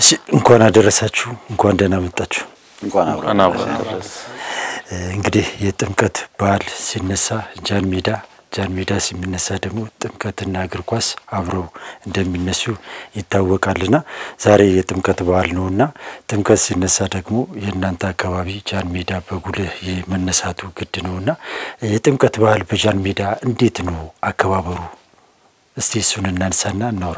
እሺ እንኳን አደረሳችሁ፣ እንኳን ደህና መጣችሁ። እንኳን አብሮ እንኳን አብሮ አደረሰ። እንግዲህ የጥምቀት በዓል ሲነሳ ጃን ሜዳ ጃን ሜዳ ሲነሳ ደግሞ ጥምቀትና እግር ኳስ አብረው እንደሚነሱ ይታወቃልና ዛሬ የጥምቀት በዓል ነውና ጥምቀት ሲነሳ ደግሞ የእናንተ አካባቢ ጃን ሜዳ በጉልህ የመነሳቱ ግድ ነውና የጥምቀት በዓል በጃን ሜዳ እንዴት ነው አከባበሩ? እስቲ እሱን እናንሳና እናውራ።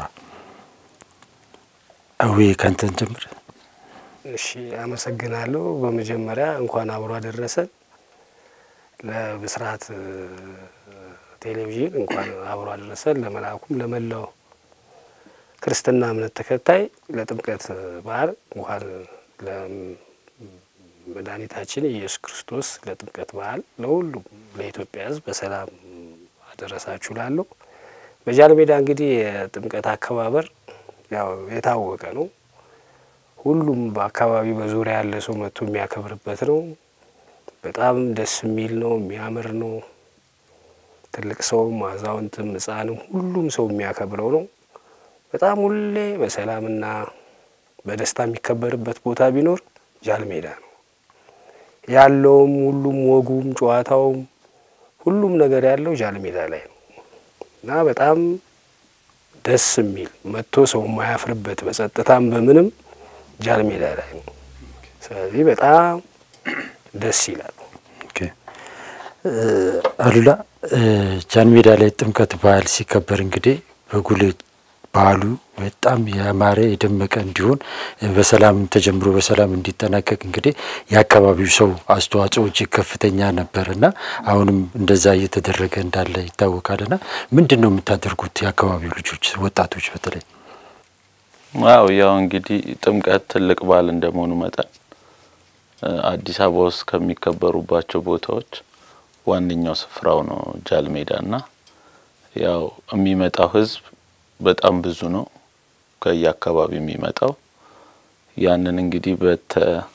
አዌ ካንተን ጀምር። እሺ አመሰግናለሁ። በመጀመሪያ እንኳን አብሮ አደረሰን። ለብስራት ቴሌቪዥን እንኳን አብሮ አደረሰን። ለመልአኩም ለመላው ክርስትና እምነት ተከታይ ለጥምቀት በዓል እንኳን ለመድኃኒታችን ኢየሱስ ክርስቶስ ለጥምቀት በዓል ለሁሉም ለኢትዮጵያ ሕዝብ በሰላም አደረሳችሁ ላለሁ በጃን ሜዳ እንግዲህ የጥምቀት አከባበር ያው የታወቀ ነው። ሁሉም በአካባቢ በዙሪያ ያለ ሰው መጥቶ የሚያከብርበት ነው። በጣም ደስ የሚል ነው፣ የሚያምር ነው። ትልቅ ሰውም አዛውንትም ሕፃንም ሁሉም ሰው የሚያከብረው ነው። በጣም ሁሌ በሰላምና በደስታ የሚከበርበት ቦታ ቢኖር ጃን ሜዳ ነው ያለውም። ሁሉም ወጉም ጨዋታውም ሁሉም ነገር ያለው ጃን ሜዳ ላይ ነው እና በጣም ደስ የሚል መጥቶ ሰው የማያፍርበት በጸጥታም በምንም ጃን ሜዳ ላይ ነው። ስለዚህ በጣም ደስ ይላል። አሉላ ጃን ሜዳ ላይ ጥምቀት በዓል ሲከበር እንግዲህ በጉልህ በዓሉ በጣም ያማረ የደመቀ እንዲሆን በሰላም ተጀምሮ በሰላም እንዲጠናቀቅ እንግዲህ የአካባቢው ሰው አስተዋጽኦ እጅግ ከፍተኛ ነበር እና አሁንም እንደዛ እየተደረገ እንዳለ ይታወቃል። እና ምንድን ነው የምታደርጉት የአካባቢው ልጆች ወጣቶች በተለይ? ዋው ያው እንግዲህ ጥምቀት ትልቅ በዓል እንደመሆኑ መጠን አዲስ አበባ ውስጥ ከሚከበሩባቸው ቦታዎች ዋነኛው ስፍራው ነው ጃን ሜዳ እና ያው የሚመጣው ሕዝብ በጣም ብዙ ነው ከየአካባቢው የሚመጣው ያንን እንግዲህ በተ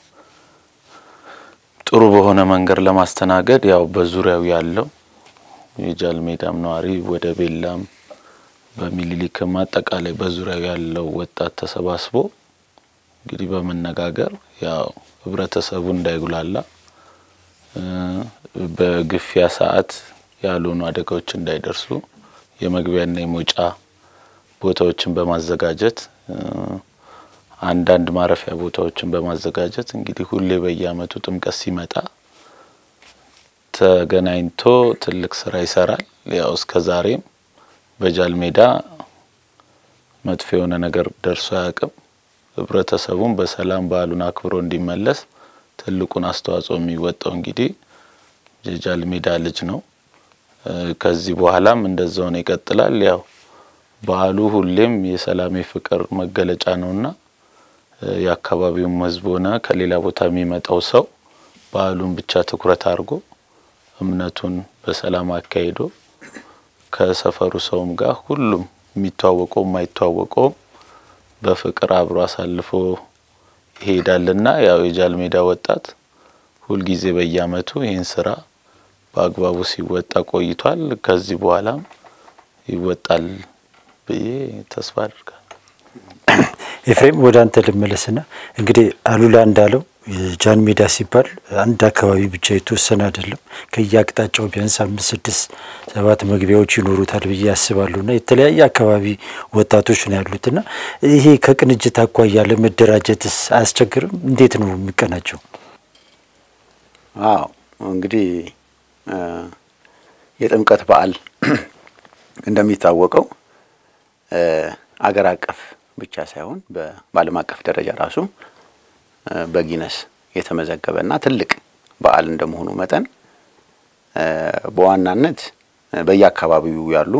ጥሩ በሆነ መንገድ ለማስተናገድ ያው በዙሪያው ያለው የጃን ሜዳም ነዋሪ ወደ ቤላም በሚኒሊክም አጠቃላይ በዙሪያው ያለው ወጣት ተሰባስቦ እንግዲህ በመነጋገር ያው ህብረተሰቡ እንዳይጉላላ በግፊያ ሰዓት ያልሆኑ አደጋዎች እንዳይደርሱ የመግቢያና የመውጫ ቦታዎችን በማዘጋጀት አንዳንድ ማረፊያ ቦታዎችን በማዘጋጀት እንግዲህ ሁሌ በየዓመቱ ጥምቀት ሲመጣ ተገናኝቶ ትልቅ ስራ ይሰራል። ያው እስከ ዛሬም በጃን ሜዳ መጥፎ የሆነ ነገር ደርሶ አያውቅም። ህብረተሰቡም በሰላም በዓሉን አክብሮ እንዲመለስ ትልቁን አስተዋጽኦ የሚወጣው እንግዲህ የጃን ሜዳ ልጅ ነው። ከዚህ በኋላም እንደዛው ነው ይቀጥላል። ያው በዓሉ ሁሌም የሰላም የፍቅር መገለጫ ነውና የአካባቢውም ህዝብ ሆነ ከሌላ ቦታ የሚመጣው ሰው በዓሉን ብቻ ትኩረት አድርጎ እምነቱን በሰላም አካሂዶ ከሰፈሩ ሰውም ጋር ሁሉም የሚተዋወቀው የማይተዋወቀውም በፍቅር አብሮ አሳልፎ ይሄዳልና ያው የጃን ሜዳ ወጣት ሁልጊዜ በየዓመቱ ይህን ስራ በአግባቡ ሲወጣ ቆይቷል። ከዚህ በኋላም ይወጣል ብዬ ተስፋ አድርጋለሁ። ኤፍሬም ወደ አንተ ልመለስና እንግዲህ አሉላ እንዳለው ጃን ሜዳ ሲባል አንድ አካባቢ ብቻ የተወሰነ አይደለም። ከየአቅጣጫው ቢያንስ አምስት ስድስት ሰባት መግቢያዎች ይኖሩታል ብዬ ያስባሉና የተለያየ አካባቢ ወጣቶች ነው ያሉትና ይሄ ከቅንጅት አኳያ ለመደራጀትስ አያስቸግርም? እንዴት ነው የሚቀናቸው? አዎ እንግዲህ የጥምቀት በዓል እንደሚታወቀው አገር አቀፍ ብቻ ሳይሆን በዓለም አቀፍ ደረጃ ራሱ በጊነስ የተመዘገበና ትልቅ በዓል እንደመሆኑ መጠን በዋናነት በየአካባቢው ያሉ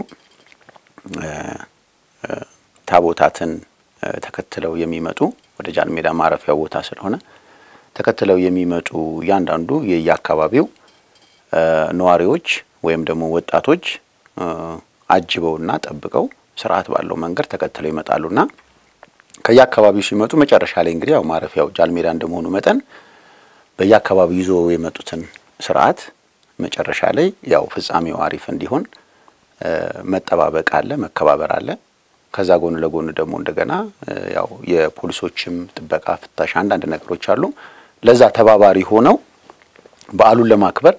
ታቦታትን ተከትለው የሚመጡ ወደ ጃን ሜዳ ማረፊያ ቦታ ስለሆነ ተከትለው የሚመጡ እያንዳንዱ የየአካባቢው ነዋሪዎች ወይም ደግሞ ወጣቶች አጅበውና ጠብቀው ስርዓት ባለው መንገድ ተከትለው ይመጣሉና ከየአካባቢው ሲመጡ መጨረሻ ላይ እንግዲህ ያው ማረፊያው ጃን ሜዳ እንደመሆኑ መጠን በየአካባቢው ይዞ የመጡትን ስርዓት መጨረሻ ላይ ያው ፍጻሜው አሪፍ እንዲሆን መጠባበቅ አለ፣ መከባበር አለ። ከዛ ጎን ለጎን ደግሞ እንደገና ያው የፖሊሶችም ጥበቃ፣ ፍተሻ፣ አንዳንድ ነገሮች አሉ። ለዛ ተባባሪ ሆነው በዓሉን ለማክበር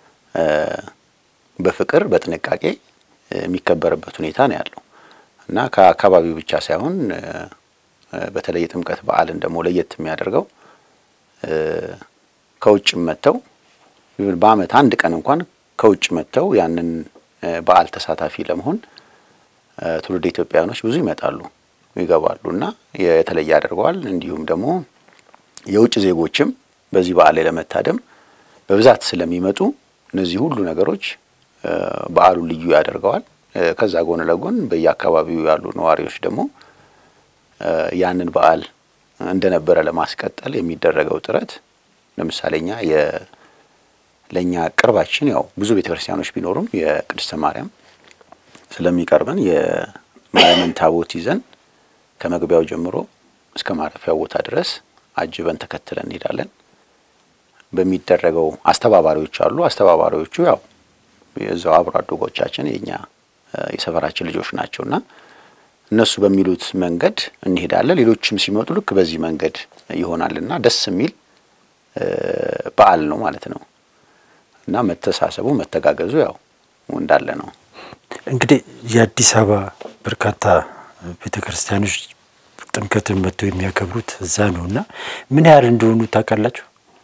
በፍቅር በጥንቃቄ የሚከበርበት ሁኔታ ነው ያለው እና ከአካባቢው ብቻ ሳይሆን በተለይ የጥምቀት በዓልን ደግሞ ለየት የሚያደርገው ከውጭም መጥተው በዓመት አንድ ቀን እንኳን ከውጭ መጥተው ያንን በዓል ተሳታፊ ለመሆን ትውልድ ኢትዮጵያውያኖች ብዙ ይመጣሉ ይገባሉ እና የተለየ ያደርገዋል። እንዲሁም ደግሞ የውጭ ዜጎችም በዚህ በዓል ላይ ለመታደም በብዛት ስለሚመጡ እነዚህ ሁሉ ነገሮች በዓሉ ልዩ ያደርገዋል። ከዛ ጎን ለጎን በየአካባቢው ያሉ ነዋሪዎች ደግሞ ያንን በዓል እንደነበረ ለማስቀጠል የሚደረገው ጥረት ለምሳሌ እኛ ለእኛ ቅርባችን ያው ብዙ ቤተ ክርስቲያኖች ቢኖሩም የቅድስተ ማርያም ስለሚቀርበን የማርያምን ታቦት ይዘን ከመግቢያው ጀምሮ እስከ ማረፊያው ቦታ ድረስ አጅበን ተከትለን እንሄዳለን። በሚደረገው አስተባባሪዎች አሉ። አስተባባሪዎቹ ያው የዛው አብሮ አደጎቻችን የኛ የሰፈራችን ልጆች ናቸውና እነሱ በሚሉት መንገድ እንሄዳለን። ሌሎችም ሲመጡ ልክ በዚህ መንገድ ይሆናልና ደስ የሚል በዓል ነው ማለት ነው እና መተሳሰቡ መተጋገዙ ያው እንዳለ ነው። እንግዲህ የአዲስ አበባ በርካታ ቤተ ክርስቲያኖች ጥምቀትን መጥተው የሚያከብሩት እዛ ነው እና ምን ያህል እንደሆኑ ታውቃላችሁ?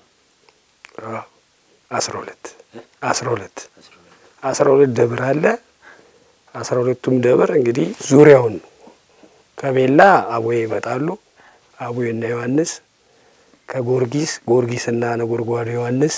አስራ ሁለት አስራ ሁለት አስራ ሁለት ደብር አለ። አስራ ሁለቱም ደብር እንግዲህ ዙሪያውን ከቤላ አቡዬ ይመጣሉ። አቡዬና ዮሐንስ ከጎርጊስ ጎርጊስና ነጎድጓዶ ዮሐንስ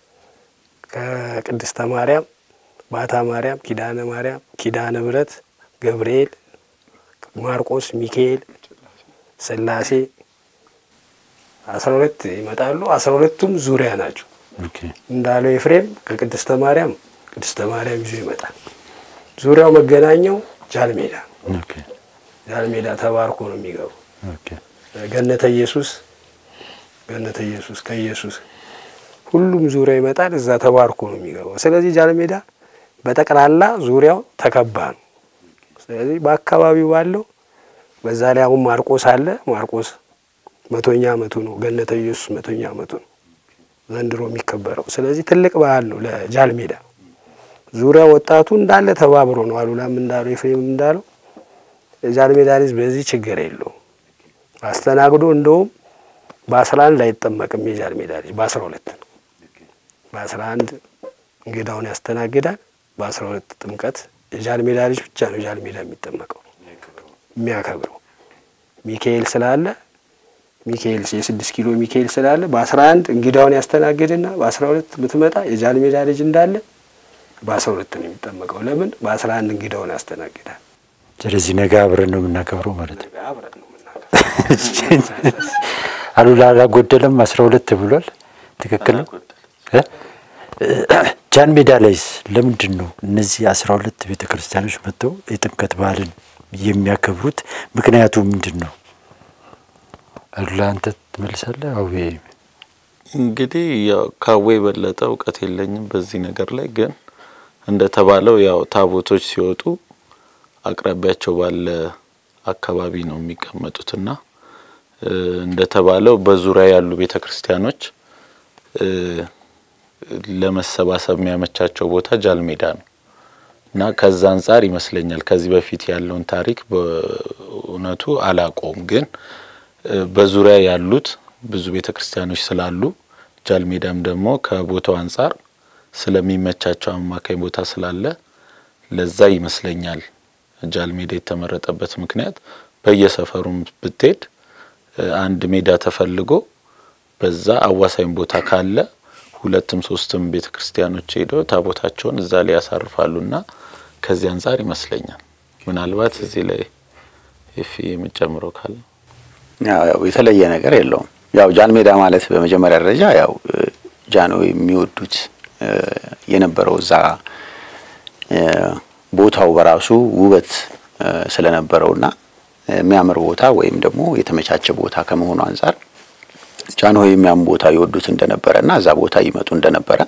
ከቅድስተ ማርያም ባታ ማርያም፣ ኪዳነ ማርያም፣ ኪዳነ ምሕረት፣ ገብርኤል፣ ማርቆስ፣ ሚካኤል፣ ስላሴ አስራ ሁለት ይመጣሉ። አስራ ሁለቱም ዙሪያ ናቸው። እንዳለው ኤፍሬም ከቅድስተ ማርያም ቅድስተ ማርያም ይዞ ይመጣል። ዙሪያው መገናኛው ጃልሜዳ ጃልሜዳ ተባርኮ ነው የሚገቡ። ገነተ ኢየሱስ ገነተ ኢየሱስ ከኢየሱስ ሁሉም ዙሪያ ይመጣል። እዛ ተባርኮ ነው የሚገባው። ስለዚህ ጃልሜዳ በጠቅላላ ዙሪያው ተከባ ነው። ስለዚህ በአካባቢው ባለው በዛ ላይ አሁን ማርቆስ አለ። ማርቆስ መቶኛ ዓመቱ ነው። ገነተ ኢየሱስ መቶኛ ዓመቱ ነው ዘንድሮ የሚከበረው። ስለዚህ ትልቅ በዓል ነው ለጃልሜዳ። ዙሪያ ወጣቱ እንዳለ ተባብሮ ነው። አሉላም እንዳለው ኤፍሬም እንዳለው የጃልሜዳ ልጅ በዚህ ችግር የለውም። አስተናግዶ እንደውም በአስራ አንድ አይጠመቅም የጃልሜዳ ልጅ በአስራ ሁለት ነው። በአስራ አንድ እንግዳውን ያስተናግዳል። በአስራ ሁለት ጥምቀት የጃልሜዳ ልጅ ብቻ ነው ጃልሜዳ የሚጠመቀው የሚያከብረው ሚካኤል ስላለ ሚካኤል የስድስት ኪሎ ሚካኤል ስላለ በአስራ አንድ እንግዳውን ያስተናግድና በአስራ ሁለት ብትመጣ የጃልሜዳ ልጅ እንዳለ በአስራ ሁለት ነው የሚጠመቀው። ለምን በአስራ አንድ እንግዳውን ያስተናግዳል። ስለዚህ ነገ አብረን ነው የምናከብረው ማለት ነው። አብረን ነው የምናከብረው። አሉላ አላጎደለም፣ አስራ ሁለት ብሏል። ትክክል ነው። ጃን ሜዳ ላይስ ለምንድን ነው እነዚህ አስራ ሁለት ቤተ ክርስቲያኖች መጥተው የጥምቀት በዓልን የሚያከብሩት? ምክንያቱ ምንድን ነው? አሉላ አንተ ትመልሳለህ? አዌ እንግዲህ ያው ካዌ የበለጠ እውቀት የለኝም በዚህ ነገር ላይ ግን እንደተባለው ያው ታቦቶች ሲወጡ አቅራቢያቸው ባለ አካባቢ ነው የሚቀመጡትና እንደተባለው በዙሪያ ያሉ ቤተ ክርስቲያኖች ለመሰባሰብ የሚያመቻቸው ቦታ ጃልሜዳ ነው እና ከዛ አንጻር ይመስለኛል ከዚህ በፊት ያለውን ታሪክ በእውነቱ አላቆም ግን በዙሪያ ያሉት ብዙ ቤተ ክርስቲያኖች ስላሉ ጃልሜዳም ደግሞ ከቦታው አንጻር ስለሚመቻቸው አማካኝ ቦታ ስላለ ለዛ ይመስለኛል ጃልሜዳ የተመረጠበት ምክንያት በየሰፈሩም ብትሄድ አንድ ሜዳ ተፈልጎ በዛ አዋሳኝ ቦታ ካለ ሁለትም ሶስትም ቤተ ክርስቲያኖች ሄደው ታቦታቸውን እዛ ላይ ያሳርፋሉና ከዚህ አንጻር ይመስለኛል። ምናልባት እዚህ ላይ ፊ የምጨምረው ካለ ያው የተለየ ነገር የለውም። ያው ጃን ሜዳ ማለት በመጀመሪያ ደረጃ ያው ጃኖ የሚወዱት የነበረው እዛ ቦታው በራሱ ውበት ስለነበረውና የሚያምር ቦታ ወይም ደግሞ የተመቻቸ ቦታ ከመሆኑ አንጻር ጃንሆይ የሚያም ቦታ ይወዱት እንደነበረ እና እዛ ቦታ ይመጡ እንደነበረ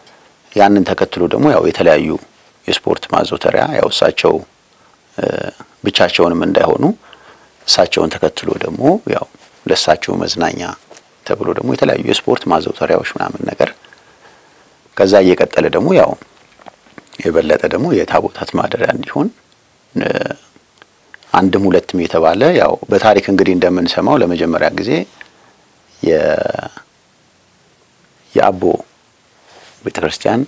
ያንን ተከትሎ ደግሞ ያው የተለያዩ የስፖርት ማዘውተሪያ ያው እሳቸው ብቻቸውንም እንዳይሆኑ እሳቸውን ተከትሎ ደግሞ ያው ለእሳቸው መዝናኛ ተብሎ ደግሞ የተለያዩ የስፖርት ማዘውተሪያዎች ምናምን ነገር ከዛ እየቀጠለ ደግሞ ያው የበለጠ ደግሞ የታቦታት ማደሪያ እንዲሆን አንድም ሁለትም የተባለ ያው በታሪክ እንግዲህ እንደምንሰማው ለመጀመሪያ ጊዜ የ የአቦ ቤተ ክርስቲያን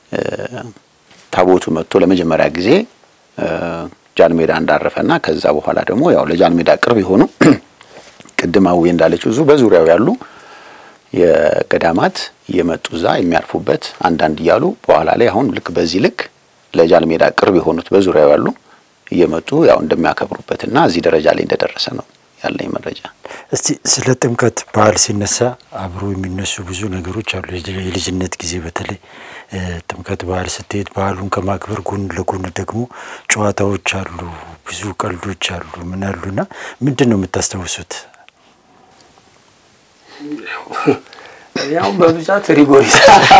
ታቦቱ መጥቶ ለመጀመሪያ ጊዜ ጃንሜዳ እንዳረፈና ከዛ በኋላ ደግሞ ያው ለጃንሜዳ ቅርብ የሆኑ ቅድም አዌ እንዳለችው እዙ በዙሪያው ያሉ የገዳማት እየመጡ እዛ የሚያርፉበት አንዳንድ እያሉ በኋላ ላይ አሁን ልክ በዚህ ልክ ለጃንሜዳ ቅርብ የሆኑት በዙሪያው ያሉ እየመጡ ያው እንደሚያከብሩበትና እዚህ ደረጃ ላይ እንደደረሰ ነው ያለኝ መረጃ። እስቲ ስለ ጥምቀት በዓል ሲነሳ አብሮ የሚነሱ ብዙ ነገሮች አሉ። የልጅነት ጊዜ በተለይ ጥምቀት በዓል ስትሄድ በዓሉን ከማክበር ጎን ለጎን ደግሞ ጨዋታዎች አሉ፣ ብዙ ቀልዶች አሉ። ምን አሉና ምንድን ነው የምታስታውሱት? ያው በብዛት ሪጎሪስ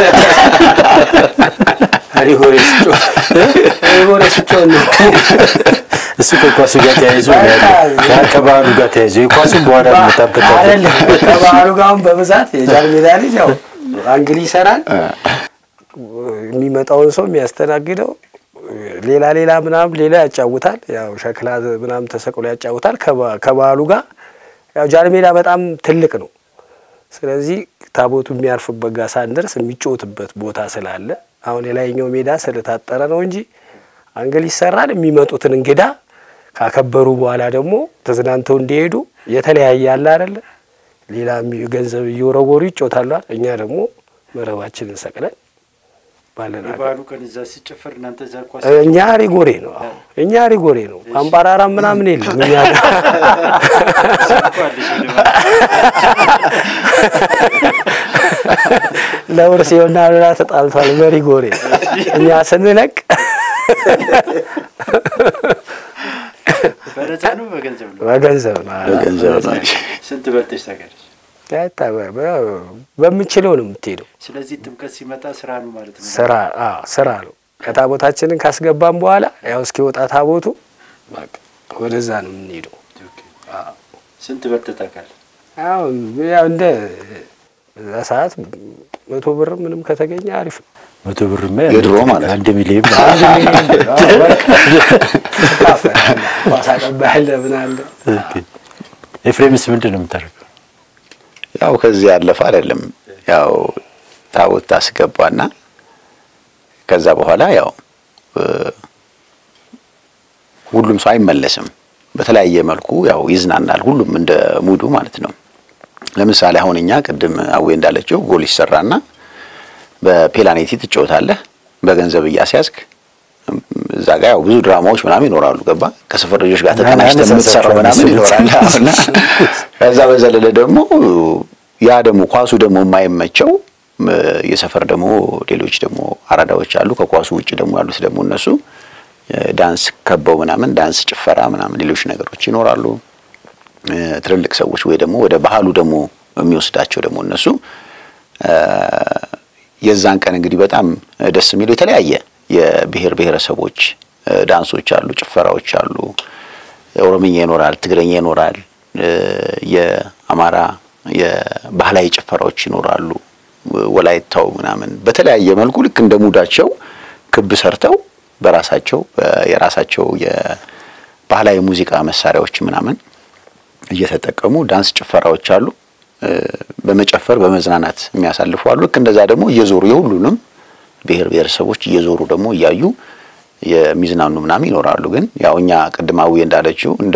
ሪጎሪስ ሪጎሪስ ጮህ ነው። እሱ ከኳሱ ጋር ተያይዞ ነው ያለው። ከባህሉ ጋር ተያይዞ የኳሱን በኋላ እንመጣበታለን። አይደለም ከባህሉ ጋር አሁን በብዛት የጃን ሜዳ ልጅ ያው አንግል ይሰራል። የሚመጣውን ሰው የሚያስተናግደው ሌላ ሌላ ምናምን ሌላ ያጫውታል። ያው ሸክላ ምናምን ተሰቅሎ ያጫውታል። ከባህሉ ጋር ያው ጃን ሜዳ በጣም ትልቅ ነው። ስለዚህ ታቦቱ የሚያርፍበት ጋር ሳንደርስ የሚጫወትበት ቦታ ስላለ አሁን የላይኛው ሜዳ ስለታጠረ ነው እንጂ አንግል ይሰራል። የሚመጡትን እንግዳ ካከበሩ በኋላ ደግሞ ተዝናንተው እንዲሄዱ የተለያየ አለ አይደለ? ሌላ ገንዘብ እየወረወሩ ይጮታሉ። እኛ ደግሞ መረባችንን ሰቅለን ባለን የበዓሉ ቀን እዛ ሲጨፈር እናንተ እዛ ኳስ እኛ ሪጎሬ ነው እኛ ሪጎሬ ነው። አምባራራ ምናምን የለም እኛ ለውርስ የሆና ሌላ ተጣልቷል በሪጎሬ እኛ ስንለቅ በነፃ ነው በገንዘብ ነው? በገንዘብ ነው። በገንዘብ ነው። ስንት በልተሽ ታውቂያለሽ? በምችለው ነው የምትሄደው። ስለዚህ ጥምቀት ሲመጣ ስራ ነው ማለት ነው። ስራ አዎ ስራ ነው። ከታቦታችንን ካስገባን በኋላ ያው እስኪወጣ ታቦቱ በቃ ወደዛ ነው የምንሄደው። ስንት በልተህ ታውቃለህ? ያው ያው እንደ በዛ ሰዓት መቶ ብር ምንም ከተገኘ አሪፍ ነው። መቶ ብርማ የድሮ ማለት ነው። አንድ ሚሊዮን አንድ ሚሊዮን ብር አዎ፣ በቃ ትካፈላለህ። ኳስ አቀባያለህ ምን አለ ኤፍሬምስ ምንድን ነው የምታደርገው? ያው ከዚህ ያለፈ አይደለም። ያው ታቦት ታስገባና ከዛ በኋላ ያው ሁሉም ሰው አይመለስም። በተለያየ መልኩ ያው ይዝናናል። ሁሉም እንደ ሙዱ ማለት ነው። ለምሳሌ አሁን እኛ ቅድም አዌ እንዳለችው ጎል ይሰራና በፔናልቲ ትጫወታለህ በገንዘብ እያስያዝክ እዛ ጋር ያው ብዙ ድራማዎች ምናምን ይኖራሉ። ገባ ከሰፈር ልጆች ጋር ተቀናጅተህ የምትሰራው ምናምን ይኖራል። እና ከዛ በዘለለ ደግሞ ያ ደግሞ ኳሱ ደግሞ የማይመቸው የሰፈር ደግሞ ሌሎች ደግሞ አራዳዎች አሉ። ከኳሱ ውጭ ደግሞ ያሉት ደግሞ እነሱ ዳንስ ከበው ምናምን ዳንስ፣ ጭፈራ ምናምን ሌሎች ነገሮች ይኖራሉ። ትልልቅ ሰዎች ወይ ደግሞ ወደ ባህሉ ደግሞ የሚወስዳቸው ደግሞ እነሱ የዛን ቀን እንግዲህ በጣም ደስ የሚሉ የተለያየ የብሔር ብሔረሰቦች ዳንሶች አሉ፣ ጭፈራዎች አሉ። ኦሮምኛ ይኖራል፣ ትግረኛ ይኖራል፣ የአማራ የባህላዊ ጭፈራዎች ይኖራሉ። ወላይታው ምናምን በተለያየ መልኩ ልክ እንደ ሙዳቸው ክብ ሰርተው በራሳቸው የራሳቸው የባህላዊ ሙዚቃ መሳሪያዎች ምናምን እየተጠቀሙ ዳንስ ጭፈራዎች አሉ። በመጨፈር በመዝናናት የሚያሳልፉ አሉ። ልክ እንደዛ ደግሞ እየዞሩ የሁሉንም ብሔር ብሔረሰቦች እየዞሩ ደግሞ እያዩ የሚዝናኑ ምናምን ይኖራሉ። ግን ያው እኛ ቅድማዊ እንዳለችው እንደ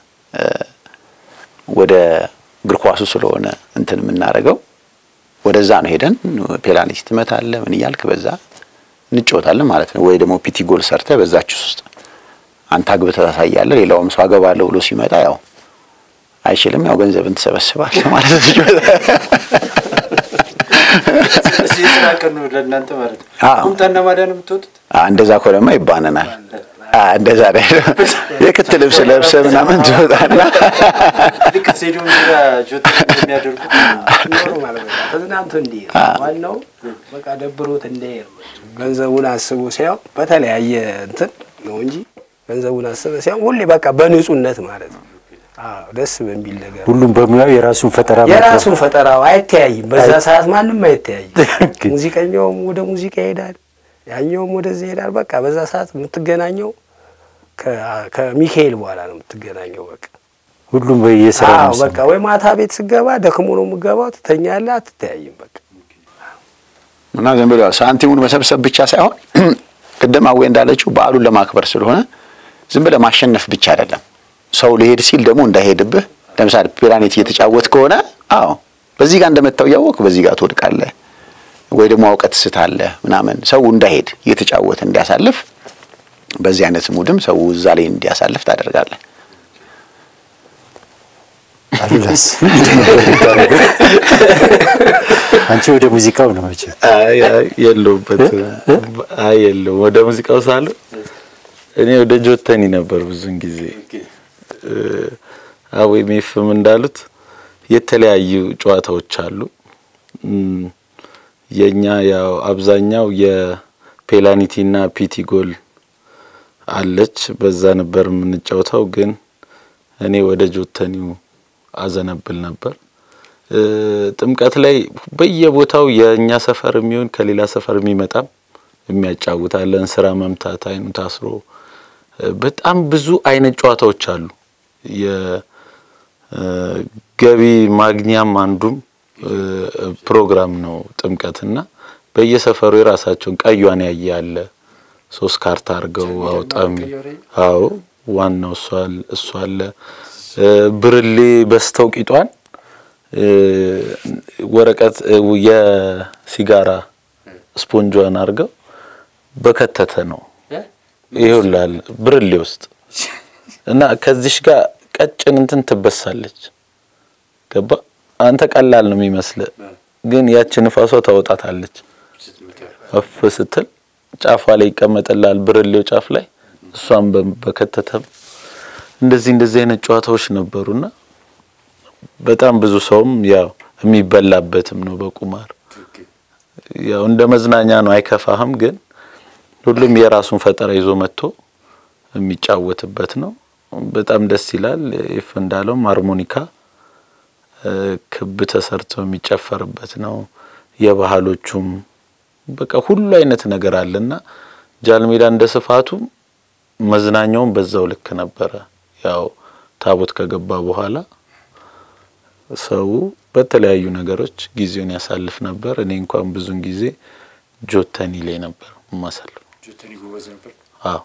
ወደ እግር ኳሱ ስለሆነ እንትን የምናደርገው ወደዛ ነው ሄደን ፔናልቲ ትመታለህ ምን እያልክ በዛ እንጫወታለን ማለት ነው። ወይ ደግሞ ፒቲ ጎል ሰርተህ በዛችስ ውስጥ አንተ አግብተህ ታሳያለህ። ሌላውም ሰው አገባለሁ ብሎ ሲመጣ ያው አይችልም፣ ያው ገንዘብን ትሰበስባለህ ማለት ነው። የስራ ቀን ነው ለእናንተ ማለት ነው። አዎ። ቁምጣና ማዳ ነው የምትወጡት? እንደዛ ከሆነማ ይባነናል። እንደዛ ላይ የክት ልብስ ለብሰህ ምናምን ትወጣና ልክ ስቴዲየም ዙሪያ ጆት የሚያደርጉት ኖርማል በቃ ተዝናንቶ እንዲሄድ ዋናው በቃ ደብሮት እንዳይሄድ ነው። ገንዘቡን አስቦ ሲያው በተለያየ እንትን ነው እንጂ ገንዘቡን አስበህ ሳይሆን ሁሌ በቃ በንጹህነት ማለት ነው። አዎ ደስ በሚል ነገር ሁሉም በሙያው የራሱን ፈጠራ የራሱን ፈጠራው አይተያይም። በዛ አይ- ሰዓት ማንም አይተያይም። ግን- ሙዚቀኛውም ወደ ሙዚቃ ይሄዳል፣ ያኛውም ወደዚህ ይሄዳል። በቃ በዛ ሰዓት የምትገናኘው ከ- ከሚካኤል በኋላ ነው የምትገናኘው። በቃ ሁሉም በየስራ አዎ ነው በቃ ወይ ማታ ቤት ስገባ ደክሞ ነው የምገባው፣ ትተኛለህ፣ አትተያይም። በቃ እና ዝም ብሎ ሳንቲሙን መሰብሰብ ብቻ ሳይሆን ቅድም አዌ እንዳለችው በዓሉን ለማክበር ስለሆነ ዝም ብለህ ማሸነፍ ብቻ አይደለም። ሰው ሊሄድ ሲል ደግሞ እንዳይሄድብህ። ለምሳሌ ፒራኔት እየተጫወት ከሆነ አዎ በዚህ ጋር እንደመታው እያወቅ በዚህ ጋር ትወድቃለህ፣ ወይ ደግሞ አውቀት ስታለህ ምናምን። ሰው እንዳይሄድ እየተጫወተ እንዲያሳልፍ በዚህ አይነት ሙድም ሰው እዛ ላይ እንዲያሳልፍ ታደርጋለህ። አሉላስ አንቺ ወደ ሙዚቃው ነው መቼም አይ አይ የለውበት አይ የለውም። ወደ ሙዚቃው ሳሉ እኔ ወደ ጆተኒ ነበር ብዙን ጊዜ አዌ ሜፍም እንዳሉት የተለያዩ ጨዋታዎች አሉ። እም፣ የኛ ያው አብዛኛው የፔናልቲና ፒቲ ጎል አለች። በዛ ነበር የምንጫወተው። ግን እኔ ወደ ጆተኒው አዘነብል ነበር። እ፣ ጥምቀት ላይ በየቦታው የእኛ ሰፈር የሚሆን ከሌላ ሰፈር የሚመጣም የሚያጫውታለን ስራ መምታት አይኑ ታስሮ እ፣ በጣም ብዙ አይነት ጨዋታዎች አሉ። የገቢ ማግኛም አንዱም እ፣ ፕሮግራም ነው ጥምቀትና በየሰፈሩ የራሳቸውን ቀዩን ያየ አለ ሶስት ካርታ አድርገው አውጣም አዎ ዋናው እሱ አለ እሱ አለ እ፣ ብርሌ በስተው ቂጧን እ፣ ወረቀት እ፣ የሲጋራ ስፖንጇን አድርገው በከተተ ነው ይሁላል ብርሌ ውስጥ እና ከዚሽ ጋር ቀጭን እንትን ትበሳለች። ገባ አንተ ቀላል ነው የሚመስል፣ ግን ያቺ ንፋሷ ታወጣታለች። እፍ ስትል ጫፏ ላይ ይቀመጥላል ብርሌው ጫፍ ላይ እሷን በ- በከተተም እንደዚህ እንደዚህ አይነት ጨዋታዎች ነበሩና በጣም ብዙ ሰውም ያው የሚበላበትም ነው በቁማር ያው እንደ መዝናኛ ነው፣ አይከፋህም። ግን ሁሉም የራሱን ፈጠራ ይዞ መጥቶ የሚጫወትበት ነው። በጣም ደስ ይላል። ይፍ እንዳለውም ሃርሞኒካ እ፣ ክብ ተሰርቶ የሚጨፈርበት ነው። የባህሎቹም በቃ ሁሉ አይነት ነገር አለና ጃልሜዳ እንደ ስፋቱ መዝናኛውም በዛው ልክ ነበረ። ያው ታቦት ከገባ በኋላ ሰው በተለያዩ ነገሮች ጊዜውን ያሳልፍ ነበር። እኔ እንኳን ብዙን ጊዜ ጆተኒ ላይ ነበር ማሳልፍ። አዎ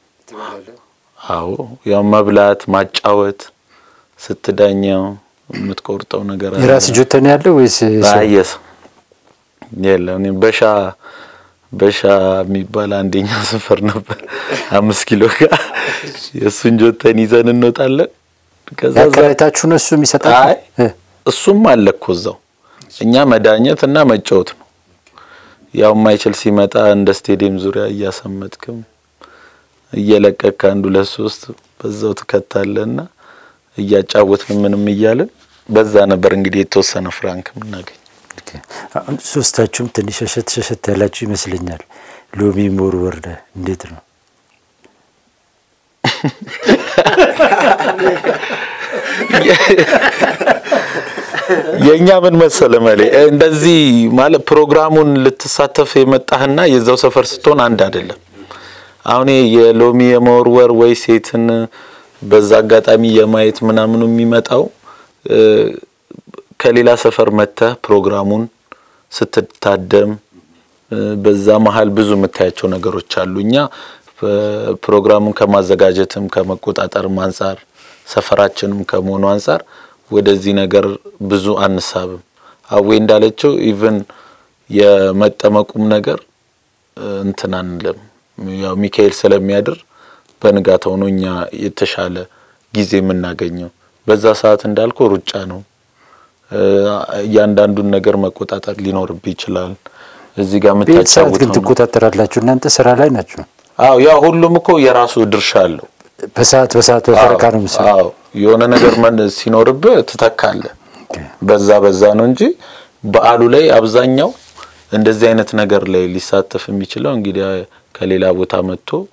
አዎ፣ ያው መብላት፣ ማጫወት፣ ስትዳኘው የምትቆርጠው ነገር አለ። የራስ ጆተኒ ያለው ወይስ ሰው? አየስ የለም። እኔ በሻ በሻ የሚባል አንደኛ ሰፈር ነበር አምስት ኪሎ ጋር የእሱን ጆተን ይዘን እንወጣለን። ከዛ እዛ- ያከራይታችሁ ነው እሱ የሚሰጣችሁ? አይ እ፣ እሱም አለ እኮ እዛው። እኛ መዳኘት እና መጫወት ነው። ያው የማይችል ሲመጣ እንደ ስቴዲየም ዙሪያ እያሰመጥክም እየለቀቅ ከአንዱ ለሶስት በዛው ትከታለና እያጫወትን ምንም እያልን በዛ ነበር እንግዲህ የተወሰነ ፍራንክ የምናገኝ። ኦኬ። አሁን ሶስታችሁም ትንሽ ሸሸት ሸሸት ያላችሁ ይመስለኛል። ሎሚ መወርወር እንዴት ነው? የእኛ ምን መሰለ መሌ እንደዚህ ማለት ፕሮግራሙን ልትሳተፍ የመጣህና የዛው ሰፈር ስትሆን አንድ አይደለም። አሁን ይሄ የሎሚ የመወርወር ወይ ሴትን በዛ አጋጣሚ የማየት ምናምኑ የሚመጣው እ፣ ከሌላ ሰፈር መጥተህ ፕሮግራሙን ስትታደም እ፣ በዛ መሀል ብዙ የምታያቸው ነገሮች አሉ። እኛ እ፣ ፕሮግራሙን ከማዘጋጀትም ከመቆጣጠርም አንጻር ሰፈራችንም ከመሆኑ አንጻር ወደዚህ ነገር ብዙ አንሳብም። አዌ እንዳለችው ኢቭን የመጠመቁም ነገር እ፣ እንትን አንልም። ያው ሚካኤል ስለሚያድር በንጋታው ነው እኛ የተሻለ ጊዜ የምናገኘው። በዛ ሰዓት እንዳልኩ ሩጫ ነው። እ፣ እያንዳንዱን ነገር መቆጣጠር ሊኖርብ ይችላል። እዚህ ጋር ቤት ሰዓት ግን የምታጫውተው ነው። ትቆጣጠራላችሁ እናንተ ስራ ላይ ናችሁ። አዎ ያው ሁሉም እኮ የራሱ ድርሻ አለው። በሰዓት በሰዓት በፈረቃ ነው ምሳ አዎ የሆነ ነገር መን ሲኖርብህ ትተካለህ። በዛ በዛ ነው እንጂ በዓሉ ላይ አብዛኛው እንደዚህ አይነት ነገር ላይ ሊሳተፍ የሚችለው እንግዲህ ከሌላ ቦታ መጥቶ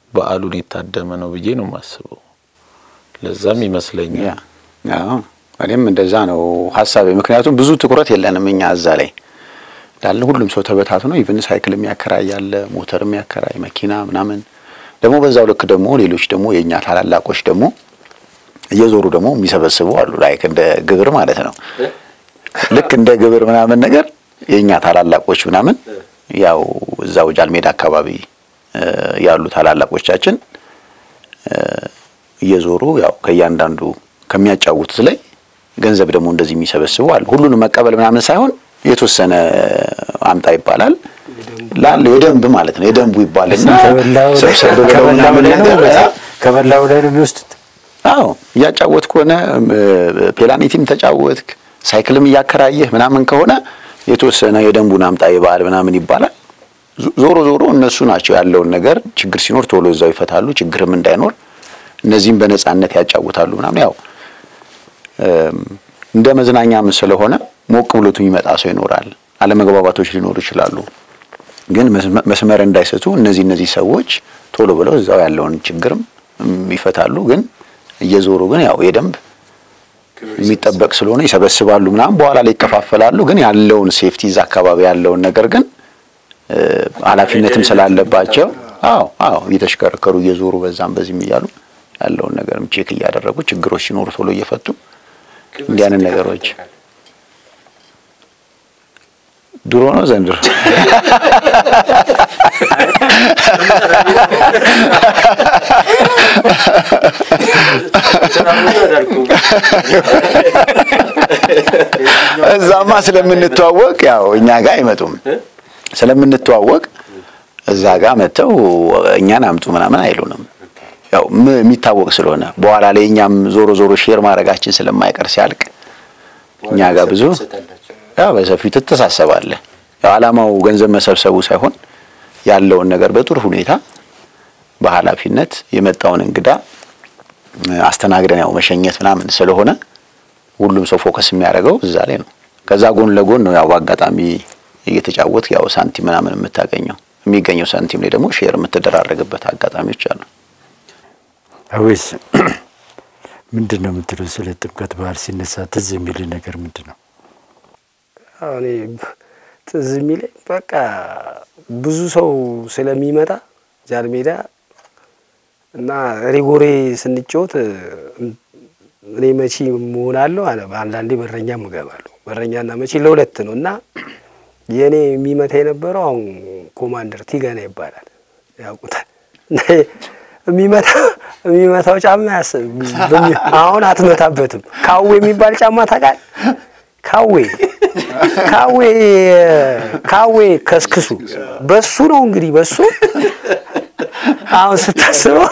በዓሉን የታደመ ነው ብዬ ነው የማስበው። ለዛም ይመስለኛል ያ አዎ፣ እኔም እንደዛ ነው ሀሳቤ። ምክንያቱም ብዙ ትኩረት የለንም እኛ እዛ ላይ እንዳለ ሁሉም ሰው ተበታትኖ ኢቭን ሳይክል የሚያከራይ ያለ ሞተር የሚያከራይ መኪና ምናምን ደግሞ በዛው ልክ ደግሞ ሌሎች ደግሞ የእኛ ታላላቆች ደግሞ እየዞሩ ደግሞ የሚሰበስቡ አሉ። ላይክ እንደ ግብር ማለት ነው። ልክ እንደ ግብር ምናምን ነገር የእኛ ታላላቆች ምናምን ያው እዛው ጃልሜዳ አካባቢ እ ያሉ ታላላቆቻችን እ እየዞሩ ያው ከእያንዳንዱ ከሚያጫውቱት ላይ ገንዘብ ደግሞ እንደዚህ የሚሰበስቡ አሉ። ሁሉንም መቀበል ምናምን ሳይሆን የተወሰነ አምጣ ይባላል ላለው የደንብ ማለት ነው። የደንቡ ይባልና ከበላው ላይ ሰብሰብ ብለው ከበላው ምናምን ላይ ነው ነገር ከበላው ላይ ነው የሚወስዱት። አዎ እያጫወት ከሆነ ፔላኒቲም ተጫወትክ ሳይክልም እያከራየህ ምናምን ከሆነ የተወሰነ የደንቡን አምጣ ይባል ምናምን ይባላል። ዞ- ዞሮ ዞሮ እነሱ ናቸው ያለውን ነገር ችግር ሲኖር ቶሎ እዛው ይፈታሉ። ችግርም እንዳይኖር እነዚህም በነጻነት ያጫውታሉ ምናምን ያው እም፣ እንደ መዝናኛም ስለሆነ ሞቅ ብሎት የሚመጣ ሰው ይኖራል። አለመግባባቶች ሊኖሩ ይችላሉ። ግን መስመ- መስመር እንዳይስቱ እነዚህ እነዚህ ሰዎች ቶሎ ብለው እዛው ያለውን ችግርም እም፣ ይፈታሉ። ግን እየዞሩ ግን ያው የደንብ የሚጠበቅ ስለሆነ ይሰበስባሉ ምናምን በኋላ ላይ ይከፋፈላሉ። ግን ያለውን ሴፍቲ እዛ አካባቢ ያለውን ነገር ግን እ፣ ኃላፊነትም ስላለባቸው አዎ አዎ እየተሽከረከሩ እየዞሩ በዛም በዚህም እያሉ ያለውን ነገርም ቼክ እያደረጉ ችግሮች ሲኖሩ ቶሎ እየፈቱ እንዲህ አይነት ነገሮች ድሮ ነው ዘንድሮ እዛማ ስለምንተዋወቅ ያው እኛ ጋር አይመጡም። ስለምንተዋወቅ እዛ ጋር መጥተው እኛን አምጡ ምናምን አይሉንም። ያው ም- የሚታወቅ ስለሆነ በኋላ ላይ እኛም ዞሮ ዞሮ ሼር ማድረጋችን ስለማይቀር ሲያልቅ እኛ ጋር ብዙ ያው በሰፊው ትተሳሰባለህ። ያው ዓላማው ገንዘብ መሰብሰቡ ሳይሆን ያለውን ነገር በጥሩ ሁኔታ በኃላፊነት የመጣውን እንግዳ እ፣ አስተናግደን ያው መሸኘት ምናምን ስለሆነ ሁሉም ሰው ፎከስ የሚያደርገው እዛ ላይ ነው። ከዛ ጎን ለጎን ነው ያው በአጋጣሚ እየተጫወት ያው ሳንቲም ምናምን የምታገኘው የሚገኘው ሳንቲም ላይ ደግሞ ሼር የምትደራረግበት አጋጣሚዎች አሉ። አዌስ ምንድን ነው የምትለው? ስለ ጥምቀት በዓል ሲነሳ ትዝ የሚል ነገር ምንድን ነው? እኔ ትዝ የሚለኝ በቃ ብዙ ሰው ስለሚመጣ ጃል ሜዳ እና ሪጎሬ ስንጫወት እኔ መቺ መሆናለሁ አለ አንዳንዴ በረኛም እገባለሁ። በረኛና መቺ ለሁለት ነው እና የእኔ የሚመታ የነበረው አሁን ኮማንደር ቲገና ይባላል ያውቁታል። እና የሚመታ የሚመታው ጫማ ያስ በሚ- አሁን አትመታበትም። ካዌ የሚባል ጫማ ታውቃለህ? ካዌ ካዌ ካዌ ከስክሱ በሱ ነው እንግዲህ በሱ አሁን ስታስበው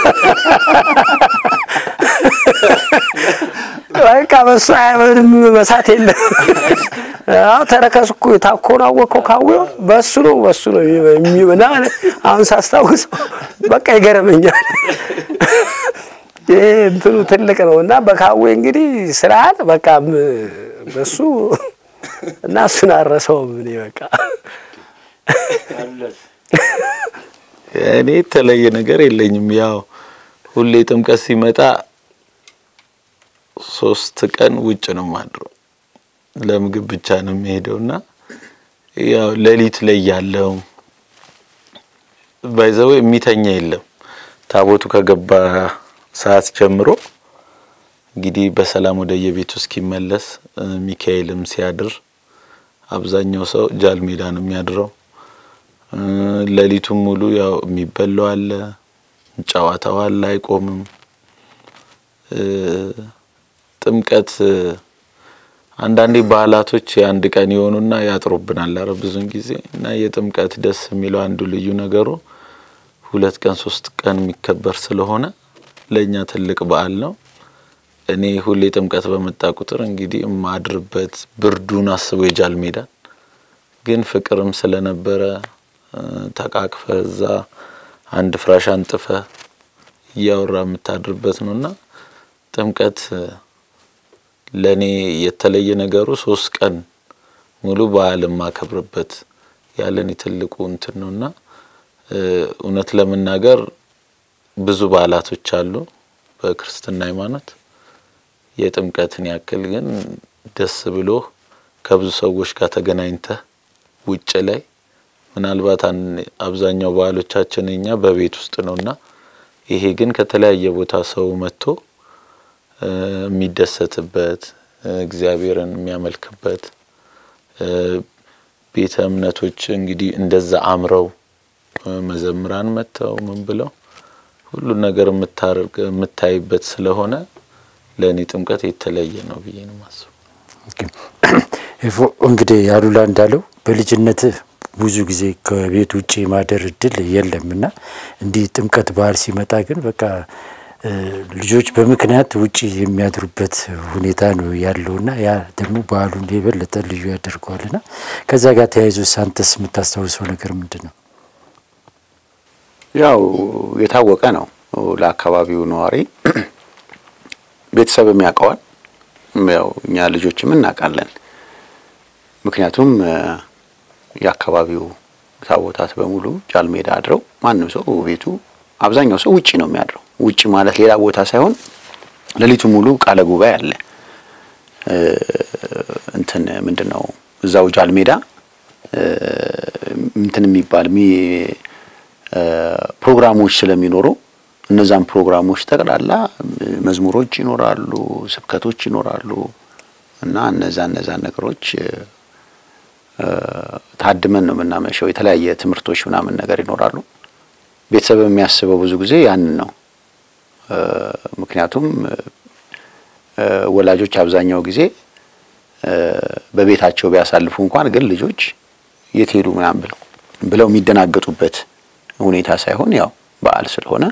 በቃ በሱ ምንም መሳት የለም። አዎ ተረከዝ እኮ ታኮን አወቀው ካዌው በሱ ነው በሱ ነው የሚመና አሁን ሳስታውስ በቃ ይገረመኛል። ይሄ እንትኑ ትልቅ ነው እና በካዌ እንግዲህ ስርዓት በቃ ም- በሱ እና እሱን አረሰውም እኔ በቃ እኔ የተለየ ነገር የለኝም። ያው ሁሌ ጥምቀት ሲመጣ ሶስት ቀን ውጭ ነው ማድረው። ለምግብ ብቻ ነው የሚሄደው እና ያው ሌሊት ላይ ያለው ባይዘው የሚተኛ የለም። ታቦቱ ከገባ ሰዓት ጀምሮ እንግዲህ በሰላም ወደ የቤቱ እስኪመለስ እ፣ ሚካኤልም ሲያድር አብዛኛው ሰው ጃል ሜዳ ነው የሚያድረው። እ፣ ሌሊቱን ሙሉ ያው የሚበላው አለ፣ ጨዋታው አለ፣ አይቆምም። እ፣ ጥምቀት እ፣ አንዳንዴ ባህላቶች የአንድ ቀን የሆኑና ያጥሩብናል። አረ ብዙን ጊዜ እና የጥምቀት ደስ የሚለው አንዱ ልዩ ነገሩ ሁለት ቀን ሶስት ቀን የሚከበር ስለሆነ ለእኛ ትልቅ በዓል ነው። እኔ ሁሌ ጥምቀት በመጣ ቁጥር እንግዲህ የማድርበት ብርዱን አስቦ የጃል ሜዳን ግን ፍቅርም ስለነበረ እ፣ ተቃቅፈ እዛ አንድ ፍራሽ አንጥፈ እያወራ የምታድርበት ነው እና ጥምቀት እ፣ ለእኔ የተለየ ነገሩ ሶስት ቀን ሙሉ በዓል የማከብርበት ያለን ትልቁ እንትን ነው እና እ፣ እውነት ለመናገር ብዙ በዓላቶች አሉ በክርስትና ሃይማኖት። የጥምቀትን ያክል ግን ደስ ብሎ ከብዙ ሰዎች ጋር ተገናኝተህ ውጭ ላይ ምናልባት አብዛኛው በዓሎቻችን እኛ በቤት ውስጥ ነውና ይሄ ግን ከተለያየ ቦታ ሰው መጥቶ የሚደሰትበት እግዚአብሔርን የሚያመልክበት ቤተ እምነቶች እንግዲህ እንደዛ አምረው መዘምራን መጥተው ምን ብለው ሁሉን ነገር የምታይበት ስለሆነ ለእኔ ጥምቀት የተለየ ነው ብዬ ነው ማስበው። እንግዲህ አሉላ እንዳለው በልጅነትህ ብዙ ጊዜ ከቤት ውጭ የማደር እድል የለም እና እንዲህ ጥምቀት በዓል ሲመጣ ግን በቃ ልጆች በምክንያት ውጭ የሚያድሩበት ሁኔታ ነው ያለውና ያ ደግሞ በዓሉን የበለጠ ልዩ ያደርገዋልና ከዛ ጋር ተያይዞ ሳንተስ የምታስታውሰው ነገር ምንድን ነው? ያው የታወቀ ነው ለአካባቢው ነዋሪ ቤተሰብም ያውቀዋል። ያው እኛ ልጆችም እናውቃለን። ምክንያቱም የአካባቢው ታቦታት በሙሉ ጃልሜዳ አድረው ማንም ሰው ቤቱ አብዛኛው ሰው ውጪ ነው የሚያድረው። ውጪ ማለት ሌላ ቦታ ሳይሆን ሌሊቱ ሙሉ ቃለ ጉባኤ አለ። እንትን ምንድን ነው እዛው ጃልሜዳ እንትን የሚባል ፕሮግራሞች ስለሚኖሩ እነዛን ፕሮግራሞች ጠቅላላ መዝሙሮች ይኖራሉ፣ ስብከቶች ይኖራሉ እና እነዛ እነዛን ነገሮች ታድመን ነው የምናመሸው። የተለያየ ትምህርቶች ምናምን ነገር ይኖራሉ። ቤተሰብ የሚያስበው ብዙ ጊዜ ያንን ነው። ምክንያቱም ወላጆች አብዛኛው ጊዜ በቤታቸው ቢያሳልፉ እንኳን ግን ልጆች የት ሄዱ ምናምን ብለው ብለው የሚደናገጡበት ሁኔታ ሳይሆን ያው በዓል ስለሆነ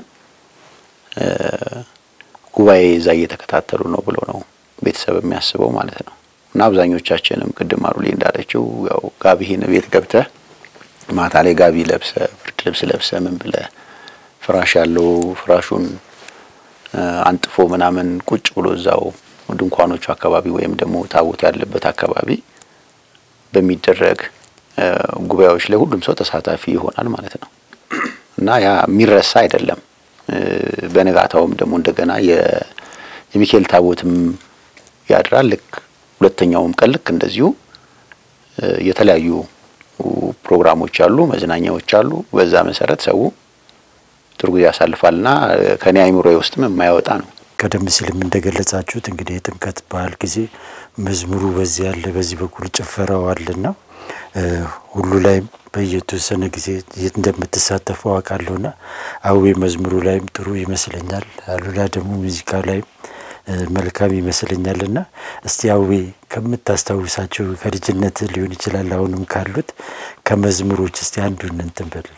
ጉባኤ እዛ እየተከታተሉ ነው ብሎ ነው ቤተሰብ የሚያስበው ማለት ነው። እና አብዛኞቻችንም ቅድም አሩሌ እንዳለችው ያው ጋቢህን ቤት ገብተህ ማታ ላይ ጋቢ ለብሰ ብርድ ልብስ ለብሰ ምን ብለ ፍራሽ ያለው ፍራሹን አንጥፎ ምናምን ቁጭ ብሎ እዛው ድንኳኖቹ አካባቢ ወይም ደግሞ ታቦት ያለበት አካባቢ በሚደረግ ጉባኤዎች ላይ ሁሉም ሰው ተሳታፊ ይሆናል ማለት ነው እና ያ የሚረሳ አይደለም። በነጋታውም ደግሞ እንደገና የሚካኤል ታቦትም ያድራል። ልክ ሁለተኛውም ቀን ልክ እንደዚሁ የተለያዩ ፕሮግራሞች አሉ፣ መዝናኛዎች አሉ። በዛ መሰረት ሰው ጥሩ ጊዜ ያሳልፋልና ከኔ አይምሮ ውስጥም የማያወጣ ነው። ቀደም ሲልም እንደገለጻችሁት እንግዲህ የጥምቀት በዓል ጊዜ መዝሙሩ በዚህ ያለ በዚህ በኩል ጭፈራው አለና ሁሉ ላይም በየተወሰነ ጊዜ እንደምትሳተፉ አውቃለሁና አዌ መዝሙሩ ላይም ጥሩ ይመስለኛል። አሉላ ደግሞ ሙዚቃ ላይም መልካም ይመስለኛልና እስቲ አዌ ከምታስታውሳቸው ከልጅነት ሊሆን ይችላል አሁንም ካሉት ከመዝሙሮች እስቲ አንዱን እንትን በልልን።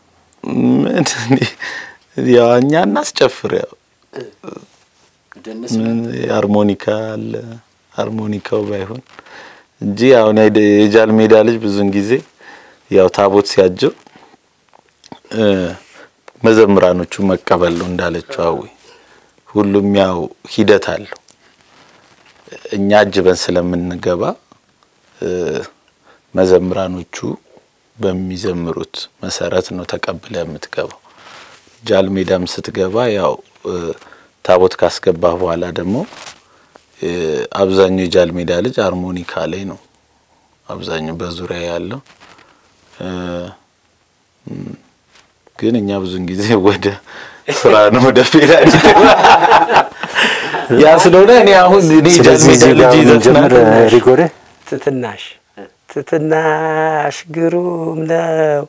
ያው እኛ እናስጨፍር ያው ምን ሃርሞኒካ አለ ሃርሞኒካው ባይሆን እንጂ አሁን የጃል ሜዳ ልጅ ብዙን ጊዜ ያው ታቦት ሲያጅብ መዘምራኖቹ መቀበል ነው እንዳለችው አዊ ሁሉም ያው ሂደት አለው። እኛ አጅበን ስለምንገባ መዘምራኖቹ በሚዘምሩት መሰረት ነው ተቀብለ የምትገባው። ጃል ሜዳም ስትገባ ያው ታቦት ካስገባህ በኋላ ደግሞ አብዛኛው የጃል ሜዳ ልጅ ሃርሞኒካ ላይ ነው አብዛኛው በዙሪያ ያለው። ግን እኛ ብዙን ጊዜ ወደ ስራ ነው ወደ ፌዳ ያ ስለሆነ እኔ አሁን እኔ ጃል ሜዳ ልጅ ጀምር ሪጎሬ ትትናሽ ትትናሽ ግሩም ነው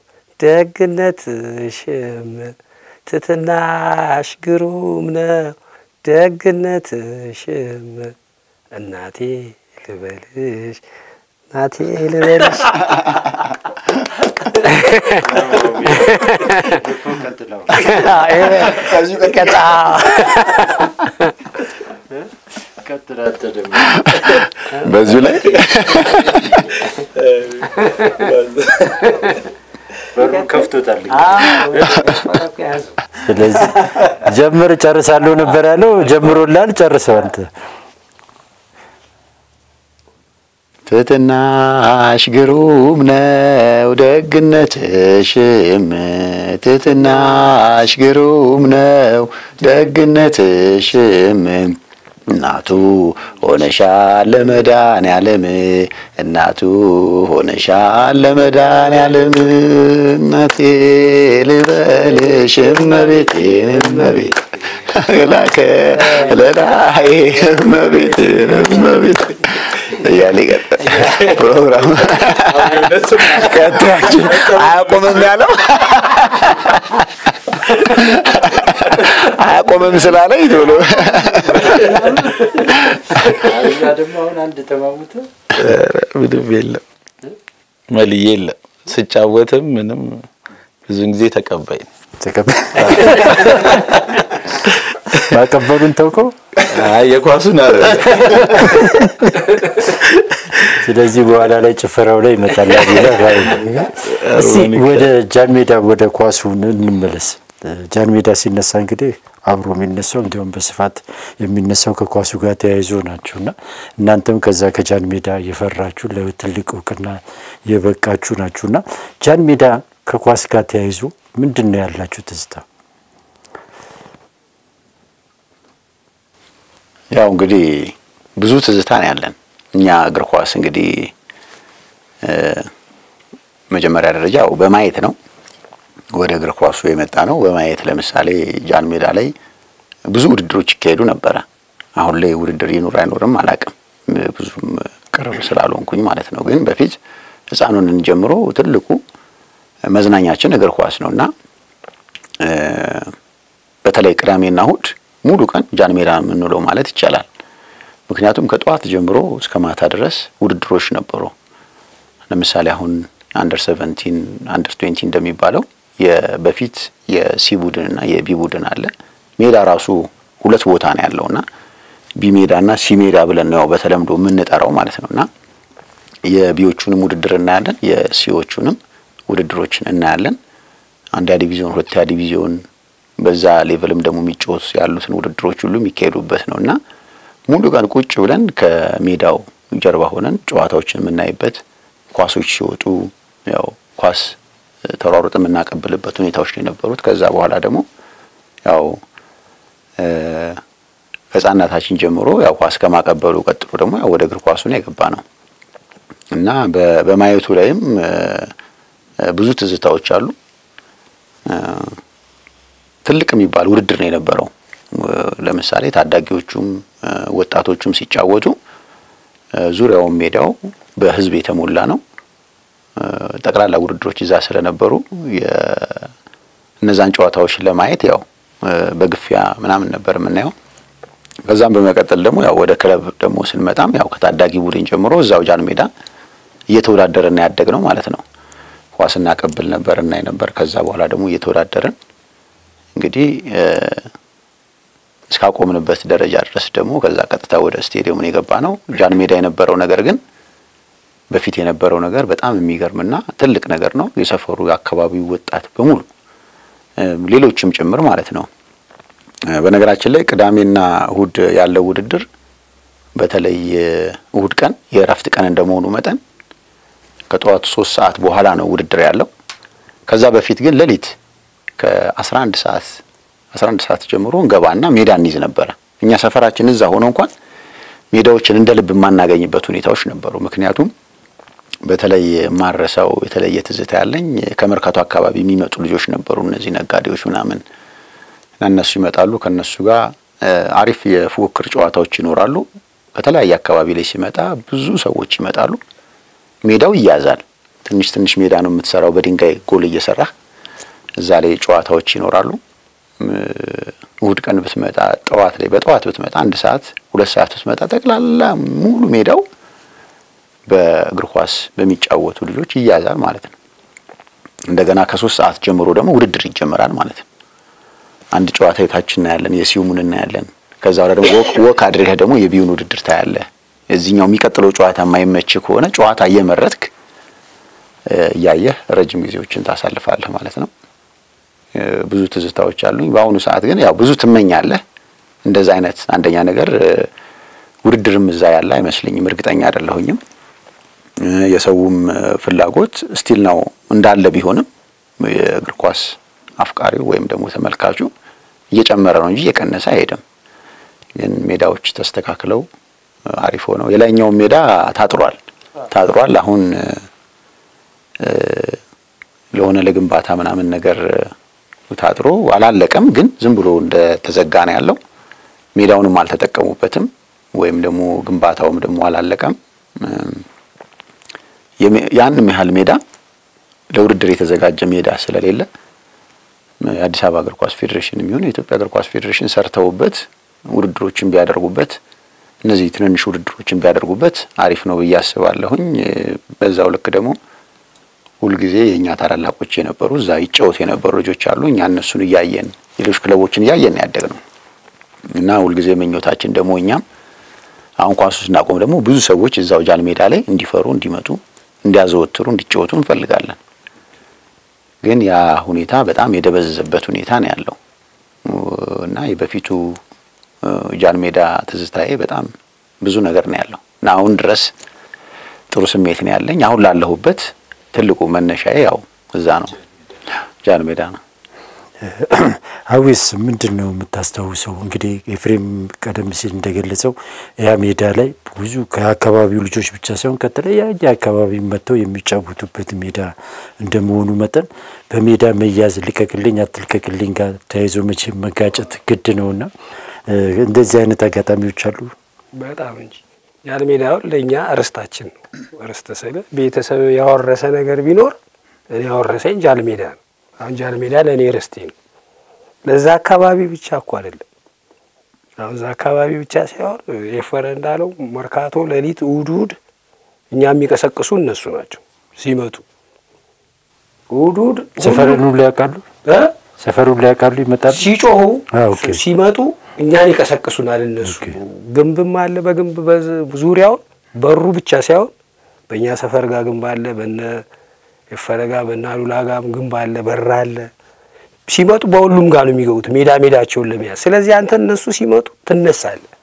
ደግነትሽም ትትናሽ ግሩም ነው ደግነትሽም እናቴ ልበልሽ እናቴ ልበልሽ በዚሁ ላይ ከፍቶታል። ስለዚህ ጀምር ጨርሳለሁ ነበር ያለው። ጀምሮላል፣ ጨርሰው አንተ ትትናሽ ግሩም ነው ደግነትሽም ትትናሽ ግሩም ነው ደግነትሽም እናቱ ሆነሻል ለመድኃኔዓለም እናቱ ሆነሻል ለመድኃኔዓለም እናቴ ልበልሽ እመቤቴ እመቤቴ ላከ ለላይ እመቤቴ እመቤቴ እያለ ይቀጥል ፕሮግራም ቀጥላችሁ አያቆምም ያለው አያቆምም ስላለኝ ቶሎ እዛ ደግሞ አሁን አንድ ተማሙተ ምንም የለም መልዬ የለም ስጫወትም ምንም ብዙን ጊዜ ተቀባይ ነው። ተቀበል ማቀበሉን ተውከው። አይ የኳሱን አረ ስለዚህ በኋላ ላይ ጭፈራው ላይ ይመጣል። እስቲ ወደ ጃን ሜዳ ወደ ኳሱ እንመለስ። ጃን ሜዳ ሲነሳ እንግዲህ አብሮ የሚነሳው እንዲሁም በስፋት የሚነሳው ከኳሱ ጋር ተያይዞ ናችሁ እና እናንተም ከዛ ከጃን ሜዳ የፈራችሁ ለትልቅ እውቅና የበቃችሁ ናችሁ እና ጃን ሜዳ ከኳስ ጋር ተያይዞ ምንድን ነው ያላችሁ ትዝታ? ያው እንግዲህ ብዙ ትዝታ ነው ያለን እኛ እግር ኳስ እንግዲህ መጀመሪያ ደረጃ ያው በማየት ነው ወደ እግር ኳሱ የመጣ ነው። በማየት ለምሳሌ ጃን ሜዳ ላይ ብዙ ውድድሮች ይካሄዱ ነበረ። አሁን ላይ ውድድር ይኑር አይኖርም አላቅም፣ ብዙም ቅርብ ስላልሆንኩኝ ማለት ነው። ግን በፊት ሕፃኑን ጀምሮ ትልቁ መዝናኛችን እግር ኳስ ነው እና በተለይ ቅዳሜና እሁድ ሙሉ ቀን ጃን ሜዳ የምንውለው ማለት ይቻላል። ምክንያቱም ከጠዋት ጀምሮ እስከ ማታ ድረስ ውድድሮች ነበሩ። ለምሳሌ አሁን አንደር ሰቨንቲን አንደር ትዌንቲ እንደሚባለው በፊት የሲ ቡድን እና የቢ ቡድን አለ። ሜዳ ራሱ ሁለት ቦታ ነው ያለውና ቢ ሜዳ እና ሲ ሜዳ ብለን ነው በተለምዶ የምንጠራው ማለት ነው እና የቢዎቹንም ውድድር እናያለን፣ የሲዎቹንም ውድድሮችን እናያለን። አንደኛ ዲቪዚዮን፣ ሁለተኛ ዲቪዚዮን በዛ ሌቭልም ደግሞ የሚጫወቱ ያሉትን ውድድሮች ሁሉ የሚካሄዱበት ነው እና ሙሉ ቀን ቁጭ ብለን ከሜዳው ጀርባ ሆነን ጨዋታዎችን የምናይበት ኳሶች ሲወጡ ያው ኳስ ተሯሩጥ የምናቀብልበት ሁኔታዎች ነው የነበሩት። ከዛ በኋላ ደግሞ ያው ከሕፃናታችን ጀምሮ ያው ኳስ ከማቀበሉ ቀጥሎ ደግሞ ያው ወደ እግር ኳሱ ነው የገባ ነው እና በማየቱ ላይም ብዙ ትዝታዎች አሉ። ትልቅ የሚባል ውድድር ነው የነበረው። ለምሳሌ ታዳጊዎቹም ወጣቶቹም ሲጫወቱ ዙሪያውን ሜዳው በህዝብ የተሞላ ነው። ጠቅላላ ውድድሮች እዛ ስለነበሩ እነዛን ጨዋታዎች ለማየት ያው በግፊያ ምናምን ነበር የምናየው። ከዛም በመቀጠል ደግሞ ያው ወደ ክለብ ደግሞ ስንመጣም ያው ከታዳጊ ቡድን ጀምሮ እዛው ጃን ሜዳ እየተወዳደረን ያደግ ነው ማለት ነው። ኳስ እናቀብል ነበር እናይ ነበር። ከዛ በኋላ ደግሞ እየተወዳደረን እንግዲህ እስካቆምንበት ደረጃ ድረስ ደግሞ ከዛ ቀጥታ ወደ ስቴዲየሙን የገባ ነው። ጃን ሜዳ የነበረው ነገር ግን በፊት የነበረው ነገር በጣም የሚገርምና ትልቅ ነገር ነው። የሰፈሩ የአካባቢው ወጣት በሙሉ ሌሎችም ጭምር ማለት ነው። በነገራችን ላይ ቅዳሜና እሁድ ያለው ውድድር በተለይ እሁድ ቀን የእረፍት ቀን እንደመሆኑ መጠን ከጠዋቱ ሶስት ሰዓት በኋላ ነው ውድድር ያለው። ከዛ በፊት ግን ሌሊት ከአስራ አንድ ሰዓት አስራ አንድ ሰዓት ጀምሮ እንገባና ሜዳ እንይዝ ነበረ። እኛ ሰፈራችን እዛ ሆኖ እንኳን ሜዳዎችን እንደ ልብ የማናገኝበት ሁኔታዎች ነበሩ። ምክንያቱም በተለይ ማረሳው የተለየ ትዝታ ያለኝ ከመርካቶ አካባቢ የሚመጡ ልጆች ነበሩ፣ እነዚህ ነጋዴዎች ምናምን እና እነሱ ይመጣሉ። ከእነሱ ጋር አሪፍ የፉክክር ጨዋታዎች ይኖራሉ። ከተለያየ አካባቢ ላይ ሲመጣ ብዙ ሰዎች ይመጣሉ። ሜዳው ይያዛል። ትንሽ ትንሽ ሜዳ ነው የምትሰራው፣ በድንጋይ ጎል እየሰራ እዛ ላይ ጨዋታዎች ይኖራሉ። እሁድ ቀን ብትመጣ ጠዋት ላይ በጠዋት ብትመጣ አንድ ሰዓት ሁለት ሰዓት ብትመጣ ጠቅላላ ሙሉ ሜዳው በእግር ኳስ በሚጫወቱ ልጆች ይያዛል ማለት ነው። እንደገና ከሶስት ሰዓት ጀምሮ ደግሞ ውድድር ይጀመራል ማለት ነው። አንድ ጨዋታ የታች እናያለን፣ የሲዩሙን እናያለን። ከዛ በኋላ ደግሞ ወክ አድርገህ ደግሞ የቢዩን ውድድር ታያለህ። እዚህኛው የሚቀጥለው ጨዋታ የማይመች ከሆነ ጨዋታ እየመረጥክ እያየህ ረጅም ጊዜዎችን ታሳልፋለህ ማለት ነው። ብዙ ትዝታዎች አሉኝ። በአሁኑ ሰዓት ግን ያው ብዙ ትመኛለህ። እንደዛ አይነት አንደኛ ነገር ውድድርም እዛ ያለ አይመስለኝም፣ እርግጠኛ አይደለሁኝም። የሰውም ፍላጎት ስቲል ነው እንዳለ ቢሆንም የእግር ኳስ አፍቃሪው ወይም ደግሞ ተመልካቹ እየጨመረ ነው እንጂ እየቀነሰ አይሄድም። ግን ሜዳዎች ተስተካክለው አሪፍ ሆነው የላይኛውን ሜዳ ታጥሯል ታጥሯል። አሁን ለሆነ ለግንባታ ምናምን ነገር ታጥሮ አላለቀም፣ ግን ዝም ብሎ እንደ ተዘጋ ነው ያለው። ሜዳውንም አልተጠቀሙበትም፣ ወይም ደግሞ ግንባታውም ደግሞ አላለቀም። ያንም ያህል ሜዳ ለውድድር የተዘጋጀ ሜዳ ስለሌለ የአዲስ አበባ እግር ኳስ ፌዴሬሽን የሚሆን የኢትዮጵያ እግር ኳስ ፌዴሬሽን ሰርተውበት ውድድሮችን ቢያደርጉበት እነዚህ ትንንሽ ውድድሮችን ቢያደርጉበት አሪፍ ነው ብዬ አስባለሁኝ። በዛው ልክ ደግሞ ሁልጊዜ የእኛ ታላላቆች የነበሩ እዛ ይጫወቱ የነበሩ ልጆች አሉ። እኛ እነሱን እያየን ሌሎች ክለቦችን እያየን ያደግ ነው እና ሁልጊዜ ምኞታችን ደግሞ እኛም አሁን ኳሱ ስናቆም ደግሞ ብዙ ሰዎች እዛው ጃል ሜዳ ላይ እንዲፈሩ፣ እንዲመጡ፣ እንዲያዘወትሩ፣ እንዲጫወቱ እንፈልጋለን። ግን ያ ሁኔታ በጣም የደበዘዘበት ሁኔታ ነው ያለው እና የበፊቱ ጃን ሜዳ ትዝታዬ በጣም ብዙ ነገር ነው ያለው እና አሁን ድረስ ጥሩ ስሜት ነው ያለኝ። አሁን ላለሁበት ትልቁ መነሻዬ ያው እዛ ነው፣ ጃን ሜዳ ነው። አዊስ ምንድን ነው የምታስታውሰው? እንግዲህ ኤፍሬም ቀደም ሲል እንደገለጸው ያ ሜዳ ላይ ብዙ ከአካባቢው ልጆች ብቻ ሳይሆን ከተለያየ አካባቢ መጥተው የሚጫወቱበት ሜዳ እንደመሆኑ መጠን በሜዳ መያዝ ልቀቅልኝ አትልቀቅልኝ ጋር ተያይዞ መቼም መጋጨት ግድ ነውና እንደዚህ አይነት አጋጣሚዎች አሉ። በጣም እንጂ ጃን ሜዳውን ለእኛ ርስታችን ነው። ርስት ስል ቤተሰብ ያወረሰ ነገር ቢኖር እኔ ያወረሰኝ ጃን ሜዳ ነው። አሁን ጃን ሜዳ ለእኔ ርስቴ ነው። ለዛ አካባቢ ብቻ እኮ አይደለም። አሁን እዛ አካባቢ ብቻ ሳይሆን የፈረ እንዳለው መርካቶ ሌሊት እሑድ እሑድ እኛ የሚቀሰቅሱ እነሱ ናቸው ሲመጡ እሑድ እሑድ ሰፈሩን ሁሉ ያውቃሉ። ሰፈሩን ላይ ያውቃሉ። ይመጣሉ ሲጮሁ ኦኬ። ሲመጡ እኛን ይቀሰቅሱናል። እነሱ ግንብም አለ በግንብ በዝ- ዙሪያውን በሩ ብቻ ሳይሆን በእኛ ሰፈር ጋር ግንብ አለ፣ በነ የፈረ ጋር በነ አሉላ ጋር ግንብ አለ፣ በር አለ። ሲመጡ በሁሉም ጋር ነው የሚገቡት ሜዳ ሜዳቸውን ለመያዝ። ስለዚህ አንተ እነሱ ሲመጡ ትነሳለህ።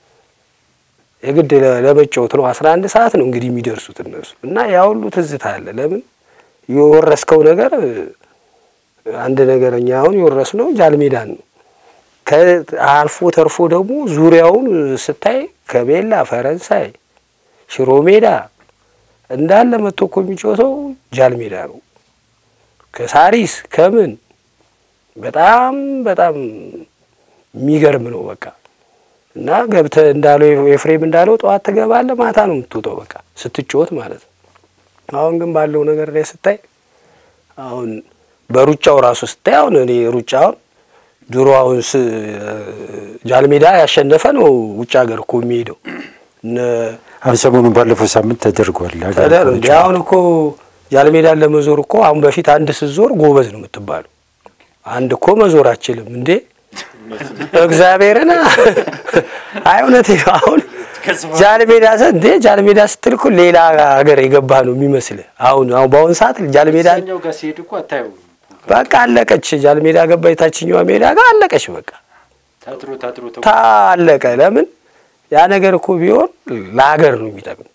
የግድ ለ- ለመጫወት ነው። አስራ አንድ ሰዓት ነው እንግዲህ የሚደርሱት እነሱ እና ያ ሁሉ ትዝታ አለ። ለምን የወረስከው ነገር አንድ ነገር እኛ አሁን የወረስነው ጃልሜዳን ነው። ከአልፎ ተርፎ ደግሞ ዙሪያውን ስታይ ከቤላ ፈረንሳይ፣ ሽሮ ሜዳ እንዳለ መጥቶ እኮ የሚጫወተው ጃልሜዳ ነው። ከሳሪስ ከምን በጣም በጣም የሚገርም ነው። በቃ እና ገብተህ እንዳለው ኤፍሬም እንዳለው ጠዋት ትገባለህ፣ ማታ ነው የምትወጣው። በቃ ስትጫወት ማለት ነው። አሁን ግን ባለው ነገር ላይ ስታይ አሁን በሩጫው ራሱ ስታይ አሁን እኔ ሩጫውን ድሮ አሁን ስ ጃልሜዳ ያሸነፈ ነው ውጭ ሀገር እኮ የሚሄደው እነ አሁን ሰሞኑን ባለፈው ሳምንት ተደርጓል። ሀገር ተደር አቋራጭ እንዲ አሁን እኮ ጃልሜዳን ለመዞር እኮ አሁን በፊት አንድ ስትዞር ጎበዝ ነው የምትባለው። አንድ እኮ መዞር አችልም እንዴ እግዚአብሔርን አይ እውነቴ ነው። አሁን ጃልሜዳ ሰ እንዴ ጃልሜዳ ስትል እኮ ሌላ ሀገር የገባህ ነው የሚመስልህ። አሁን አሁን በአሁን ሰዓት ጃልሜዳ እዛኛው ጋር ሲሄድ እኮ አታየውም። በቃ አለቀች። ጃልሜዳ ገባ የታችኛዋ ሜዳ ጋር አለቀች። በቃ ታጥሮ ታጥሮ ተው ታለቀ። ለምን ያ ነገር እኮ ቢሆን ለሀገር ነው የሚጠቅም።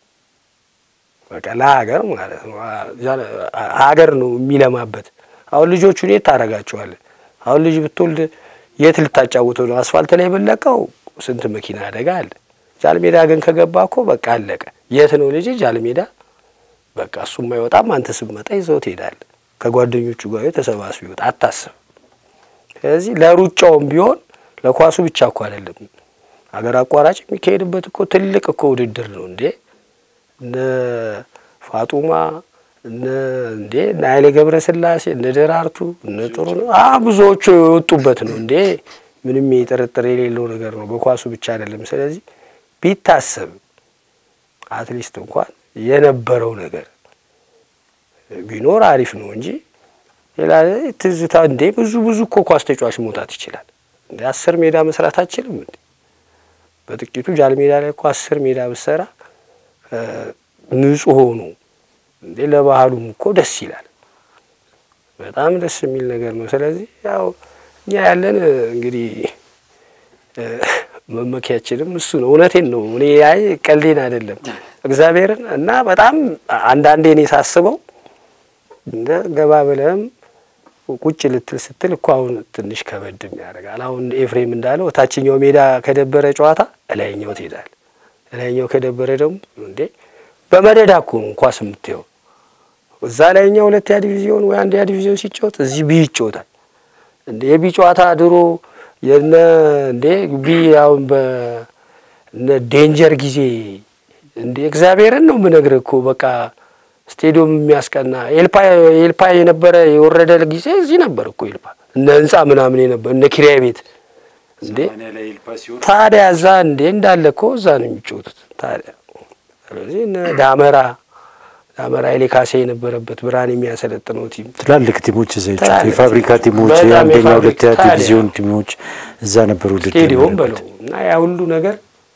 በቃ ለሀገር ማለት ነው። ሀገር ነው የሚለማበት። አሁን ልጆቹን የት ታደርጋቸዋለህ? አሁን ልጅ ብትወልድ የት ልታጫውተው ነው? አስፋልት ላይ ብለቀው ስንት መኪና አደጋ አለ። ጃልሜዳ ግን ከገባ እኮ በቃ አለቀ። የት ነው ልጅ ጃልሜዳ? በቃ እሱም አይወጣም። አንተ ስትመጣ ይዘው ትሄዳለህ። ከጓደኞቹ ጋር ተሰባስበው ይወጣ አታስብ። ስለዚህ ለሩጫውም ቢሆን ለኳሱ ብቻ እኮ አይደለም ሀገር አቋራጭ የሚካሄድበት እኮ ትልቅ እኮ ውድድር ነው እንዴ እነ ፋጡማ እነ እንዴ እነ ኃይሌ ገብረ ስላሴ እነ ደራርቱ እነ ጥሩ ነው አ ብዙዎቹ የወጡበት ነው እንዴ ምንም ጥርጥር የሌለው ነገር ነው። በኳሱ ብቻ አይደለም። ስለዚህ ቢታሰብ አትሊስት እንኳን የነበረው ነገር ቢኖር አሪፍ ነው እንጂ ሌላ ትዝታ እንዴ ብዙ ብዙ እኮ ኳስ ተጫዋች መውጣት ይችላል። እንደ አስር ሜዳ መስራት አችልም እንዴ? በጥቂቱ ጃል ሜዳ ላይ እኮ አስር ሜዳ ብሰራ ንጹህ ሆኖ እንዴ ለባህሉም እኮ ደስ ይላል። በጣም ደስ የሚል ነገር ነው። ስለዚህ ያው እኛ ያለን እንግዲህ መመኪያችንም እሱ ነው። እውነቴን ነው። እኔ አይ ቀልዴን አይደለም። እግዚአብሔርን እና በጣም አንዳንዴ እኔ ሳስበው እንደ ገባ ብለህም ቁጭ ልትል ስትል እኮ አሁን ትንሽ ከበድም ያደርጋል። አሁን ኤፍሬም እንዳለው ታችኛው ሜዳ ከደበረ ጨዋታ እላይኛው ትሄዳል። እላይኛው ከደበረ ደግሞ እንዴ በመደዳ እኮ ነው ኳስ የምትየው እዛ ላይኛው ሁለተኛ ዲቪዚዮን ወይ አንደኛ ዲቪዚዮን ሲጫወት እዚህ ቢ ይጫወታል። እንዴ የቢ ጨዋታ ድሮ የነ እንዴ ቢ አሁን በነ ዴንጀር ጊዜ እንዴ እግዚአብሔርን ነው የምነግርህ እኮ በቃ ስቴዲየም የሚያስቀና ኤልፓ ኤልፓ የነበረ የወረደ ጊዜ እዚህ ነበር እኮ ኤልፓ እነ ህንጻ ምናምን የነበር እነ ኪራይ ቤት እንዴ ታዲያ እዛ እንዴ እንዳለ እኮ እዛ ነው የሚጫወቱት ታዲያ ስለዚህ እነ ዳመራ ዳመራ ኃይሌ ካሴ የነበረበት ብርሃን የሚያሰለጥነው ቲም ትላልቅ ቲሞች እዛ ይጫወቱ ትላልቅ የፋብሪካ ቲሞች በጣም የአንደኛ የፋብሪካ ሁለተኛ ታዲያ። ዲቪዚዮን ቲሞች እዛ ነበሩ ውድድር ስቴዲዮም የሚያደርጉት። በለው እና ያ ሁሉ ነገር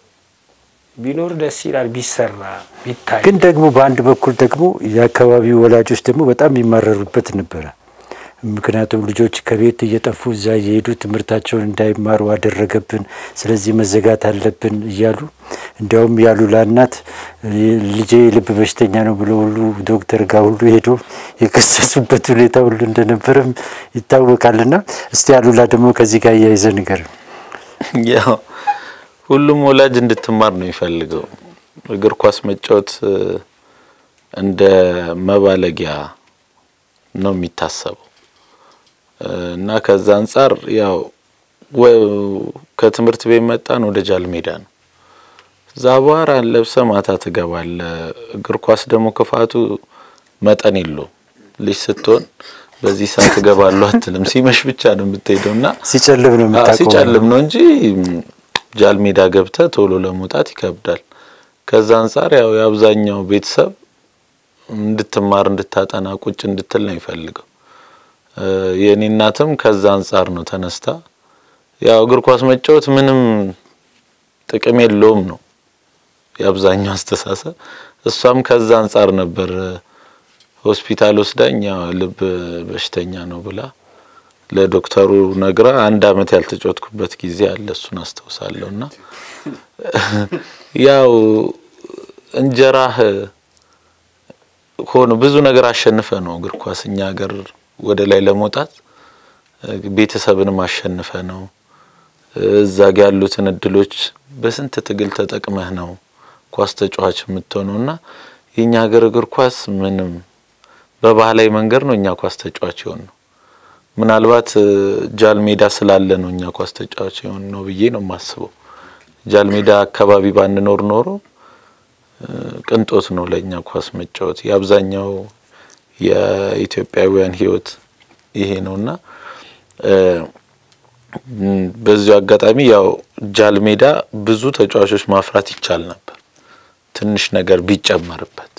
ቢኖር ደስ ይላል ቢሰራ ቢታይ ግን ደግሞ በአንድ በኩል ደግሞ የአካባቢው ወላጆች ደግሞ በጣም የሚማረሩበት ነበረ። ምክንያቱም ልጆች ከቤት እየጠፉ እዛ እየሄዱ ትምህርታቸውን እንዳይማሩ አደረገብን፣ ስለዚህ መዘጋት አለብን እያሉ እንዲያውም ያሉላ እናት ልጄ የልብ በሽተኛ ነው ብሎ ሁሉ ዶክተር ጋር ሁሉ ሄዶ የከሰሱበት ሁኔታ ሁሉ እንደነበረም ይታወቃልና እስቲ ያሉላ ደግሞ ከዚህ ጋር እያይዘ ንገር። ያው ሁሉም ወላጅ እንድትማር ነው የሚፈልገው። እግር ኳስ መጫወት እ፣ እንደ መባለጊያ ነው የሚታሰበው እ፣ እና ከዛ አንጻር ያው ወ- ከትምህርት ቤት መጣን ወደ ጃል ሜዳ ነው። እዛ አቧራን ለብሰ ማታ ትገባለ። እግር ኳስ ደግሞ ክፋቱ መጠን የለውም። ልጅ ስትሆን በዚህ ሰዓት እገባለሁ አትልም። ሲመሽ ብቻ ነው የምትሄደው እና ሲጨልም ነው አዎ፣ የምታቆመው። ሲጨልም ነው እንጂ ም፣ ጃል ሜዳ ገብተህ ቶሎ ለመውጣት ይከብዳል። ከዛ አንጻር ያው የአብዛኛው ቤተሰብ እንድትማር እንድታጠና ቁጭ እንድትል ነው ይፈልገው። የእኔ እናትም ከዛ አንጻር ነው ተነስታ ያው እግር ኳስ መጫወት ምንም ጥቅም የለውም ነው የአብዛኛው አስተሳሰብ። እሷም ከዛ አንጻር ነበር ሆስፒታል ወስዳኝ ያው ልብ በሽተኛ ነው ብላ ለዶክተሩ ነግራ አንድ አመት ያልተጫወትኩበት ጊዜ አለ። እሱን አስታውሳለሁ። እና ያው እንጀራህ ሆኖ ብዙ ነገር አሸንፈ ነው እግር ኳስ እኛ ሀገር ወደ ላይ ለመውጣት ቤተሰብንም አሸንፈ ነው እዛ ጋ ያሉትን እድሎች በስንት ትግል ተጠቅመህ ነው ኳስ ተጫዋች የምትሆነው እና የእኛ ሀገር እግር ኳስ ምንም በባህላዊ መንገድ ነው እኛ ኳስ ተጫዋች የሆን ነው። ምናልባት ጃል ሜዳ ስላለ ነው እኛ ኳስ ተጫዋች የሆን ነው ብዬ ነው የማስበው። ጃል ሜዳ አካባቢ ባንኖር ኖሮ ቅንጦት ነው ለእኛ ኳስ መጫወት። የአብዛኛው የኢትዮጵያውያን ሕይወት ይሄ ነውና በዚሁ አጋጣሚ ያው ጃል ሜዳ ብዙ ተጫዋቾች ማፍራት ይቻል ነበር፣ ትንሽ ነገር ቢጨመርበት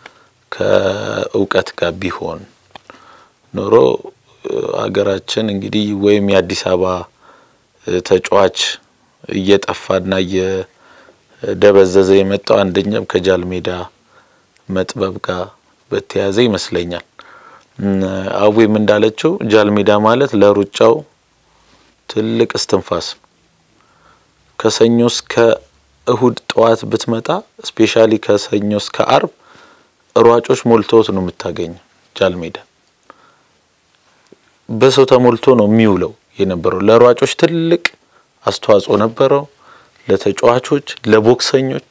ከእውቀት ጋር ቢሆን ኖሮ ሀገራችን እንግዲህ ወይም የአዲስ አበባ ተጫዋች እየጠፋና እየደበዘዘ የመጣው አንደኛም ከጃል ሜዳ መጥበብ ጋር በተያያዘ ይመስለኛል። አዌም እንዳለችው ጃል ሜዳ ማለት ለሩጫው ትልቅ እስትንፋስ ነው። ከሰኞ እስከ እሁድ ጠዋት ብትመጣ ስፔሻሊ ከሰኞ እስከ አርብ ሯጮች ሞልተውት ነው የምታገኘው። ጃል ሜዳ በሰው ተሞልቶ ነው የሚውለው የነበረው። ለሯጮች ትልቅ አስተዋጽኦ ነበረው። ለተጫዋቾች፣ ለቦክሰኞች፣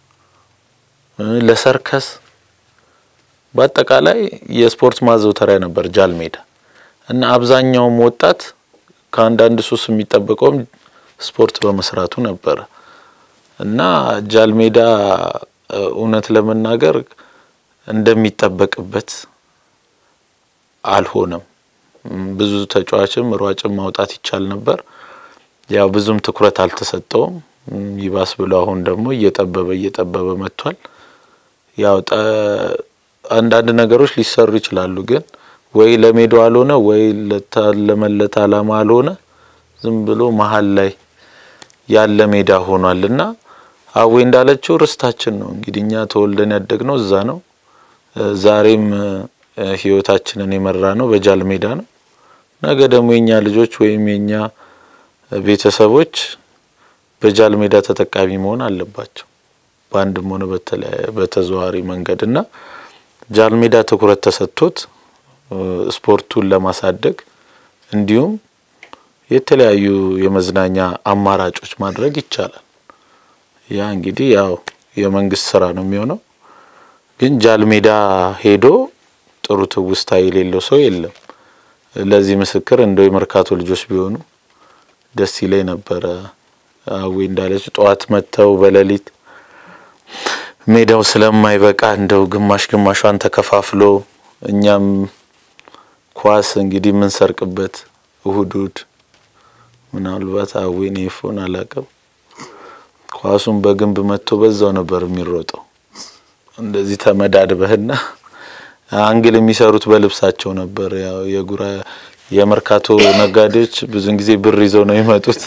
ለሰርከስ በአጠቃላይ የስፖርት ማዘውተሪያ ነበር ጃል ሜዳ እና አብዛኛውም ወጣት ከአንዳንድ ሱስ የሚጠበቀውም ስፖርት በመስራቱ ነበረ እና ጃል ሜዳ እውነት ለመናገር እንደሚጠበቅበት አልሆነም። ብዙ ተጫዋችም ሯጭም ማውጣት ይቻል ነበር። ያው ብዙም ትኩረት አልተሰጠውም። ይባስ ብሎ አሁን ደግሞ እየጠበበ እየጠበበ መጥቷል። ያው አንዳንድ ነገሮች ሊሰሩ ይችላሉ፣ ግን ወይ ለሜዳው አልሆነ ወይ ለታለመለት ዓላማ አልሆነ። ዝም ብሎ መሀል ላይ ያለ ሜዳ ሆኗል እና አዌ እንዳለችው ርስታችን ነው እንግዲህ እኛ ተወልደን ያደግነው እዛ ነው። ዛሬም ህይወታችንን የመራ ነው በጃል ሜዳ ነው። ነገ ደግሞ የኛ ልጆች ወይም የኛ ቤተሰቦች በጃል ሜዳ ተጠቃሚ መሆን አለባቸው። በአንድም ሆነ በተለያየ በተዘዋዋሪ መንገድ እና ጃልሜዳ ትኩረት ተሰጥቶት ስፖርቱን ለማሳደግ እንዲሁም የተለያዩ የመዝናኛ አማራጮች ማድረግ ይቻላል። ያ እንግዲህ ያው የመንግስት ስራ ነው የሚሆነው። ግን ጃልሜዳ ሄዶ ጥሩ ትውስታ የሌለው ሰው የለም። ለዚህ ምስክር እንደው የመርካቶ ልጆች ቢሆኑ ደስ ይለኝ ነበረ። አዌ እንዳለች ጠዋት መጥተው በሌሊት ሜዳው ስለማይበቃ እንደው ግማሽ ግማሿን ተከፋፍሎ እኛም ኳስ እንግዲህ የምንሰርቅበት እሁድ እሁድ ምናልባት አዌን ኤፎን አላቅም ኳሱን በግንብ መጥቶ በዛው ነበር የሚሮጠው። እንደዚህ ተመዳድበህና አንግል የሚሰሩት በልብሳቸው ነበር። ያው የጉራ የመርካቶ ነጋዴዎች ብዙን ጊዜ ብር ይዘው ነው የሚመጡት።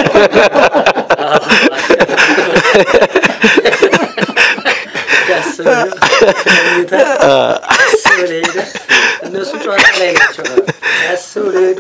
እነሱ ጨዋታ ላይ ናቸው። ያስብ ለሄዱ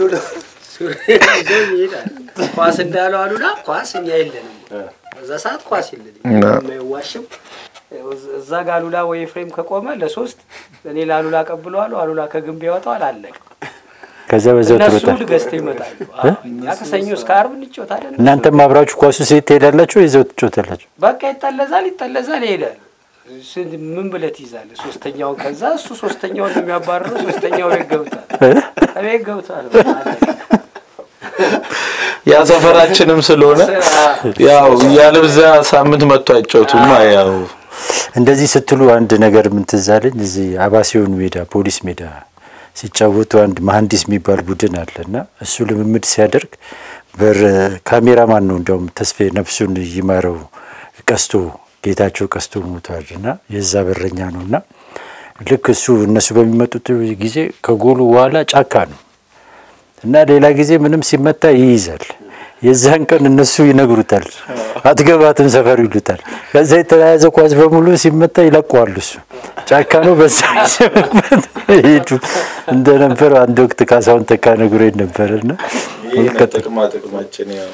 ኳስ እንዳለው አሉላ ኳስ እኛ የለንም። በዛ ሰዓት ኳስ የለንም። የማይዋሽም እዛ ጋ አሉላ ወይ ፍሬም ከቆመ ለሶስት እኔ ለአሉላ ቀብለዋለሁ። አሉላ ከግንብ ያወጣዋል። አለቀ። ከዛ በዛው እነሱ ትሮጣል። ገዝተው ይመጣሉ። እኛ ከሰኞ እስከ ዓርብ እንጫወታለን። እናንተም አብራችሁ ኳሱ ሴት ትሄዳላችሁ፣ ይዘው ትጫወታላችሁ። በቃ ይጠለዛል፣ ይጠለዛል፣ ይሄዳል። ስንት ምን ብለት ይዛል? ሶስተኛውን ከዛ እሱ ሶስተኛውን ነው የሚያባርረው። ሶስተኛው ቤት ገብቷል፣ ቤት ገብቷል። ያ ሰፈራችንም ስለሆነ ያው ያለብዛ ሳምንት መጥቶ አይጫወቱማ ያው እንደዚህ ስትሉ አንድ ነገር ምን ትዝ አለኝ። እዚህ አባሲዮን ሜዳ ፖሊስ ሜዳ ሲጫወቱ አንድ መሀንዲስ የሚባል ቡድን አለ እና እሱ ልምምድ ሲያደርግ በር ካሜራማን ነው እንዲያውም ተስፌ ነፍሱን ይማረው ቀስቶ ጌታቸው ቀስቶ ሞቷል እና የዛ በረኛ ነው እና ልክ እሱ እነሱ በሚመጡት ጊዜ ከጎሉ በኋላ ጫካ ነው እና ሌላ ጊዜ ምንም ሲመታ ይይዛል። የዛን ቀን እነሱ ይነግሩታል፣ አትገባትም ሰፈሩ ይሉታል። ከዛ የተያያዘ ኳስ በሙሉ ሲመታ ይለቀዋል። እሱ ጫካ ነው። በዛ ሄዱ እንደነበር አንድ ወቅት ካሳሁን ተካ ነግሮኝ ነበር እና ጥቅማ ጥቅማችን ያው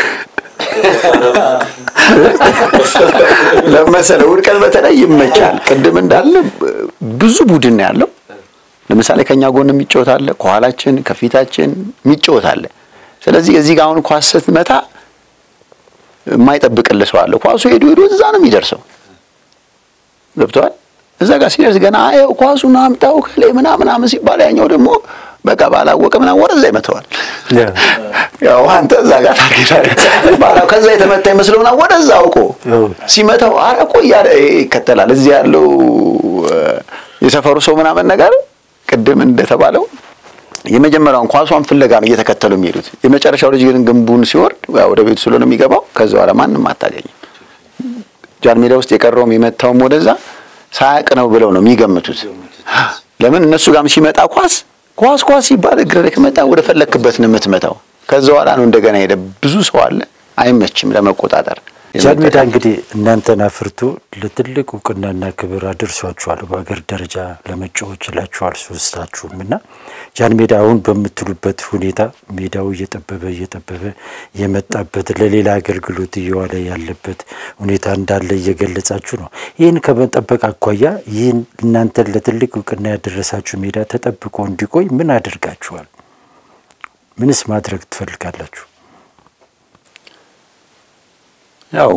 ለመሰለ ውድቀት በተለይ ይመቻል። ቅድም እንዳለ ብዙ ቡድን ነው ያለው። ለምሳሌ ከኛ ጎን የሚጫወት አለ፣ ከኋላችን ከፊታችን የሚጫወት አለ። ስለዚህ እዚህ ጋር አሁን ኳስ ስትመታ የማይጠብቅልህ ሰው አለ። ኳሱ ሄዶ ሄዶ እዛ ነው የሚደርሰው። ገብተዋል። እዛ ጋር ሲደርስ ገና አየው ኳሱን አምጣው ከሌ ምናምን ምናምን ሲባል ያኛው ደግሞ በቃ ባላወቀ ምናምን ወደዛ ይመተዋል። ያው አንተ እዛ ጋር ታርጌት ባላ ከዛ የተመታ ይመስለውና ወደዛ አውቆ ሲመታው አረ እኮ እያለ ይከተላል። እዚህ ያለው የሰፈሩ ሰው ምናምን ነገር ቅድም እንደተባለው የመጀመሪያውን ኳሷን ፍለጋ ነው እየተከተሉ የሚሄዱት። የመጨረሻው ልጅ ግን ግንቡን ሲወርድ ወደ ቤቱ ስለሆነ የሚገባው ከዛ በኋላ ማንም አታገኝም። ጃን ሜዳ ውስጥ የቀረውም የመታውም ወደዛ ሳያቅ ነው ብለው ነው የሚገምቱት። ለምን እነሱ ጋርም ሲመጣ ኳስ ኳስ ኳስ ሲባል እግር ላይ ከመጣ ወደ ፈለክበት ነው የምትመታው። ከዛ በኋላ ነው እንደገና ሄደ። ብዙ ሰው አለ፣ አይመችም ለመቆጣጠር። ጃን ሜዳ እንግዲህ እናንተን አፍርቶ ለትልቅ እውቅናና ክብር አድርሷችኋል። በሀገር ደረጃ ለመጫወት ችላችኋል ሶስታችሁም እና ጃን ሜዳ አሁን በምትሉበት ሁኔታ ሜዳው እየጠበበ እየጠበበ የመጣበት ለሌላ አገልግሎት እየዋለ ያለበት ሁኔታ እንዳለ እየገለጻችሁ ነው። ይህን ከመጠበቅ አኳያ ይህን እናንተን ለትልቅ እውቅና ያደረሳችሁ ሜዳ ተጠብቆ እንዲቆይ ምን አድርጋችኋል? ምንስ ማድረግ ትፈልጋላችሁ? ያው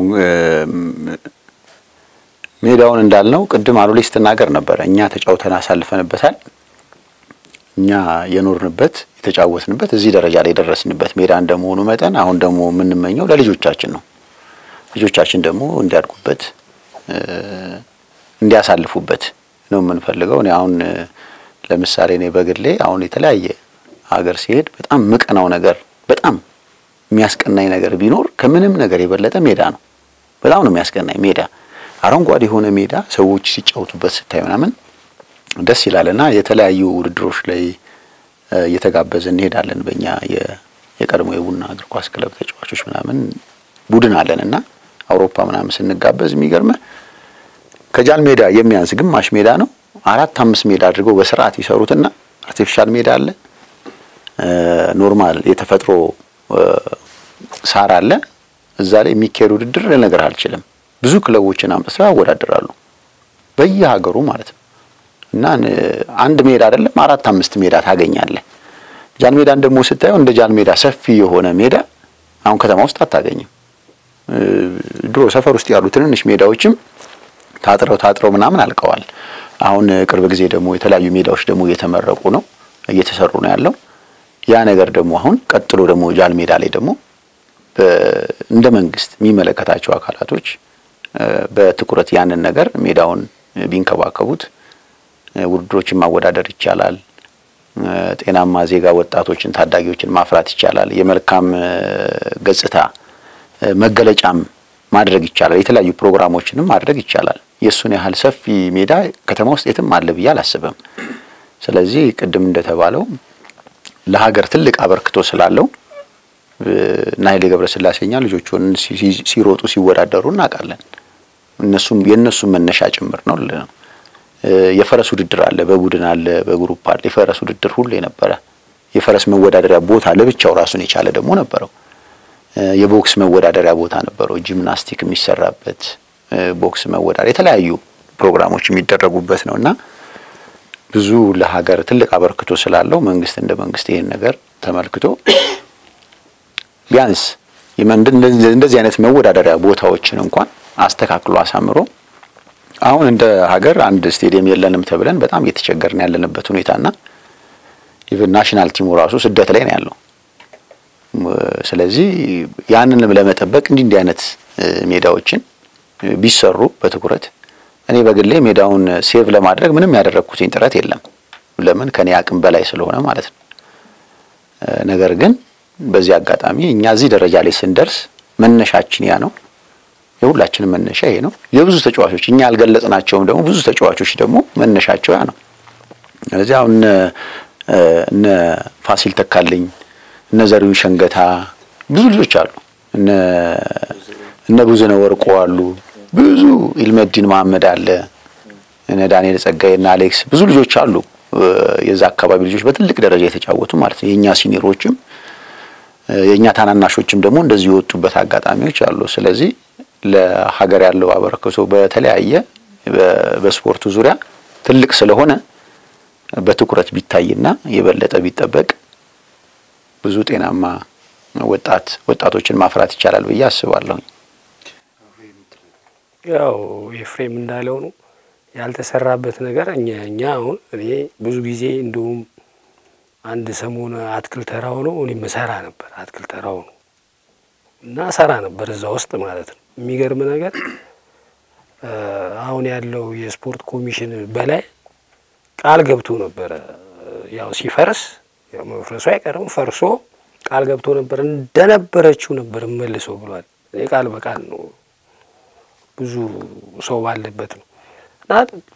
ሜዳውን እንዳልነው ቅድም አሉሌ ስትናገር ነበረ። እኛ ተጫውተን አሳልፈንበታል። እኛ የኖርንበት የተጫወትንበት እዚህ ደረጃ ላይ የደረስንበት ሜዳ እንደመሆኑ መጠን አሁን ደግሞ የምንመኘው ለልጆቻችን ነው። ልጆቻችን ደግሞ እንዲያድጉበት እንዲያሳልፉበት ነው የምንፈልገው። እኔ አሁን ለምሳሌ እኔ በግሌ አሁን የተለያየ ሀገር ሲሄድ በጣም ምቀናው ነገር በጣም የሚያስቀናኝ ነገር ቢኖር ከምንም ነገር የበለጠ ሜዳ ነው። በጣም ነው የሚያስቀናኝ ሜዳ። አረንጓዴ የሆነ ሜዳ ሰዎች ሲጫወቱበት ስታይ ምናምን ደስ ይላልና የተለያዩ ውድድሮች ላይ እየተጋበዘ እንሄዳለን። በእኛ የቀድሞ የቡና እግር ኳስ ክለብ ተጫዋቾች ምናምን ቡድን አለን እና አውሮፓ ምናምን ስንጋበዝ የሚገርመ ከጃን ሜዳ የሚያንስ ግማሽ ሜዳ ነው አራት አምስት ሜዳ አድርገው በስርዓት ይሰሩትና አርቲፊሻል ሜዳ አለ፣ ኖርማል የተፈጥሮ ሳር አለ። እዛ ላይ የሚካሄድ ውድድር ልነግርህ አልችልም። ብዙ ክለቦችን አምጥተው ያወዳድራሉ በየሀገሩ ማለት ነው። እና አንድ ሜዳ አይደለም አራት አምስት ሜዳ ታገኛለህ። ጃን ሜዳን ደግሞ ስታየው እንደ ጃን ሜዳ ሰፊ የሆነ ሜዳ አሁን ከተማ ውስጥ አታገኝም። ድሮ ሰፈር ውስጥ ያሉ ትንንሽ ሜዳዎችም ታጥረው ታጥረው ምናምን አልቀዋል። አሁን ቅርብ ጊዜ ደግሞ የተለያዩ ሜዳዎች ደግሞ እየተመረቁ ነው እየተሰሩ ነው ያለው። ያ ነገር ደግሞ አሁን ቀጥሎ ደግሞ ጃል ሜዳ ላይ ደግሞ እንደ መንግስት የሚመለከታቸው አካላቶች በትኩረት ያንን ነገር ሜዳውን ቢንከባከቡት ውድድሮችን ማወዳደር ይቻላል። ጤናማ ዜጋ ወጣቶችን፣ ታዳጊዎችን ማፍራት ይቻላል። የመልካም ገጽታ መገለጫም ማድረግ ይቻላል። የተለያዩ ፕሮግራሞችንም ማድረግ ይቻላል። የእሱን ያህል ሰፊ ሜዳ ከተማ ውስጥ የትም አለ ብዬ አላስብም። ስለዚህ ቅድም እንደተባለው ለሀገር ትልቅ አበርክቶ ስላለው እና ኃይሌ ገብረስላሴኛ ልጆቹን ሲሮጡ ሲወዳደሩ እናውቃለን። እነሱም የእነሱም መነሻ ጭምር ነው። የፈረስ ውድድር አለ፣ በቡድን አለ፣ በግሩፕ አለ። የፈረስ ውድድር ሁሉ የነበረ የፈረስ መወዳደሪያ ቦታ ለብቻው ራሱን የቻለ ደግሞ ነበረው። የቦክስ መወዳደሪያ ቦታ ነበረው። ጂምናስቲክ የሚሰራበት ቦክስ መወዳደሪያ የተለያዩ ፕሮግራሞች የሚደረጉበት ነው እና ብዙ ለሀገር ትልቅ አበርክቶ ስላለው መንግስት እንደ መንግስት ይህን ነገር ተመልክቶ ቢያንስ እንደዚህ አይነት መወዳደሪያ ቦታዎችን እንኳን አስተካክሎ አሳምሮ አሁን እንደ ሀገር አንድ ስቴዲየም የለንም ተብለን በጣም እየተቸገርን ያለንበት ሁኔታና ኢቨን ናሽናል ቲሙ ራሱ ስደት ላይ ነው ያለው። ስለዚህ ያንንም ለመጠበቅ እንዲህ እንዲህ አይነት ሜዳዎችን ቢሰሩ በትኩረት እኔ በግሌ ሜዳውን ሴቭ ለማድረግ ምንም ያደረግኩትኝ ጥረት የለም። ለምን ከኔ አቅም በላይ ስለሆነ ማለት ነው። ነገር ግን በዚህ አጋጣሚ እኛ እዚህ ደረጃ ላይ ስንደርስ መነሻችን ያ ነው። የሁላችንም መነሻ ይሄ ነው። የብዙ ተጫዋቾች እኛ ያልገለጽናቸውም ደግሞ ብዙ ተጫዋቾች ደግሞ መነሻቸው ያ ነው። ስለዚህ አሁን እነ ፋሲል ተካልኝ፣ እነ ዘሪሁን ሸንገታ ብዙ ልጆች አሉ። እነ እነ ብዙነህ ወርቆ አሉ። ብዙ ኢልመዲን መሐመድ አለ። እነ ዳንኤል ጸጋዬ እና አሌክስ ብዙ ልጆች አሉ። የዛ አካባቢ ልጆች በትልቅ ደረጃ የተጫወቱ ማለት ነው። የእኛ ሲኒሮችም የእኛ ታናናሾችም ደግሞ እንደዚህ የወጡበት አጋጣሚዎች አሉ። ስለዚህ ለሀገር ያለው አበረክቶ በተለያየ በስፖርቱ ዙሪያ ትልቅ ስለሆነ በትኩረት ቢታይና የበለጠ ቢጠበቅ ብዙ ጤናማ ወጣት ወጣቶችን ማፍራት ይቻላል ብዬ አስባለሁ። ያው ኤፍሬም እንዳለው ነው ያልተሰራበት ነገር እኛ እኛ አሁን እኔ ብዙ ጊዜ እንዲሁም አንድ ሰሞን አትክልት ተራው ነው እኔም እሰራ ነበር። አትክልት ተራው ነው እና እሰራ ነበር እዛ ውስጥ ማለት ነው። የሚገርም ነገር አሁን ያለው የስፖርት ኮሚሽን በላይ ቃል ገብቶ ነበረ። ያው ሲፈርስ ያው መፍረሱ አይቀርም ፈርሶ ቃል ገብቶ ነበር እንደነበረችው ነበር መልሶ ብሏል። እኔ ቃል በቃል ነው ብዙ ሰው ባለበት ነው እና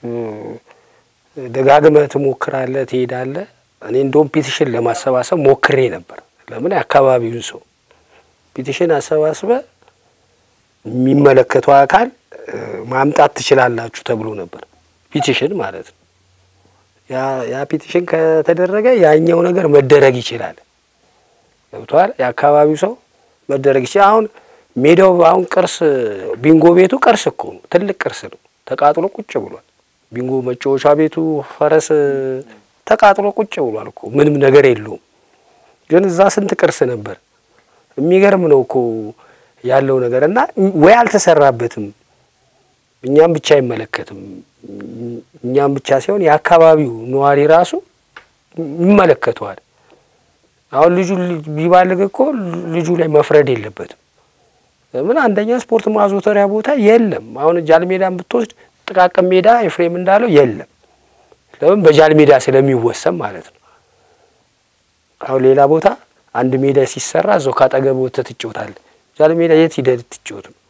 ደጋግመህ ትሞክራለህ፣ ትሄዳለህ። እኔ እንደውም ፒቲሽን ለማሰባሰብ ሞክሬ ነበር። ለምን የአካባቢውን ሰው ፒቲሽን አሰባስበ የሚመለከተው አካል ማምጣት ትችላላችሁ ተብሎ ነበር። ፒቲሽን ማለት ነው። ያ ፒቲሽን ከተደረገ ያኛው ነገር መደረግ ይችላል። ገብቷል። የአካባቢው ሰው መደረግ ይችላል። አሁን ሜዳው አሁን ቅርስ ቢንጎ ቤቱ ቅርስ እኮ ነው፣ ትልቅ ቅርስ ነው። ተቃጥሎ ቁጭ ብሏል። ቢንጎ መጫወቻ ቤቱ ፈረስ ተቃጥሎ ቁጭ ብሏል እኮ ምንም ነገር የለውም። ግን እዛ ስንት ቅርስ ነበር። የሚገርም ነው እኮ ያለው ነገር እና ወይ አልተሰራበትም። እኛም ብቻ አይመለከትም። እኛም ብቻ ሳይሆን የአካባቢው ነዋሪ ራሱ ይመለከተዋል። አሁን ልጁ ቢባልግ እኮ ልጁ ላይ መፍረድ የለበትም። ምን አንደኛ ስፖርት ማዞተሪያ ቦታ የለም። አሁን ጃል ሜዳን ብትወስድ ጥቃቅን ሜዳ ኤፍሬም እንዳለው የለም። ለምን በጃል ሜዳ ስለሚወሰን ማለት ነው። አሁን ሌላ ቦታ አንድ ሜዳ ሲሰራ እዛው ካጠገብ ወጥተህ ትጫወታለህ። ጃል ሜዳ የት ሂደህ ትጫወት ነው?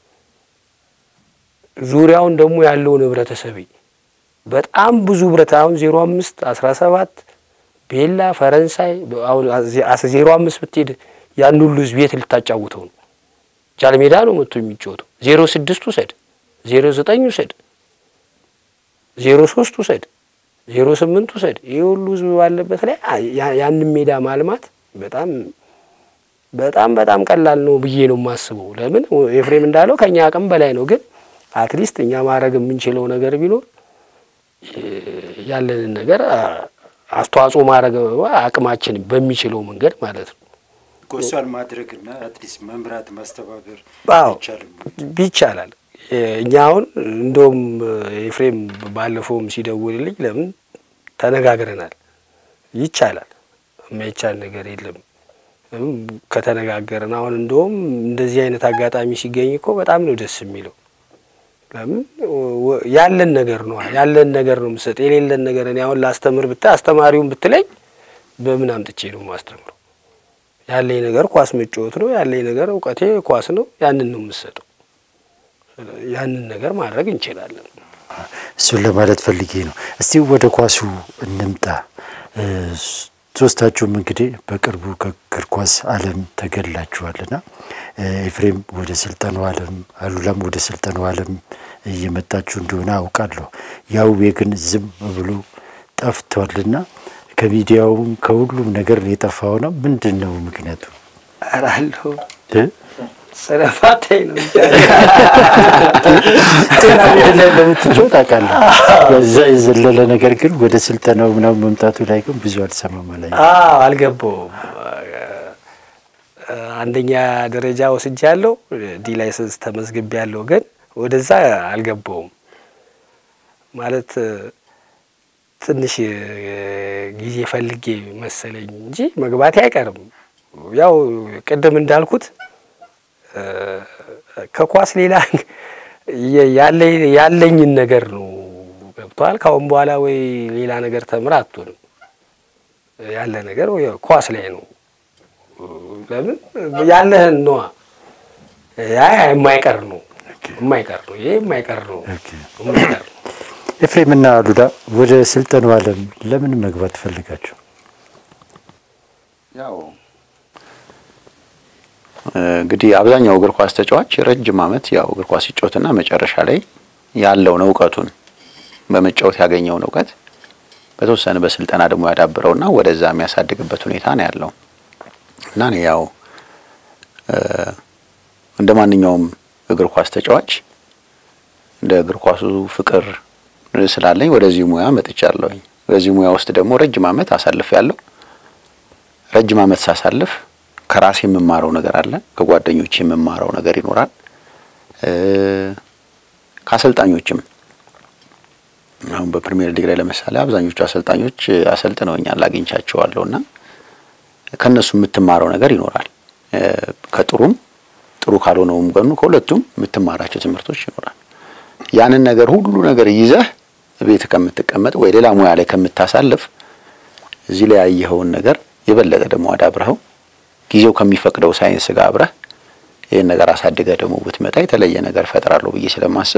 ዙሪያውን ደግሞ ያለውን ህብረተሰብ በጣም ብዙ ህብረት አሁን ዜሮ አምስት አስራ ሰባት ቤላ ፈረንሳይ አሁን ዜሮ አምስት ብትሄድ ያን ሁሉ ህዝብ የት ልታጫውተው ነው? ጃል ሜዳ ነው መጥቶ የሚጫወተው። ዜሮ ስድስት ውሰድ፣ ዜሮ ዘጠኝ ውሰድ፣ ዜሮ ሶስት ውሰድ፣ ዜሮ ስምንት ውሰድ። ይህ ሁሉ ህዝብ ባለበት ላይ ያንን ሜዳ ማልማት በጣም በጣም በጣም ቀላል ነው ብዬ ነው የማስበው። ለምን ኤፍሬም እንዳለው ከኛ አቅም በላይ ነው። ግን አትሊስት እኛ ማድረግ የምንችለው ነገር ቢኖር ያለንን ነገር አስተዋጽኦ ማድረግ አቅማችን በሚችለው መንገድ ማለት ነው። ጎሷን ማድረግና አትሊስት መምራት ማስተባበር አዎ አይቻልም? ይቻላል። እኛ አሁን እንደውም ኤፍሬም ባለፈውም ሲደውልልኝ ለምን ተነጋግረናል። ይቻላል፣ የማይቻል ነገር የለም። እም ከተነጋገርን አሁን እንደውም እንደዚህ አይነት አጋጣሚ ሲገኝ እኮ በጣም ነው ደስ የሚለው። ለምን ወ- ያለን ነገር ነው ያለን ነገር ነው የምሰጥ። የሌለን ነገር እኔ አሁን ላስተምር ብታይ አስተማሪውን ብትለኝ በምን አምጥቼ ነው የማስተምረው? ያለኝ ነገር ኳስ መጫወት ነው። ያለኝ ነገር እውቀቴ ኳስ ነው። ያንን ነው የምሰጠው። ያንን ነገር ማድረግ እንችላለን። እሱን ለማለት ፈልጌ ነው። እስቲ ወደ ኳሱ እንምጣ። እ፣ ሶስታችሁም እንግዲህ በቅርቡ ከእግር ኳስ ዓለም ተገላችኋልና እ፣ ኤፍሬም ወደ ስልጠናው ዓለም፣ አሉላም ወደ ስልጠናው ዓለም እየመጣችሁ እንደሆነ አውቃለሁ። ያውቤ ግን ዝም ብሎ ጠፍቷልና ከሚዲያውም ከሁሉም ነገር የጠፋው ነው። ምንድን ነው ምክንያቱ? አራለሁ እ? ስለፋታኝ ነው እንጂ ጤና ቡድን ላይ እንደምትጫወት አውቃለሁ። ከዛ የዘለለ ነገር ግን ወደ ስልጠናው ምናምን መምጣቱ ላይ ግን ብዙ አልሰማም ላይ አዎ አልገባውም። አንደኛ ደረጃ ወስጃለሁ፣ ዲ ላይሰንስ ተመዝግቤያለሁ፣ ግን ወደዛ አልገባውም። ማለት ትንሽ ጊዜ ፈልጌ መሰለኝ እንጂ መግባቴ አይቀርም። ያው ቅድም እንዳልኩት ከኳስ ሌላ ያለኝን ነገር ነው ገብቷል። ካሁን በኋላ ወይ ሌላ ነገር ተምር አትሆንም። ያለ ነገር ወይ ኳስ ላይ ነው። ለምን ያለህን ነዋ። ያ የማይቀር ነው የማይቀር ነው። ይሄ የማይቀር ነው የማይቀር ነው። ኤፍሬምና አሉላ ወደ ስልጠናው ዓለም ለምን መግባት ፈልጋችሁ? ያው እንግዲህ አብዛኛው እግር ኳስ ተጫዋች ረጅም ዓመት ያው እግር ኳስ ሲጫወትና መጨረሻ ላይ ያለውን እውቀቱን በመጫወት ያገኘውን እውቀት በተወሰነ በስልጠና ደግሞ ያዳብረውና ወደዛ የሚያሳድግበት ሁኔታ ነው ያለው እና እኔ ያው እንደ ማንኛውም እግር ኳስ ተጫዋች እንደ እግር ኳሱ ፍቅር ስላለኝ ወደዚህ ሙያ መጥቻለሁኝ። በዚህ ሙያ ውስጥ ደግሞ ረጅም ዓመት አሳልፍ ያለው ረጅም ዓመት ሳሳልፍ ከራሴ የምማረው ነገር አለ፣ ከጓደኞች የምማረው ነገር ይኖራል፣ ከአሰልጣኞችም አሁን በፕሪሚየር ሊግ ላይ ለምሳሌ አብዛኞቹ አሰልጣኞች አሰልጥነውኛል አግኝቻቸዋለሁ እና ከእነሱ የምትማረው ነገር ይኖራል። ከጥሩም ጥሩ ካልሆነውም ገኑ ከሁለቱም የምትማራቸው ትምህርቶች ይኖራል። ያንን ነገር ሁሉ ነገር ይዘህ ቤት ከምትቀመጥ ወይ ሌላ ሙያ ላይ ከምታሳልፍ እዚህ ላይ ያየኸውን ነገር የበለጠ ደግሞ አዳብረኸው ጊዜው ከሚፈቅደው ሳይንስ ጋር አብረህ ይህን ነገር አሳድገህ ደግሞ ብትመጣ የተለየ ነገር ፈጥራለሁ ብዬ ስለማስብ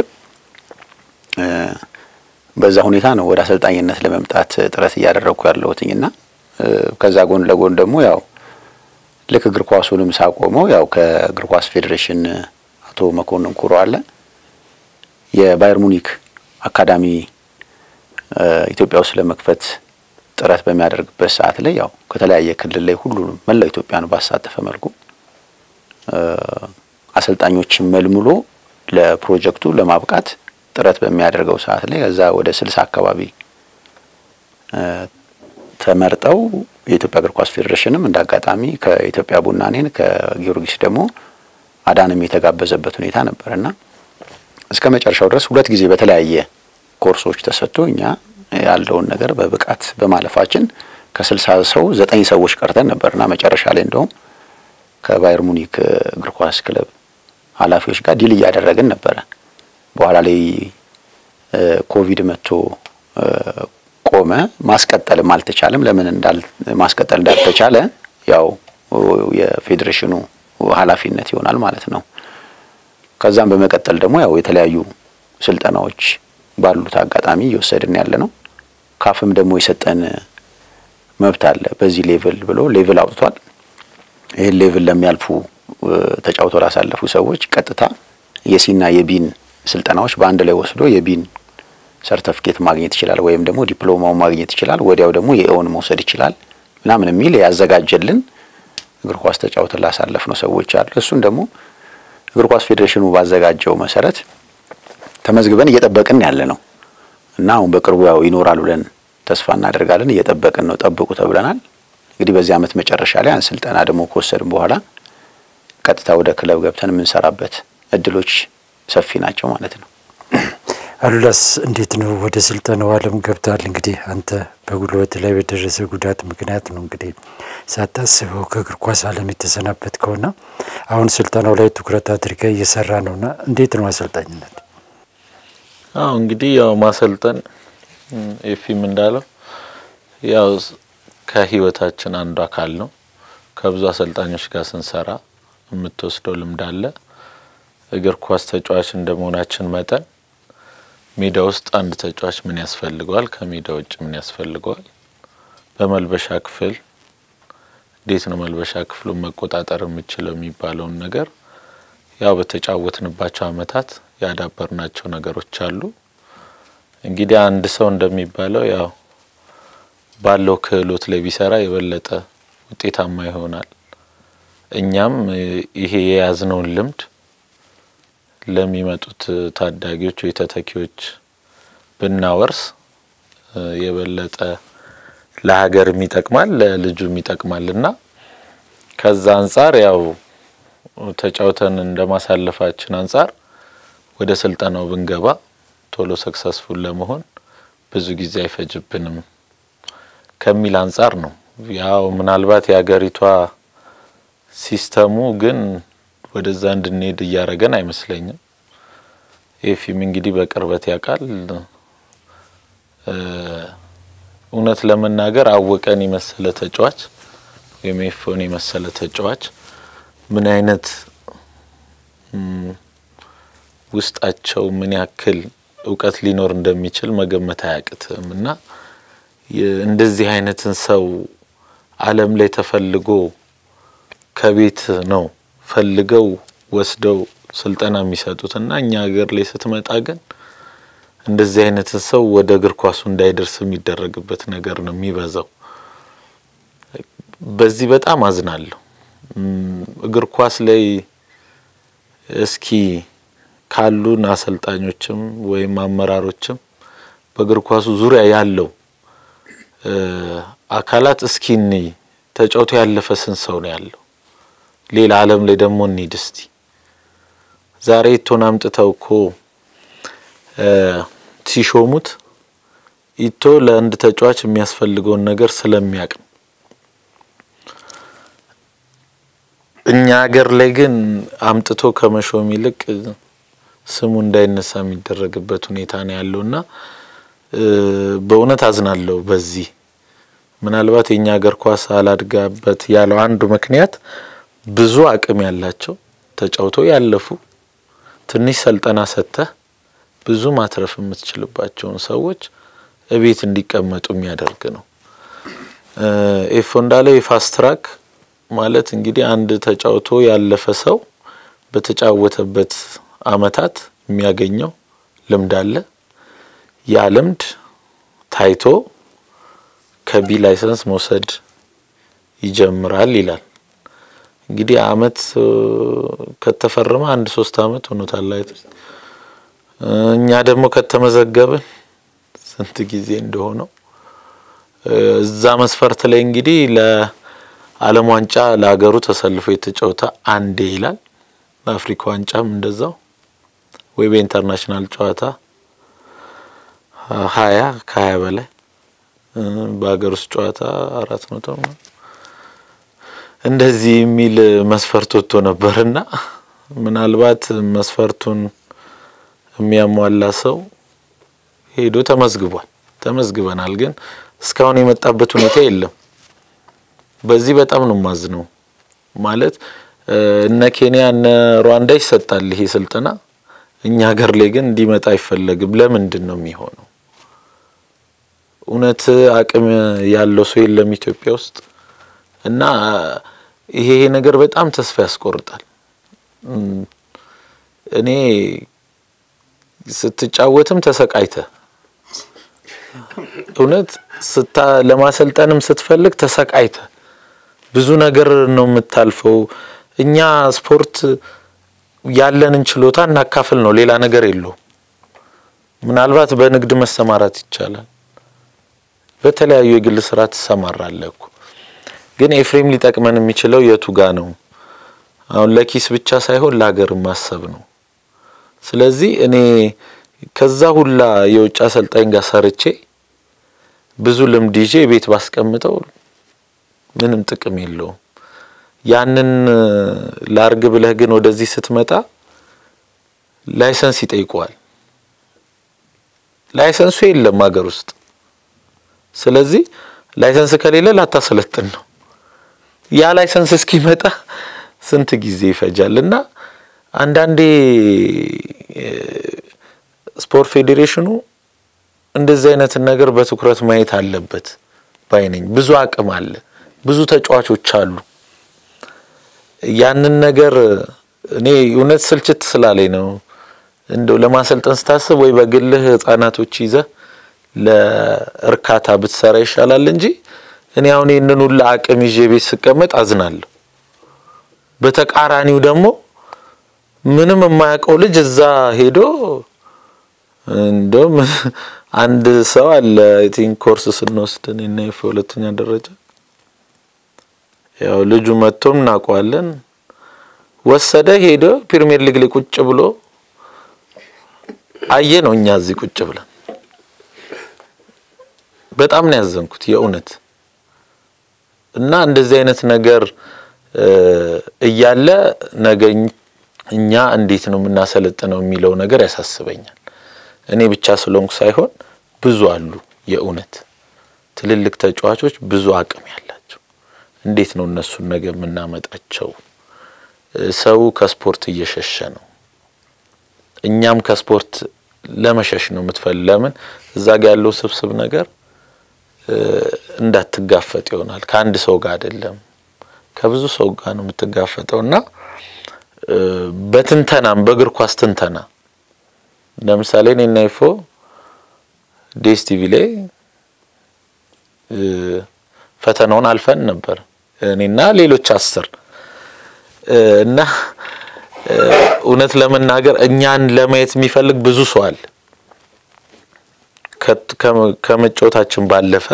በዛ ሁኔታ ነው ወደ አሰልጣኝነት ለመምጣት ጥረት እያደረግኩ ያለሁትኝና ከዛ ጎን ለጎን ደግሞ ያው ልክ እግር ኳሱንም ሳቆመው ያው ከእግር ኳስ ፌዴሬሽን አቶ መኮንን ኩሮ አለ የባየር ሙኒክ አካዳሚ ኢትዮጵያ ውስጥ ለመክፈት ጥረት በሚያደርግበት ሰዓት ላይ ያው ከተለያየ ክልል ላይ ሁሉንም መላው ኢትዮጵያን ባሳተፈ መልኩ አሰልጣኞችን መልምሎ ለፕሮጀክቱ ለማብቃት ጥረት በሚያደርገው ሰዓት ላይ ከዛ ወደ ስልሳ አካባቢ ተመርጠው የኢትዮጵያ እግር ኳስ ፌዴሬሽንም እንደ አጋጣሚ ከኢትዮጵያ ቡና እኔን ከጊዮርጊስ ደግሞ አዳንም የተጋበዘበት ሁኔታ ነበርና እስከ መጨረሻው ድረስ ሁለት ጊዜ በተለያየ ኮርሶች ተሰጥቶ እኛ ያለውን ነገር በብቃት በማለፋችን ከስልሳ ሰው ዘጠኝ ሰዎች ቀርተን ነበርና መጨረሻ ላይ እንደውም ከባየር ሙኒክ እግር ኳስ ክለብ ኃላፊዎች ጋር ዲል እያደረግን ነበረ። በኋላ ላይ ኮቪድ መጥቶ ቆመ። ማስቀጠልም አልተቻለም። ለምን እንዳል ማስቀጠል እንዳልተቻለ ያው የፌዴሬሽኑ ኃላፊነት ይሆናል ማለት ነው። ከዛም በመቀጠል ደግሞ ያው የተለያዩ ስልጠናዎች ባሉት አጋጣሚ እየወሰድን ያለ ነው። ካፍም ደግሞ የሰጠን መብት አለ። በዚህ ሌቭል ብሎ ሌቭል አውጥቷል። ይህን ሌቭል ለሚያልፉ ተጫውተው ላሳለፉ ሰዎች ቀጥታ የሲና የቢን ስልጠናዎች በአንድ ላይ ወስዶ የቢን ሰርተፍኬት ማግኘት ይችላል፣ ወይም ደግሞ ዲፕሎማውን ማግኘት ይችላል። ወዲያው ደግሞ የኤውን መውሰድ ይችላል ምናምን የሚል ያዘጋጀልን እግር ኳስ ተጫውተን ላሳለፍ ነው ሰዎች አሉ። እሱን ደግሞ እግር ኳስ ፌዴሬሽኑ ባዘጋጀው መሰረት ተመዝግበን እየጠበቅን ያለ ነው እና አሁን በቅርቡ ያው ይኖራል ብለን ተስፋ እናደርጋለን። እየጠበቅን ነው፣ ጠብቁ ተብለናል። እንግዲህ በዚህ ዓመት መጨረሻ ላይ ያን ስልጠና ደግሞ ከወሰድን በኋላ ቀጥታ ወደ ክለብ ገብተን የምንሰራበት እድሎች ሰፊ ናቸው ማለት ነው። አሉላስ እንዴት ነው ወደ ስልጠናው ዓለም ገብታል? እንግዲህ አንተ በጉልበት ላይ በደረሰ ጉዳት ምክንያት ነው እንግዲህ ሳታስበው ከእግር ኳስ ዓለም የተሰናበት ከሆና አሁን ስልጠናው ላይ ትኩረት አድርገ እየሰራ ነውና እንዴት ነው አሰልጣኝነት? አዎ እንግዲህ ያው ማሰልጠን ኤፊም እንዳለው ያው ከህይወታችን አንዱ አካል ነው። ከብዙ አሰልጣኞች ጋር ስንሰራ የምትወስደው ልምድ አለ። እግር ኳስ ተጫዋች እንደመሆናችን መጠን ሜዳ ውስጥ አንድ ተጫዋች ምን ያስፈልገዋል፣ ከሜዳ ውጭ ምን ያስፈልገዋል፣ በመልበሻ ክፍል እንዴት ነው መልበሻ ክፍሉን መቆጣጠር የምችለው የሚባለውን ነገር ያው በተጫወትንባቸው አመታት ያዳበርናቸው ነገሮች አሉ። እንግዲህ አንድ ሰው እንደሚባለው ያው ባለው ክህሎት ላይ ቢሰራ የበለጠ ውጤታማ ይሆናል። እኛም ይሄ የያዝነውን ልምድ ለሚመጡት ታዳጊዎች ወይ ተተኪዎች ብናወርስ የበለጠ ለሀገርም ይጠቅማል ለልጁም ይጠቅማል እና ከዛ አንጻር ያው ተጫውተን እንደ ማሳለፋችን አንጻር ወደ ስልጠናው ብንገባ ቶሎ ሰክሰስፉል ለመሆን ብዙ ጊዜ አይፈጅብንም ከሚል አንጻር ነው። ያው ምናልባት የሀገሪቷ ሲስተሙ ግን ወደዛ እንድንሄድ እያደረገን አይመስለኝም። ኤፊም እንግዲህ በቅርበት ያውቃል። እውነት ለመናገር አወቀን የመሰለ ተጫዋች ወይም ኤፎን የመሰለ ተጫዋች ምን አይነት ውስጣቸው ምን ያክል እውቀት ሊኖር እንደሚችል መገመት አያቅትም እና እንደዚህ አይነትን ሰው ዓለም ላይ ተፈልጎ ከቤት ነው ፈልገው ወስደው ስልጠና የሚሰጡት እና እኛ ሀገር ላይ ስትመጣ ግን እንደዚህ አይነትን ሰው ወደ እግር ኳሱ እንዳይደርስ የሚደረግበት ነገር ነው የሚበዛው። በዚህ በጣም አዝናለሁ። እግር ኳስ ላይ እስኪ ካሉን አሰልጣኞችም ወይም አመራሮችም በእግር ኳሱ ዙሪያ ያለው አካላት እስኪ እንይ ተጫውቶ ያለፈ ስንት ሰው ነው ያለው? ሌላ ዓለም ላይ ደግሞ እንሂድ እስቲ። ዛሬ ኢቶን አምጥተው እኮ ሲሾሙት ኢቶ ለአንድ ተጫዋች የሚያስፈልገውን ነገር ስለሚያውቅ ነው። እኛ ሀገር ላይ ግን አምጥቶ ከመሾም ይልቅ ስሙ እንዳይነሳ የሚደረግበት ሁኔታ ነው ያለውና በእውነት አዝናለሁ። በዚህ ምናልባት የእኛ ሀገር ኳስ አላድጋበት ያለው አንዱ ምክንያት ብዙ አቅም ያላቸው ተጫውተው ያለፉ ትንሽ ስልጠና ሰጥተህ ብዙ ማትረፍ የምትችልባቸውን ሰዎች እቤት እንዲቀመጡ የሚያደርግ ነው። ኤፎ እንዳለው የፋስት ትራክ ማለት እንግዲህ አንድ ተጫውቶ ያለፈ ሰው በተጫወተበት አመታት የሚያገኘው ልምድ አለ። ያ ልምድ ታይቶ ከቢ ላይሰንስ መውሰድ ይጀምራል ይላል። እንግዲህ አመት ከተፈረመ አንድ ሶስት አመት ሆኖታል። እኛ ደግሞ ከተመዘገብን ስንት ጊዜ እንደሆነው እዛ መስፈርት ላይ እንግዲህ ለዓለም ዋንጫ ለሀገሩ ተሰልፎ የተጫወተ አንዴ ይላል። ለአፍሪካ ዋንጫም እንደዛው ወይ በኢንተርናሽናል ጨዋታ ሀያ ከሀያ በላይ በሀገር ውስጥ ጨዋታ አራት መቶ እንደዚህ የሚል መስፈርት ወጥቶ ነበርና ምናልባት መስፈርቱን የሚያሟላ ሰው ሄዶ ተመዝግቧል። ተመዝግበናል፣ ግን እስካሁን የመጣበት ሁኔታ የለም። በዚህ በጣም ነው ማዝነው። ማለት እነ ኬንያ እነ ሩዋንዳ ይሰጣል ይሄ ስልጠና፣ እኛ ሀገር ላይ ግን እንዲመጣ አይፈለግም። ለምንድን ነው የሚሆነው? እውነት አቅም ያለው ሰው የለም ኢትዮጵያ ውስጥ እና ይሄ ነገር በጣም ተስፋ ያስቆርጣል። እኔ ስትጫወትም ተሰቃይተ እውነት ስታ ለማሰልጠንም ስትፈልግ ተሰቃይተ ብዙ ነገር ነው የምታልፈው። እኛ ስፖርት ያለንን ችሎታ እናካፍል ነው፣ ሌላ ነገር የለውም። ምናልባት በንግድ መሰማራት ይቻላል። በተለያዩ የግል ስራ ትሰማራለህ እኮ። ግን ኤፍሬም ሊጠቅመን የሚችለው የቱ ጋ ነው? አሁን ለኪስ ብቻ ሳይሆን ለሀገር ማሰብ ነው። ስለዚህ እኔ ከዛ ሁላ የውጭ አሰልጣኝ ጋር ሰርቼ ብዙ ልምድ ይዤ ቤት ባስቀምጠው ምንም ጥቅም የለውም። ያንን ላርግ ብለህ ግን ወደዚህ ስትመጣ ላይሰንስ ይጠይቀዋል። ላይሰንሱ የለም ሀገር ውስጥ። ስለዚህ ላይሰንስ ከሌለ ላታሰለጥን ነው። ያ ላይሰንስ እስኪመጣ ስንት ጊዜ ይፈጃል? እና አንዳንዴ ስፖርት ፌዴሬሽኑ እንደዚህ አይነትን ነገር በትኩረት ማየት አለበት ባይ ነኝ። ብዙ አቅም አለ፣ ብዙ ተጫዋቾች አሉ። ያንን ነገር እኔ እውነት ስልችት ስላለኝ ነው እንደው ለማሰልጠን ስታስብ ወይ በግልህ ህጻናቶች ይዘህ ለእርካታ ብትሰራ ይሻላል እንጂ እኔ አሁን ይህንን ሁሉ አቅም ይዤ ቤት ስቀመጥ አዝናለሁ። በተቃራኒው ደግሞ ምንም የማያውቀው ልጅ እዛ ሄዶ እንደውም አንድ ሰው አለ አይ ቲንክ ኮርስ ስንወስድ እኔና ይፈ ሁለተኛ ደረጃ ያው ልጁ መጥቶም እናውቀዋለን። ወሰደ ሄዶ ፕሪሚየር ሊግ ላይ ቁጭ ብሎ አየ ነው። እኛ እዚህ ቁጭ ብለን በጣም ነው ያዘንኩት የእውነት እና እንደዚህ አይነት ነገር እያለ ነገ እኛ እንዴት ነው የምናሰለጥነው የሚለው ነገር ያሳስበኛል። እኔ ብቻ ስለሆንኩ ሳይሆን ብዙ አሉ የእውነት ትልልቅ ተጫዋቾች ብዙ አቅም ያላቸው እንዴት ነው እነሱን ነገ የምናመጣቸው? ሰው ከስፖርት እየሸሸ ነው። እኛም ከስፖርት ለመሸሽ ነው የምትፈል ለምን እዛ ጋ ያለው ስብስብ ነገር እንዳትጋፈጥ ይሆናል። ከአንድ ሰው ጋር አይደለም ከብዙ ሰው ጋር ነው የምትጋፈጠው እና በትንተናም በእግር ኳስ ትንተና ለምሳሌ እኔና ይፎ ዴስ ቲቪ ላይ ፈተናውን አልፈን ነበር እኔና ሌሎች አስር እና እውነት ለመናገር እኛን ለማየት የሚፈልግ ብዙ ሰው አለ። ከመጫወታችን ባለፈ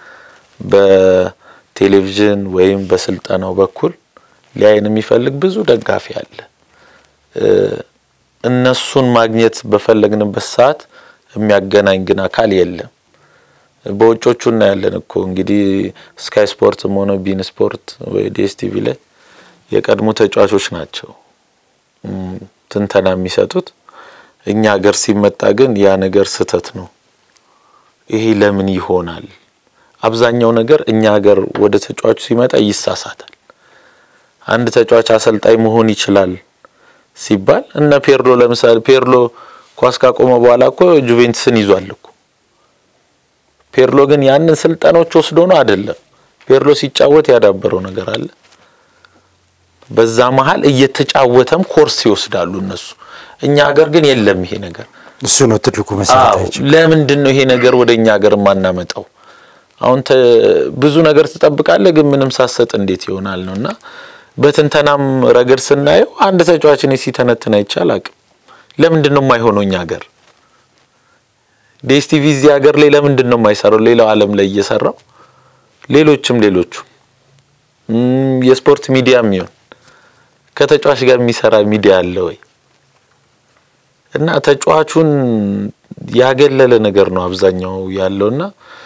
በቴሌቪዥን ወይም በስልጠናው በኩል ሊያይን የሚፈልግ ብዙ ደጋፊ አለ። እነሱን ማግኘት በፈለግንበት ሰዓት የሚያገናኝ ግን አካል የለም። በውጮቹ እናያለን እኮ እንግዲህ ስካይ ስፖርትም ሆነ ቢን ስፖርት ወይ ዲኤስቲቪ ላይ የቀድሞ ተጫዋቾች ናቸው ትንተና የሚሰጡት። እኛ ሀገር ሲመጣ ግን ያ ነገር ስህተት ነው። ይሄ ለምን ይሆናል? አብዛኛው ነገር እኛ ሀገር ወደ ተጫዋቹ ሲመጣ ይሳሳታል። አንድ ተጫዋች አሰልጣኝ መሆን ይችላል ሲባል እነ ፔርሎ ለምሳሌ ፔርሎ ኳስ ካቆመ በኋላ እኮ ጁቬንትስን ይዟል እኮ። ፔርሎ ግን ያንን ስልጠኖች ወስዶ ነው አይደለም። ፔርሎ ሲጫወት ያዳበረው ነገር አለ። በዛ መሀል እየተጫወተም ኮርስ ይወስዳሉ እነሱ። እኛ ሀገር ግን የለም ይሄ ነገር። እሱ ነው ትልቁ መሰረታዊ ችግር። ለምንድን ነው ይሄ ነገር ወደ እኛ ሀገር የማናመጣው? አሁን ብዙ ነገር ትጠብቃለህ፣ ግን ምንም ሳሰጥ እንዴት ይሆናል ነው እና በትንተናም ረገድ ስናየው አንድ ተጫዋች እኔ ሲተነትን አይቻል አቅም ለምንድን ነው የማይሆነው? እኛ ሀገር ዴስቲቪ እዚህ ሀገር ላይ ለምንድን ነው የማይሰራው? ሌላው ዓለም ላይ እየሰራው ሌሎችም ሌሎቹ የስፖርት ሚዲያ የሚሆን ከተጫዋች ጋር የሚሰራ ሚዲያ አለ ወይ? እና ተጫዋቹን ያገለለ ነገር ነው አብዛኛው ያለውና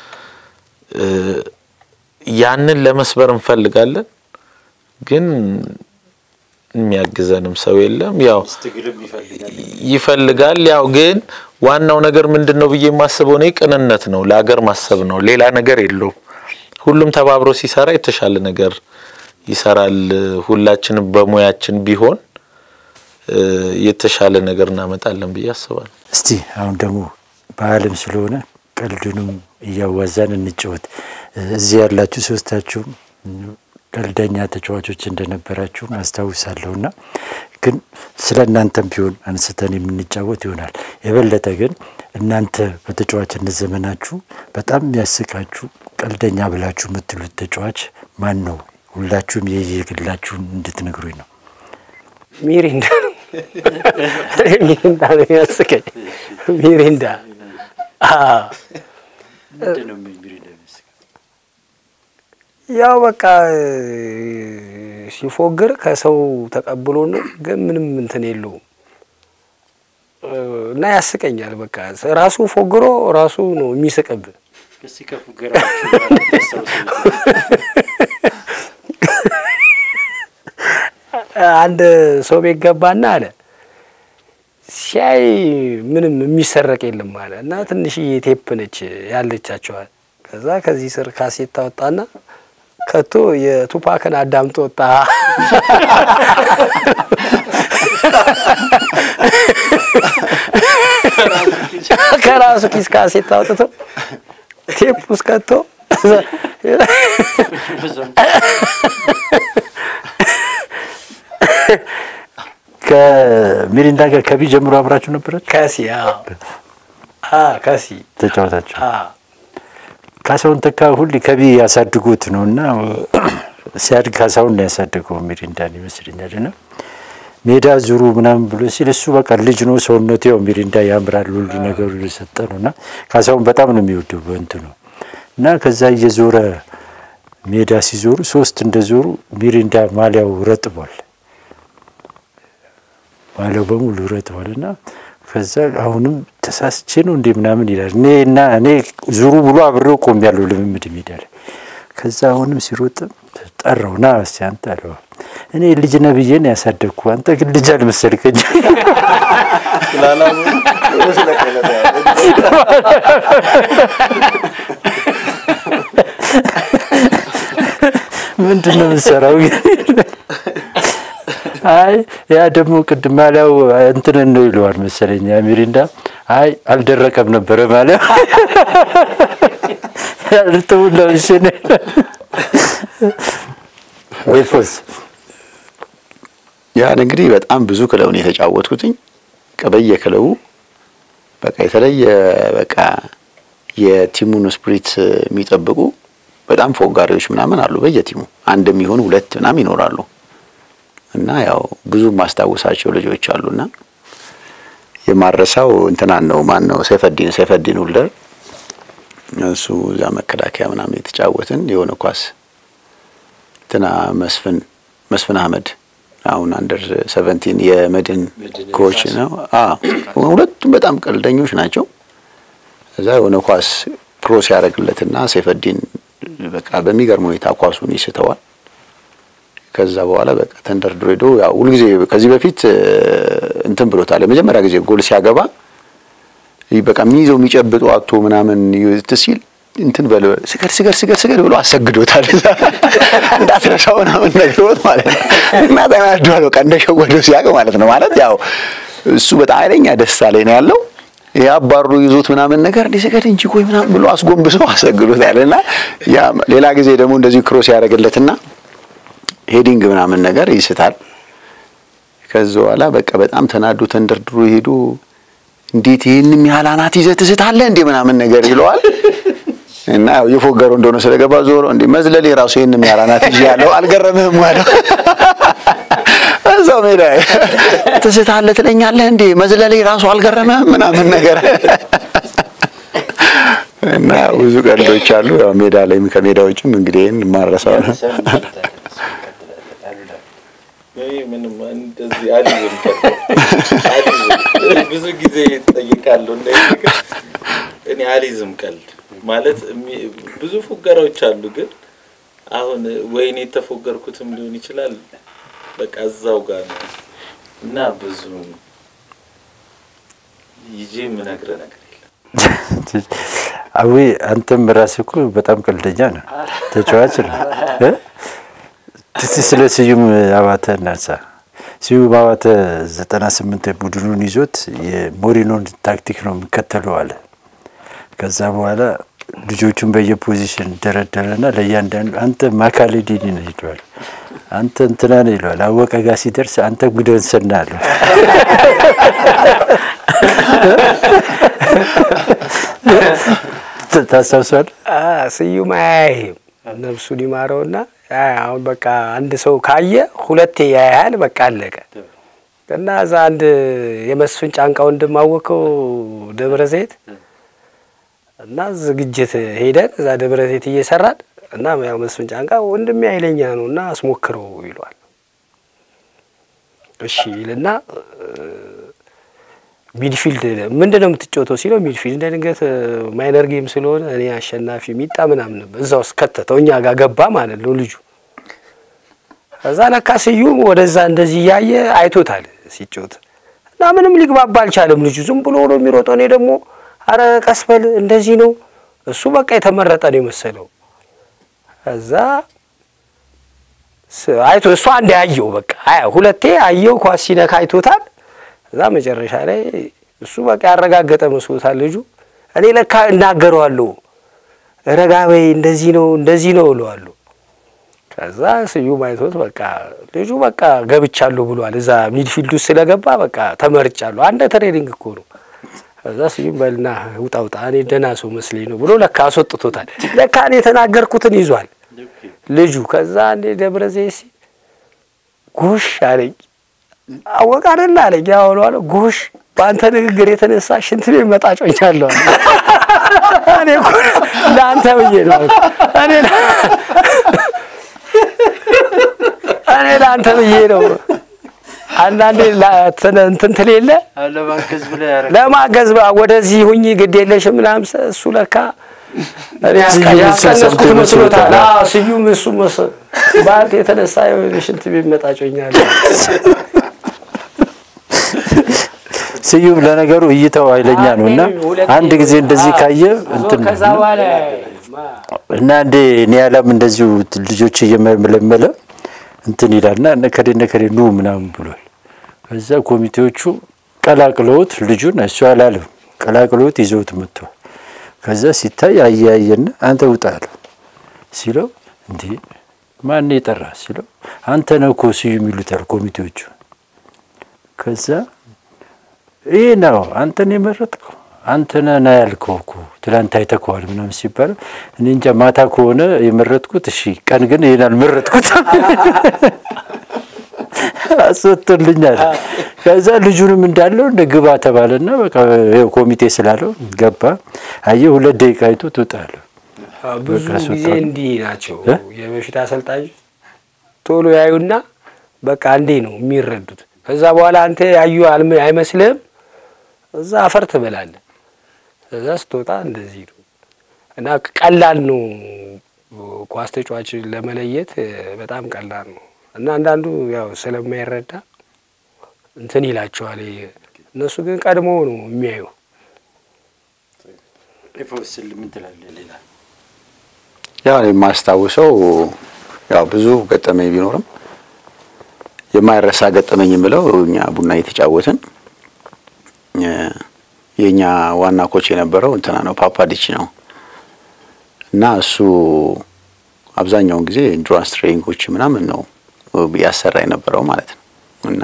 ያንን ለመስበር እንፈልጋለን ግን የሚያግዘንም ሰው የለም። ያው ይፈልጋል። ያው ግን ዋናው ነገር ምንድን ነው ብዬ የማስበው እኔ ቅንነት ነው፣ ለሀገር ማሰብ ነው። ሌላ ነገር የለውም። ሁሉም ተባብሮ ሲሰራ የተሻለ ነገር ይሰራል። ሁላችንም በሙያችን ቢሆን የተሻለ ነገር እናመጣለን ብዬ አስባለሁ። እስቲ አሁን ደግሞ በዓለም ስለሆነ ቀልዱንም እያዋዛን እንጫወት። እዚህ ያላችሁ ሶስታችሁም ቀልደኛ ተጫዋቾች እንደነበራችሁ አስታውሳለሁ እና ግን ስለ እናንተም ቢሆን አንስተን የምንጫወት ይሆናል። የበለጠ ግን እናንተ በተጫዋችነት ዘመናችሁ በጣም የሚያስቃችሁ ቀልደኛ ብላችሁ የምትሉት ተጫዋች ማን ነው? ሁላችሁም የየግላችሁን እንድትነግሩኝ ነው። ሚሪንዳ ነው። ሚሪንዳ ነው የሚያስቀኝ። ሚሪንዳ አዎ። ምንድን ነው ሚሪንዳ የሚያስቀኝ? ያው በቃ ሲፎግር ከሰው ተቀብሎ ነው፣ ግን ምንም እንትን የለውም እና ያስቀኛል። በቃ ራሱ ፎግሮ ራሱ ነው የሚስቅብህ። እስኪ ከፉገራችሁ ያስታውሰኝ። አንድ ሰው ቤት ገባና አለ ሲያይ ምንም የሚሰረቅ የለም አለ እና ትንሽዬ ቴፕ ነች ያለቻቸዋል። ከዛ ከዚህ ስር ካሴት ታወጣና ከቶ የቱፓክን አዳምጦ ወጣ። ከራሱ ኪስ ካሴት አውጥቶ ቴፕ ውስጥ ከቶ ከሚሪንዳ ጋር ከቢ ጀምሮ አብራችሁ ነበራችሁ? ከሲ አዎ፣ አዎ ከሲ ተጫወታችሁ? አዎ ካሳሁን ተካ ሁሌ ከቢ ያሳድጉት ነው እና ሲያድግ ካሳሁን ነው ያሳደገው ሚሪንዳን ይመስለኛል። እና ሜዳ ዙሩ ምናምን ብሎ ሲል እሱ በቃ ልጅ ነው ሰውነቱ ያው ሚሪንዳ ያምራል ሁሉ ነገሩ የሰጠ ነው እና ካሳሁን በጣም ነው የሚወደው በእንትኑ እና ከዛ እየዞረ ሜዳ ሲዞሩ ሶስት እንደዞሩ ሚሪንዳ ማሊያው ረጥቧል። ማሊያው በሙሉ ረጥቧል እና ከዛ አሁንም ተሳስቼ ነው እንዴ ምናምን ይላል። እኔ እና እኔ ዙሩ ብሎ አብሬው ቆም ያለው ልምምድ ሜዳ ላይ ከዛ አሁንም ሲሮጥ ጠራው ና እስኪ አንተ አለው እኔ ልጅ ነህ ብዬ ነው ያሳደግኩ አንተ ግን ልጅ አልመሰልከኝ ምንድን ነው የምትሰራው? አይ ያ ደግሞ ቅድም ማሊያው እንትንን ነው ይለዋል መሰለኝ ያ ሚሪንዳ። አይ አልደረቀም ነበረ ማሊያው እርጥቡን ለብሼ ነው ወይፎስ ያን እንግዲህ በጣም ብዙ ክለብ ነው የተጫወትኩትኝ። በየ ክለቡ በቃ የተለየ በቃ የቲሙን ስፕሪት የሚጠብቁ በጣም ፎጋሪዎች ምናምን አሉ። በየቲሙ አንድ የሚሆኑ ሁለት ምናምን ይኖራሉ። እና ያው ብዙ ማስታወሳቸው ልጆች አሉና የማረሳው እንትናን ነው ማን ነው ሰይፈዲን ሰይፈዲን ሁልደር እሱ እዛ መከላከያ ምናምን የተጫወትን የሆነ ኳስ እንትና መስፍን መስፍን አህመድ አሁን አንደር ሰቨንቲን የመድን ኮች ነው። አዎ ሁለቱም በጣም ቀልደኞች ናቸው። እዛ የሆነ ኳስ ክሮስ ያደርግለትና ሰይፈዲን በቃ በሚገርም ሁኔታ ኳሱን ይስተዋል። ከዛ በኋላ በቃ ተንደርድሮ ሄዶ ያው ሁልጊዜ ከዚህ በፊት እንትን ብሎታል። የመጀመሪያ ጊዜ ጎል ሲያገባ በቃ የሚይዘው የሚጨብጠው አቶ ምናምን ሲል እንትን በል ስገድ ስገድ ስገድ ስገድ ብሎ አሰግዶታል። እንዳትረሳው ምናምን ነግሮት ማለት ነው። እና ተናዷል። በቃ እንደሸወደው ሲያውቅ ማለት ነው። ማለት ያው እሱ በጣም ኃይለኛ ደስታ ላይ ነው ያለው። ያባሩ ይዞት ምናምን ነገር እንዲህ ስገድ እንጂ ቆይ ምናምን ብሎ አስጎንብሶ አሰግዶታል። እና ያ ሌላ ጊዜ ደግሞ እንደዚሁ ክሮስ ያደርግለትና ሄዲንግ ምናምን ነገር ይስታል። ከዛ በኋላ በቃ በጣም ተናዶ ተንደርድሮ ሄዶ እንዴት ይህንም ያህል አናት ይዘህ ትስታለህ እንዴ ምናምን ነገር ይለዋል። እና ያው የፎገረው እንደሆነ ስለገባ ዞሮ እንዴ መዝለሌ ራሱ ይህንም ያህል አናት ይዤ ያለው አልገረምህም አለው። እዛው ሜዳ ትስታለህ ትለኛለህ እንዴ መዝለሌ ራሱ አልገረምህም ምናምን ነገር እና ብዙ ቀልዶች አሉ። ያው ሜዳ ላይም ከሜዳ ውጭም እንግዲህ ይህን ማረሳው ነው። ምንም እንደዚህ አልይዝም አልይዝም። ብዙ ጊዜ ጠይቃለሁ እንደዚህ ነገር እኔ አልይዝም ቀልድ ማለት ብዙ ፉገራዎች አሉ። ግን አሁን ወይኔ የተፎገርኩትም ሊሆን ይችላል። በቃ እዛው ጋር ነው እና ብዙ ይዤ የምነግርህ ነገር የለም። አዊ አንተም ራስህ እኮ በጣም ቀልደኛ ነው፣ ተጫዋች ነው። እስቲ ስለ ስዩም አባተ እናንሳ። ስዩም አባተ ዘጠና ስምንት ቡድኑን ይዞት የሞሪኖን ታክቲክ ነው የሚከተለው አለ። ከዛ በኋላ ልጆቹን በየፖዚሽን ደረደረና ለእያንዳንዱ አንተ ማካሌዲኒ ነው ይለዋል፣ አንተ እንትና ነው ይለዋል። አወቀ ጋር ሲደርስ አንተ ጉደንሰና አለው። ታስታውሳለህ? ስዩም አያይም ነፍሱን ይማረውና አሁን በቃ አንድ ሰው ካየ ሁለቴ ያያል። በቃ አለቀ። እና እዛ አንድ የመስፍን ጫንቃ ወንድም አወቀው ደብረ ዘይት እና ዝግጅት ሄደን እዛ ደብረ ዘይት እየሰራን እና ያው መስፍን ጫንቃ ወንድሜ ኃይለኛ ነው እና አስሞክረው ይሏል። እሺ ይልና ሚድፊልድ ምንድን ነው የምትጫወተው ሲለው ሚድፊልድ እንደ ድንገት ማይነር ጌም ስለሆነ እኔ አሸናፊ ሚጣ ምናምን ነበር እዛ ውስጥ ከተተው እኛ ጋር ገባ ማለት ነው ልጁ። እዛ ለካ ስዩም ወደዛ እንደዚህ እያየ አይቶታል ሲጫወት እና ምንም ሊግባባ አልቻለም ልጁ ዝም ብሎ ነው የሚሮጠው። እኔ ደግሞ አረ ቀስበል እንደዚህ ነው እሱ በቃ የተመረጠ ነው የመሰለው። እዛ አይቶ እሱ አንድ ያየው በቃ ሁለቴ አየው ኳስ ሲነካ አይቶታል። እዛ መጨረሻ ላይ እሱ በቃ ያረጋገጠ መስሎታል ልጁ። እኔ ለካ እናገረዋለሁ ረጋ በይ እንደዚህ ነው እንደዚህ ነው እለዋለሁ። ከዛ ስዩም አይቶት በቃ ልጁ በቃ ገብቻለሁ ብሏል። እዛ ሚድፊልድ ውስጥ ስለገባ በቃ ተመርጫለሁ። አንድ ትሬኒንግ እኮ ነው። ከዛ ስዩም በልና ውጣ ውጣ እኔ ደህና ሰው መስለኝ ነው ብሎ ለካ አስወጥቶታል። ለካ እኔ የተናገርኩትን ይዟል ልጁ። ከዛ እንዴ ደብረ ዘይት ሲል ጎሽ አለኝ አወቅ አይደል አለኝ። ያው አለ ጎሽ በአንተ ንግግር የተነሳ ሽንት ቤት መጣጮኛለሁ። እኔ እኮ ለአንተ ብዬ ነው እኔ እኔ ለአንተ ብዬ ነው። አንዳንዴ እንትን ትል የለ ለማገዝ ወደዚህ ሁኚ ግድ የለሽም ምናምን እሱ ለካ ያስቀነስኩት መስሎታል። ስዩም እሱ በአንተ የተነሳ ሽንት ቤት መጣጮኛለሁ። ስዩም ለነገሩ እይታው ኃይለኛ ነው እና አንድ ጊዜ እንደዚህ ካየ እንትን ከዛ በኋላ እና እንዴ ኒያላም እንደዚሁ ልጆች እየመለመለ እንትን ይላልና ነከዴ ነከዴ ኑ ምናምን ብሏል። ከዛ ኮሚቴዎቹ ቀላቅለውት ልጁን እሱ አላለም ቀላቅለውት ይዘውት መጥተዋል። ከዛ ሲታይ አያየና አንተ ውጣ አለው ሲለው እንዴ ማን የጠራ ሲለው አንተ ነህ እኮ ስዩም ይሉታል ኮሚቴዎቹ። ከዛ ይህ ነው አንተን የመረጥከው አንተ ነህ ና ያልከው እኮ ትላንት አይተከዋል ምናምን ሲባለው እኔ እንጃ ማታ ከሆነ የመረጥኩት እሺ፣ ቀን ግን ይሄን አልመረጥኩት አስወጥቶልኛል። ከዛ ልጁንም እንዳለው እንደ ግባ ተባለና በቃ ይኸው ኮሚቴ ስላለው ገባ። አየህ ሁለት ደቂቃ አይቶ ትወጣለህ። ብዙ ጊዜ እንዲህ ናቸው የበፊት አሰልጣኞች ቶሎ ያዩና በቃ አንዴ ነው የሚረዱት። ከዛ በኋላ አንተ ያዩ አይመስልህም፣ እዛ አፈር ትበላለህ። እዛ ስትወጣ እንደዚህ ነው እና ቀላል ነው ኳስ ተጫዋች ለመለየት በጣም ቀላል ነው እና አንዳንዱ ያው ስለማይረዳ እንትን ይላቸዋል። እነሱ ግን ቀድሞ ነው የሚያዩ። ያው የማስታውሰው ያው ብዙ ገጠመኝ ቢኖርም የማይረሳ ገጠመኝ የምለው እኛ ቡና የተጫወትን የኛ ዋና ኮች የነበረው እንትና ነው ፓፓዲች ነው እና እሱ አብዛኛውን ጊዜ ኢንዱራንስ ትሬኒንጎች ምናምን ነው ያሰራ የነበረው ማለት ነው። እና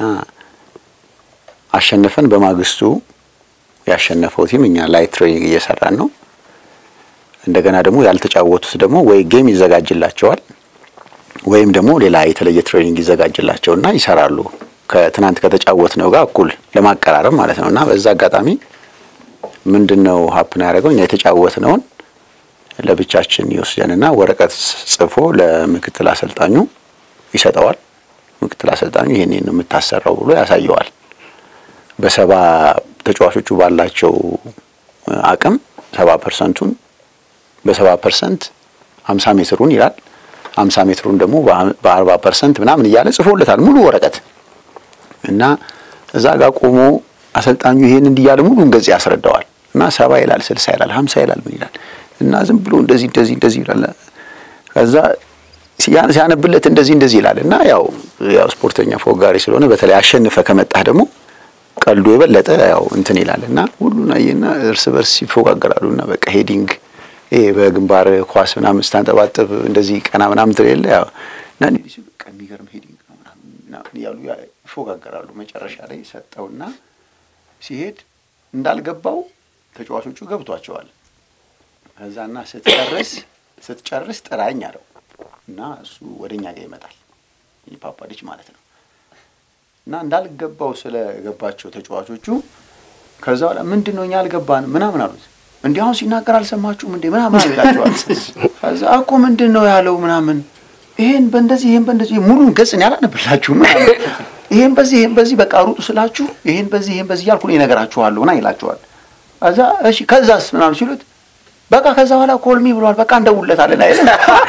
አሸነፈን በማግስቱ ያሸነፈው ቲም እኛ ላይት ትሬኒንግ እየሰራን ነው። እንደገና ደግሞ ያልተጫወቱት ደግሞ ወይ ጌም ይዘጋጅላቸዋል ወይም ደግሞ ሌላ የተለየ ትሬኒንግ ይዘጋጅላቸውና ይሰራሉ ከትናንት ከተጫወት ነው ጋር እኩል ለማቀራረብ ማለት ነው። እና በዛ አጋጣሚ ምንድን ነው ሀፕን ያደረገው እኛ የተጫወትነውን ለብቻችን ይወስደንና ወረቀት ጽፎ ለምክትል አሰልጣኙ ይሰጠዋል። ምክትል አሰልጣኙ ይሄን ነው የምታሰራው ብሎ ያሳየዋል። በሰባ ተጫዋቾቹ ባላቸው አቅም ሰባ ፐርሰንቱን በሰባ ፐርሰንት ሀምሳ ሜትሩን ይላል ሀምሳ ሜትሩን ደግሞ በአርባ ፐርሰንት ምናምን እያለ ጽፎለታል ሙሉ ወረቀት እና እዛ ጋር ቆሞ አሰልጣኙ ይሄን እንዲህ እያለ ሙሉን ገጽ ያስረዳዋል እና ሰባ ይላል ስልሳ ይላል ሀምሳ ይላል ምን ይላል እና ዝም ብሎ እንደዚህ እንደዚህ እንደዚህ ይላል ከዛ ሲያነብለት እንደዚህ እንደዚህ ይላል እና ያው ያው ስፖርተኛ ፎጋሪ ስለሆነ በተለይ አሸንፈ ከመጣህ ደግሞ ቀልዱ የበለጠ ያው እንትን ይላል እና ሁሉን አየና እርስ በርስ ይፎጋገራሉ እና በቃ ሄዲንግ ይሄ በግንባር ኳስ ምናምን ስታንጠባጥብ እንደዚህ ቀና ምናምን ትል የለ ያው እና እንዲህ በቃ የሚገርም ሄዲንግ ነው ምናምን እያሉ ይፎጋገራሉ። መጨረሻ ላይ ሰጠውና ሲሄድ እንዳልገባው ተጫዋቾቹ ገብቷቸዋል። ከዛና ስትጨርስ ስትጨርስ ጥራኝ አለው እና እሱ ወደኛ ጋር ይመጣል። ፓፓዲች ማለት ነው። እና እንዳልገባው ስለገባቸው ተጫዋቾቹ ከዛ በኋላ ምንድን ነው እኛ አልገባን ምናምን አሉት። እንዲህ አሁን ሲናገር አልሰማችሁም እንዴ ምናምን ይላቸዋል። ከዛ እኮ ምንድን ነው ያለው ምናምን ይሄን በእንደዚህ ይሄን በእንደዚህ ሙሉን ገጽ እኔ አላነብላችሁም ምናምን ይሄን በዚህ ይሄን በዚህ በቃ ሩጡ ስላችሁ ይሄን በዚህ ይሄን በዚህ እያልኩ እኔ እነግራችኋለሁ ምናምን ይላቸዋል። ከዛ እሺ ከዛስ ምናምን ሲሉት በቃ ከዛ በኋላ ኮልሚ ብሏል በቃ እንደውለታለን አይደል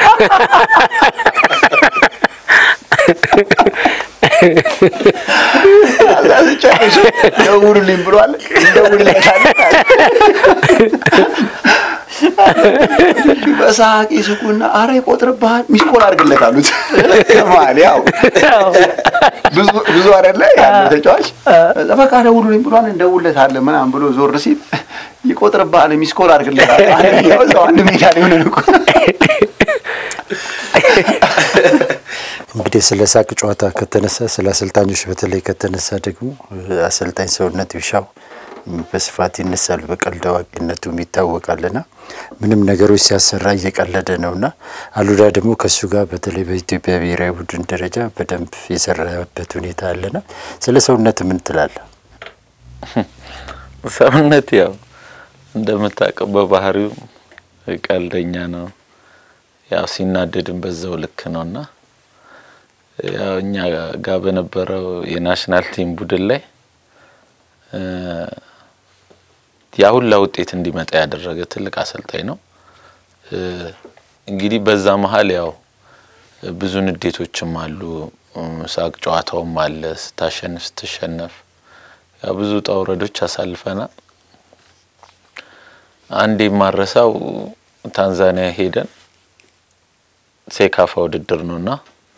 ደውሉልኝ ብሏል እንደውልለታለን በሳቅ ይስቁና አረ ይቆጥርብሃል ሚስኮል አድርግለት አሉት ከመሀል ያው ብዙ ብዙ አይደለ ያለው ተጫዋች በቃ ደውሉልኝ ብሏል እንደውልለታለን ምናምን ብሎ ዞር ሲል ይቆጥርብሃል ሚስኮል አድርግለታል አንደኛው እዛው አንድ ሜዳ ላይ ሆነን እኮ እንግዲህ ስለ ሳቅ ጨዋታ ከተነሳ ስለ አሰልጣኞች በተለይ ከተነሳ ደግሞ አሰልጣኝ ሰውነት ቢሻው በስፋት ይነሳል። በቀልድ አዋቂነቱም ይታወቃልና ምንም ነገሮች ሲያሰራ እየቀለደ ነውና አሉላ ደግሞ ከእሱ ጋር በተለይ በኢትዮጵያ ብሔራዊ ቡድን ደረጃ በደንብ የሰራበት ሁኔታ አለና ስለ ሰውነት ምን ትላለህ? ሰውነት ያው እንደምታውቀው በባህሪው ቀልደኛ ነው። ያው ሲናደድም በዛው ልክ ነውና ያው እኛ ጋር በነበረው የናሽናል ቲም ቡድን ላይ ያ ሁላ ውጤት እንዲመጣ ያደረገ ትልቅ አሰልጣኝ ነው። እንግዲህ በዛ መሀል ያው ብዙ ንዴቶችም አሉ፣ ሳቅ ጨዋታውም አለ። ስታሸንፍ ስትሸነፍ ያው ብዙ ውጣ ውረዶች አሳልፈናል። አንድ የማረሳው ታንዛኒያ ሄደን ሴካፋ ውድድር ነውና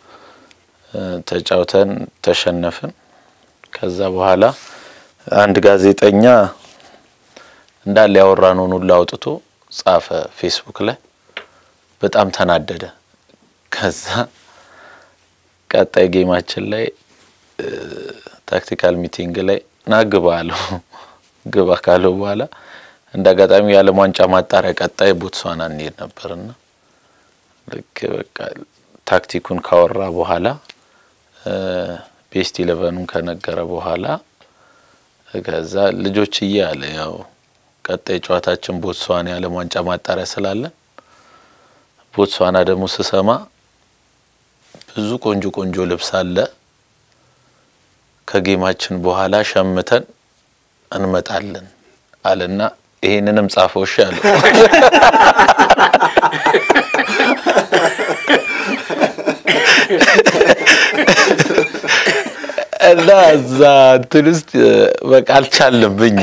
ተጫውተን ተሸነፍን። ከዛ በኋላ አንድ ጋዜጠኛ እንዳለ ያወራነውን ሁሉ አውጥቶ ጻፈ ፌስቡክ ላይ። በጣም ተናደደ። ከዛ ቀጣይ ጌማችን ላይ ታክቲካል ሚቲንግ ላይ ና ግባ አለው። ግባ ካለው በኋላ እንደ አጋጣሚ የዓለም ዋንጫ ማጣሪያ ቀጣይ ቦትስዋና እንሄድ ነበርና ልክ በቃ ታክቲኩን ካወራ በኋላ ቤስት ኢለቨኑን ከነገረ በኋላ ከዛ ልጆች እየ አለ ያው ቀጣይ ጨዋታችን ቦትስዋና የዓለም ዋንጫ ማጣሪያ ስላለን ቦትስዋና ደግሞ ስሰማ ብዙ ቆንጆ ቆንጆ ልብስ አለ ከጌማችን በኋላ ሸምተን እንመጣለን አለና ይሄንንም ጻፈው። እሺ አለው። እና እዛ እንትን ውስጥ በቃ አልቻለም። እኛ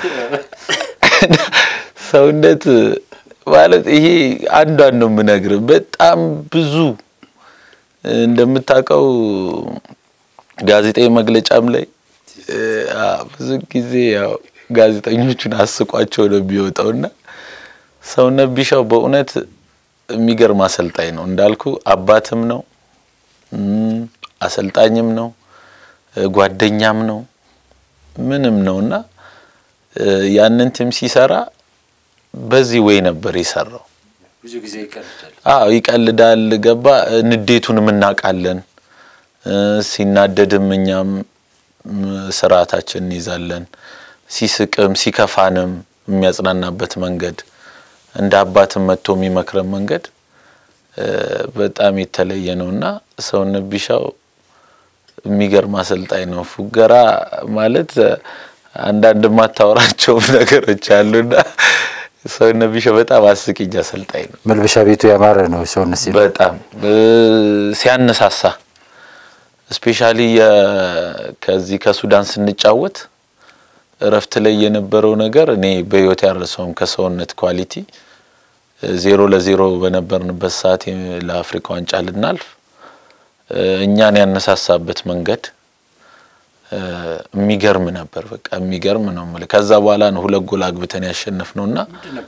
ሰውነት ማለት ይሄ አንዷን ነው የምነግርህ። በጣም ብዙ እንደምታውቀው ጋዜጣዊ መግለጫም ላይ ብዙ ጊዜ ያው ጋዜጠኞቹን አስቋቸው ነው የሚወጣውና ሰውነት ቢሻው በእውነት የሚገርም አሰልጣኝ ነው። እንዳልኩ አባትም ነው፣ አሰልጣኝም ነው፣ ጓደኛም ነው፣ ምንም ነው እና ያንን ቲም ሲሰራ በዚህ ወይ ነበር የሰራው። ብዙ ጊዜ ይቀልዳል። አዎ ይቀልዳል። ገባ ንዴቱንም እናውቃለን። ሲናደድም እኛም ስርዓታችን እንይዛለን። ሲስቅም ሲከፋንም የሚያጽናናበት መንገድ እንደ አባትም መጥቶ የሚመክረን መንገድ በጣም የተለየ ነው እና ሰውነት ቢሻው የሚገርም አሰልጣኝ ነው። ፉገራ ማለት አንዳንድ የማታወራቸው ነገሮች አሉና ሰውነት ቢሻው በጣም አስቂኝ አሰልጣኝ ነው። መልበሻ ቤቱ ያማረ ነው። ሰውነት ሲ በጣም ሲያነሳሳ ስፔሻሊ ከዚህ ከሱዳን ስንጫወት እረፍት ላይ የነበረው ነገር እኔ በህይወት ያረሰውም ከሰውነት ኳሊቲ ዜሮ ለዜሮ በነበርንበት ሰዓት ለአፍሪካ ዋንጫ ልናልፍ እኛን ያነሳሳበት መንገድ የሚገርም ነበር። በቃ የሚገርም ነው የምልህ። ከዛ በኋላ ነው ሁለት ጎል አግብተን ያሸነፍ ነው እና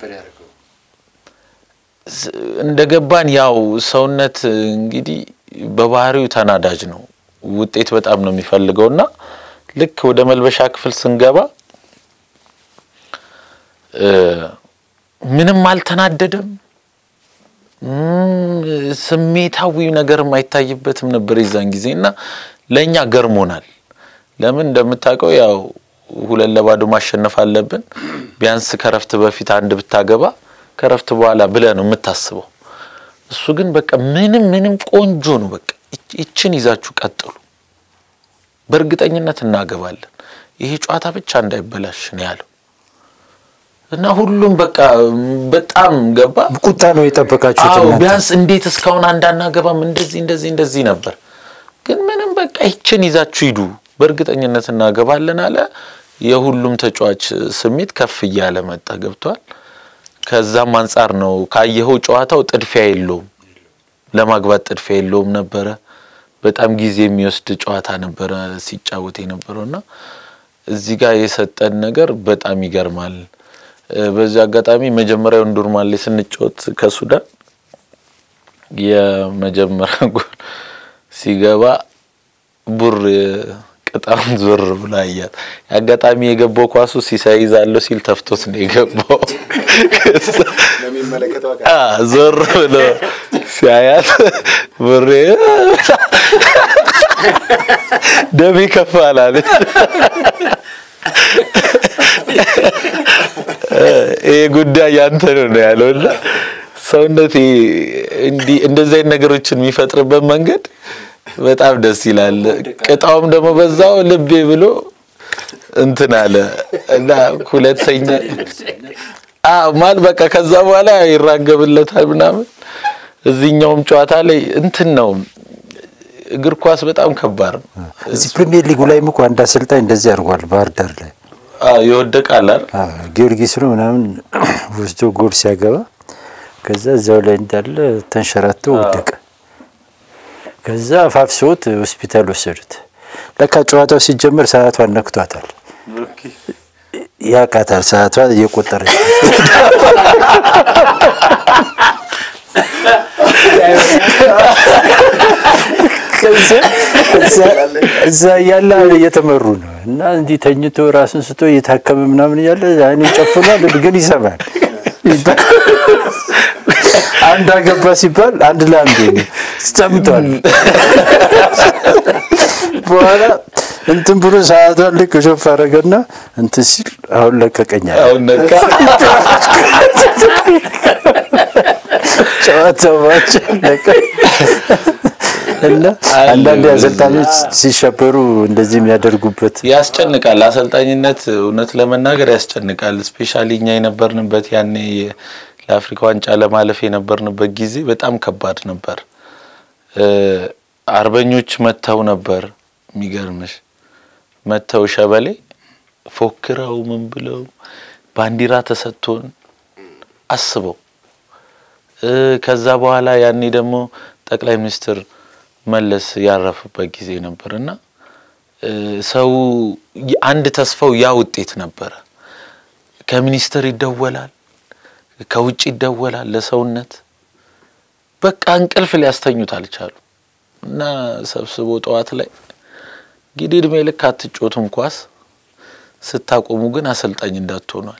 እንደገባን ያው ሰውነት እንግዲህ በባህሪው ተናዳጅ ነው። ውጤት በጣም ነው የሚፈልገው እና ልክ ወደ መልበሻ ክፍል ስንገባ ምንም አልተናደደም። ስሜታዊ ነገርም አይታይበትም ነበር የዛን ጊዜ እና ለእኛ ገርሞናል። ለምን እንደምታውቀው ያው ሁለት ለባዶ ማሸነፍ አለብን። ቢያንስ ከረፍት በፊት አንድ ብታገባ ከረፍት በኋላ ብለህ ነው የምታስበው። እሱ ግን በቃ ምንም ምንም ቆንጆ ነው። በቃ ይችን ይዛችሁ ቀጥሉ፣ በእርግጠኝነት እናገባለን። ይሄ ጨዋታ ብቻ እንዳይበላሽ ነው ያለው እና ሁሉም በቃ በጣም ገባ። ቁጣ ነው የጠበቃችሁት አዎ እናንተ? ቢያንስ እንዴት እስካሁን አንዳናገባም እንደዚህ እንደዚህ እንደዚህ ነበር። ግን ምንም በቃ ይችን ይዛችሁ ሂዱ በእርግጠኝነት እናገባለን አለ። የሁሉም ተጫዋች ስሜት ከፍ እያለ መጣ። ገብቷል። ከዛም አንጻር ነው ካየኸው ጨዋታው ጥድፊያ የለውም፣ ለማግባት ጥድፊያ የለውም ነበረ። በጣም ጊዜ የሚወስድ ጨዋታ ነበረ ሲጫወት የነበረውና እዚህ ጋር የሰጠን ነገር በጣም ይገርማል። እ በዚህ አጋጣሚ መጀመሪያውን ዱርማን ላይ ስንጫወት ከሱዳን የመጀመሪያ ጎል ሲገባ ቡር ቅጣውን ዞር ብሎ አያት። አጋጣሚ የገባው ኳሱ ሲሳይ ይዛለሁ ሲል ተፍቶት ነው የገባው። አ ዞር ብሎ ሲያያት ቡሬ ደሜ ከፍ አላለች። ይሄ ጉዳይ ያንተ ነው ነው ያለውና ሰውነት እንዲህ እንደዚህ አይነት ነገሮችን የሚፈጥርበት መንገድ በጣም ደስ ይላል። ቅጣውም ደግሞ በዛው ልቤ ብሎ እንትን አለ እና ሁለተኛ አዎ ማል በቃ ከዛ በኋላ ይራገብለታል ምናምን። እዚህኛውም ጨዋታ ላይ እንትን ነው እግር ኳስ በጣም ከባድ ነው። እዚህ ፕሪሚየር ሊጉ ላይም እኮ አንድ አሰልጣኝ እንደዚህ አድርጓል። ባህር ዳር ላይ አዎ ይወደቃል አይደል? አዎ፣ ጊዮርጊስ ነው ምናምን ወስዶ ጎል ሲያገባ ከዛ እዛው ላይ እንዳለ ተንሸራቶ ወደቀ። ከዛ አፋፍሰውት ሆስፒታል ወሰዱት። ለካ ጨዋታው ሲጀመር ሰዓቷን ነክቷታል። ያቃታል ሰዓቷ እየቆጠረች እዛ እያለ እየተመሩ ነው እና እንዲህ ተኝቶ ራሱን ስቶ እየታከመ ምናምን እያለ አይኑ ጨፍኗል፣ ግን ይሰማል። አንድ አገባ ሲባል አንድ ለአንድ ነው ሰምቷል። በኋላ እንትን ብሎ ሰዓቷን ልክ ሾፍ አደረገና እንትን ሲል አሁን ለቀቀኛል። አሁን ነቃ። ጨዋታው ባጭ ለቀ እና አንዳንድ አሰልጣኞች ሲሸበሩ እንደዚህ የሚያደርጉበት ያስጨንቃል። አሰልጣኝነት እውነት ለመናገር ያስጨንቃል። ስፔሻሊ እኛ የነበርንበት ያኔ ለአፍሪካ ዋንጫ ለማለፍ የነበርንበት ጊዜ በጣም ከባድ ነበር። አርበኞች መጥተው ነበር። የሚገርምሽ መጥተው ሸበሌ ፎክረው ምን ብለው ባንዲራ ተሰጥቶን አስበው ከዛ በኋላ ያኔ ደግሞ ጠቅላይ ሚኒስትር መለስ ያረፉበት ጊዜ ነበር እና ሰው አንድ ተስፋው ያ ውጤት ነበረ። ከሚኒስትር ይደወላል፣ ከውጭ ይደወላል ለሰውነት በቃ እንቅልፍ ሊያስተኙት አልቻሉ እና ሰብስቦ ጠዋት ላይ እንግዲህ እድሜ ልክ አትጮቱም ኳስ ስታቆሙ ግን አሰልጣኝ እንዳትሆኗል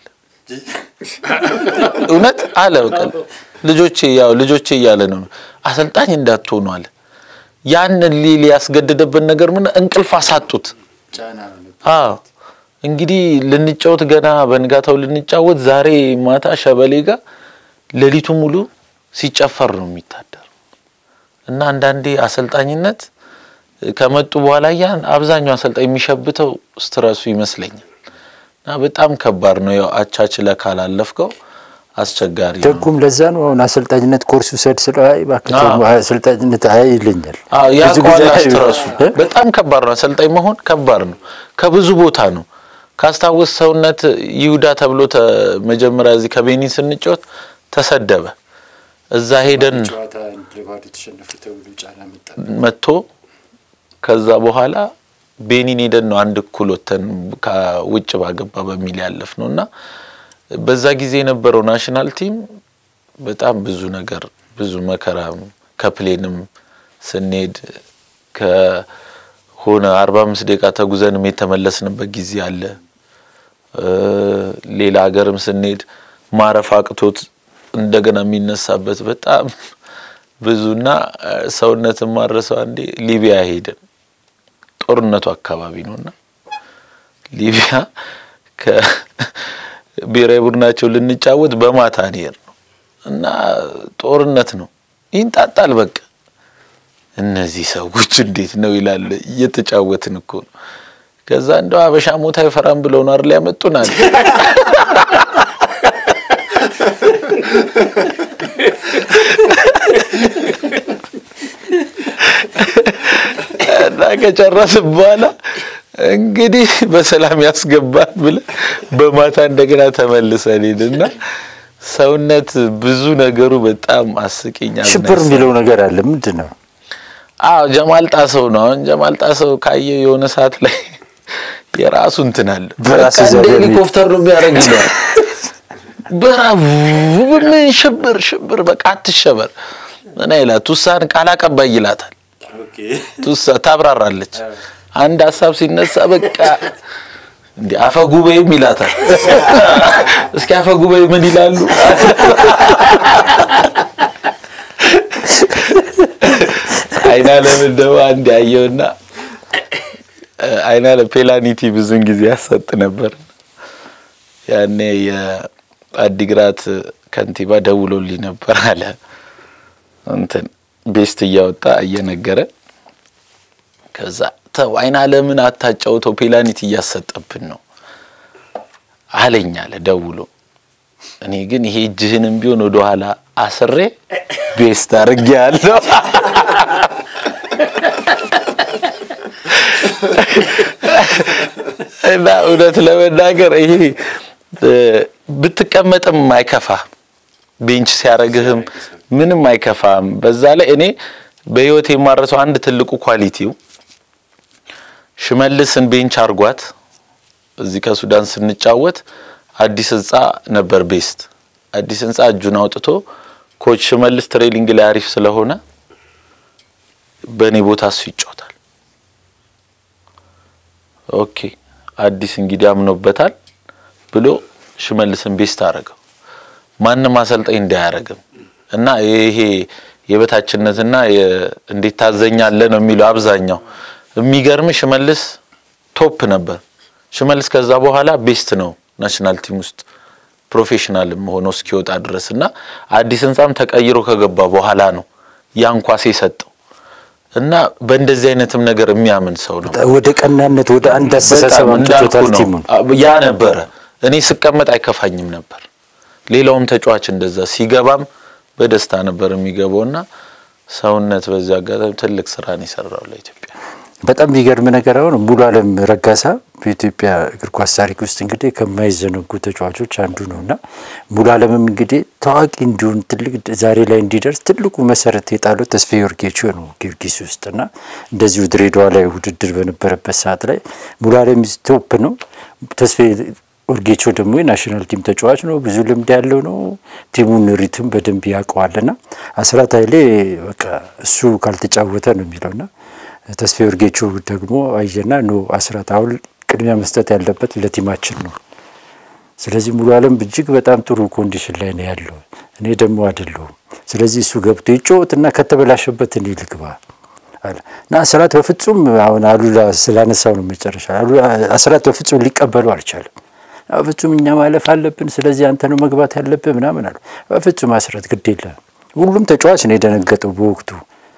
እውነት አለ። በቃ ልጆቼ ያው ልጆቼ እያለ ነው አሰልጣኝ እንዳትሆኑ አለ። ያንን ሊል ያስገደደበት ነገር ምን እንቅልፍ አሳጡት። አዎ እንግዲህ ልንጫወት ገና በንጋታው ልንጫወት ዛሬ ማታ ሸበሌ ጋር ሌሊቱ ሙሉ ሲጨፈር ነው የሚታደር እና አንዳንዴ አሰልጣኝነት ከመጡ በኋላ ያን አብዛኛው አሰልጣኝ የሚሸብተው ስትረሱ ይመስለኛል እና በጣም ከባድ ነው። ያው አቻችለ ካላለፍከው አስቸጋሪ ነው። ደጉም ለዛ ነው አሁን አሰልጣኝነት ኮርስ ውሰድ ስለ አይ እባክህ አዎ። አሰልጣኝነት አይ ይለኛል። አዎ ያ ብዙ ጊዜ ቋላ አይ- ስትረሱ እ? በጣም ከባድ ነው። አሰልጣኝ መሆን ከባድ ነው። ከብዙ ቦታ ነው ካስታወስ ሰውነት ይሁዳ ተብሎ ተ- መጀመሪያ እዚህ ከቤኒን ስንጫወት ተሰደበ። እዛ ሄደን መጥቶ ከዛ በኋላ ቤኒን ሄደን ነው አንድ እኩል ወተን ከውጭ ባገባ በሚል ያለፍ ነው እና በዛ ጊዜ የነበረው ናሽናል ቲም በጣም ብዙ ነገር ብዙ መከራ ከፕሌንም ስንሄድ ከሆነ አርባ አምስት ደቂቃ ተጉዘንም የተመለስንበት ጊዜ አለ። እ ሌላ ሀገርም ስንሄድ ማረፍ አቅቶት እንደገና የሚነሳበት በጣም ብዙና ሰውነትን ማረሰው አንዴ ሊቢያ ሄደን ጦርነቱ አካባቢ ነውና ሊቢያ ከብሔራዊ ቡድናቸው ልንጫወት በማታ ነው እና ጦርነት ነው ይንጣጣል። በቃ እነዚህ ሰዎች እንዴት ነው ይላል። እየተጫወትን እኮ ነው። ከዛ እንደው አበሻ ሞት አይፈራም ብለው ነው አይደል ያመጡናል። እና ከጨረስን በኋላ እንግዲህ በሰላም ያስገባል ብለን በማታ እንደገና ተመልሰን ሄድና ሰውነት ብዙ ነገሩ በጣም አስቂኝ ሽብር የሚለው ነገር አለ። ምንድን ነው? አዎ ጀማል ጣሰው ነው። አሁን ጀማል ጣሰው ካየ የሆነ ሰዓት ላይ የራሱ እንትን አለ። በራሱ በቃ እንደ ዘዴ ሄሊኮፕተር ነው የሚያደርግ ይለዋል። በራቡ ምን ሽብር ሽብር በቃ አትሸበር እና ይላት ቱሳን ቃል አቀባይ ይላታል። ቱሳ ታብራራለች። አንድ ሀሳብ ሲነሳ በቃ እንዲ አፈ ጉባኤም ይላታል። እስኪ አፈ ጉባኤ ምን ይላሉ? አይና ለምን ደግሞ አንድ ያየውና አይና ለፔላኒቲ ብዙን ጊዜ ያሰጥ ነበር። ያኔ የአዲግራት ከንቲባ ደውሎልኝ ነበር አለ እንትን ቤስት እያወጣ እየነገረ ከዛ ተው አይና ለምን አታጫውተው ፔላኒቲ እያሰጠብን ነው አለኝ አለ ደውሎ። እኔ ግን ይሄ እጅህንም ቢሆን ወደ ኋላ አስሬ ቤስት አድርጌ ያለው እና እውነት ለመናገር ይሄ ብትቀመጥም አይከፋ ቤንች ሲያረግህም ምንም አይከፋም። በዛ ላይ እኔ በህይወት የማረሰው አንድ ትልቁ ኳሊቲው ሽመልስን ቤንች አርጓት እዚህ ከሱዳን ስንጫወት አዲስ ህንጻ ነበር ቤስት አዲስ ህንጻ እጁን አውጥቶ ኮች ሽመልስ ትሬሊንግ ላይ አሪፍ ስለሆነ በእኔ ቦታ እሱ ይጫወታል። ኦኬ አዲስ እንግዲህ አምኖበታል ብሎ ሽመልስን ቤስት አረገው። ማንም አሰልጣኝ እንዳያረግም እና ይሄ የበታችነትና እንዴት ታዘኛለህ ነው የሚለው አብዛኛው። የሚገርም ሽመልስ ቶፕ ነበር። ሽመልስ ከዛ በኋላ ቤስት ነው ናሽናል ቲም ውስጥ ፕሮፌሽናልም ሆኖ እስኪወጣ ድረስ እና አዲስ ህንጻም ተቀይሮ ከገባ በኋላ ነው ያን ኳስ የሰጠው እና በእንደዚህ አይነትም ነገር የሚያምን ሰው ነው። ወደ ቀናነት ወደ አንድ አስተሳሰብ በጣም እንዳልኩ አምጥቶታል ነው። ቲሙን። ያ ነበረ። እኔ ስቀመጥ አይከፋኝም ነበር። ሌላውም ተጫዋች እንደዛ ሲገባም በደስታ ነበር የሚገባውና ሰውነት በዚህ አጋጣሚ ትልቅ ስራን የሰራው ለኢትዮጵያ። በጣም የሚገርም ነገር አሁን ሙሉ አለም ረጋሳ በኢትዮጵያ እግር ኳስ ታሪክ ውስጥ እንግዲህ ከማይዘነጉ ተጫዋቾች አንዱ ነው እና ሙሉ አለምም እንግዲህ ታዋቂ እንዲሆን ትልቅ ዛሬ ላይ እንዲደርስ ትልቁ መሰረት የጣለው ተስፋዬ ወርጌቾ ነው ጊዮርጊስ ውስጥ እና እንደዚሁ ድሬዳዋ ላይ ውድድር በነበረበት ሰዓት ላይ ሙሉ አለም ቶፕ ነው። ተስፋዬ ወርጌቾ ደግሞ የናሽናል ቲም ተጫዋች ነው። ብዙ ልምድ ያለው ነው። ቲሙን ሪትም በደንብ ያውቀዋልና አስራት ኃይሌ በቃ እሱ ካልተጫወተ ነው የሚለውና ተስፋዬ ወርጌቾ ደግሞ አየና ኖ አስራት አሁን ቅድሚያ መስጠት ያለበት ለቲማችን ነው። ስለዚህ ሙሉ አለም እጅግ በጣም ጥሩ ኮንዲሽን ላይ ነው ያለው፣ እኔ ደግሞ አይደለሁም። ስለዚህ እሱ ገብቶ ይጫወትና ከተበላሸበት እኔ ልግባ አለ እና አስራት በፍጹም አሁን አሉላ ስላነሳው ነው መጨረሻ አሉላ አስራት በፍጹም ሊቀበሉ አልቻለም። በፍጹም እኛ ማለፍ አለብን፣ ስለዚህ አንተ ነው መግባት ያለብህ ምናምን አሉ። በፍጹም አስራት ግድ የለም። ሁሉም ተጫዋች ነው የደነገጠው በወቅቱ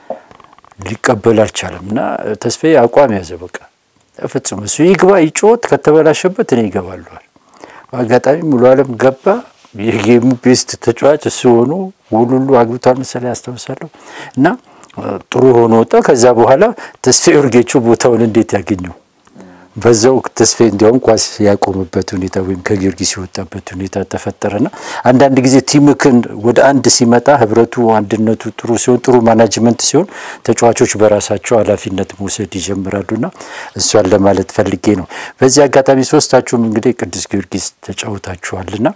ሊቀበል አልቻለም እና ተስፋዬ አቋም ያዘ። በቃ ፍጹም እሱ ይግባ ይጮት ከተበላሸበት እኔ ይገባለዋል። በአጋጣሚ ሙሉ አለም ገባ። የጌሙ ቤስት ተጫዋች እሱ ሆኖ ውሉሉ አግብቷል መሰለኝ ያስታውሳለሁ። እና ጥሩ ሆኖ ወጣ። ከዛ በኋላ ተስፋዬ ወርጌቾ ቦታውን እንዴት ያገኘው? በዛው ተስፋዬ እንዲያውም ኳስ ያቆመበት ሁኔታ ወይም ከጊዮርጊስ የወጣበት ሁኔታ ተፈጠረና አንዳንድ ጊዜ ቲምክን ወደ አንድ ሲመጣ ህብረቱ፣ አንድነቱ ጥሩ ሲሆን ጥሩ ማናጅመንት ሲሆን ተጫዋቾች በራሳቸው ኃላፊነት መውሰድ ይጀምራሉና እሷን ለማለት ፈልጌ ነው። በዚህ አጋጣሚ ሶስታችሁም እንግዲህ ቅዱስ ጊዮርጊስ ተጫውታችኋልና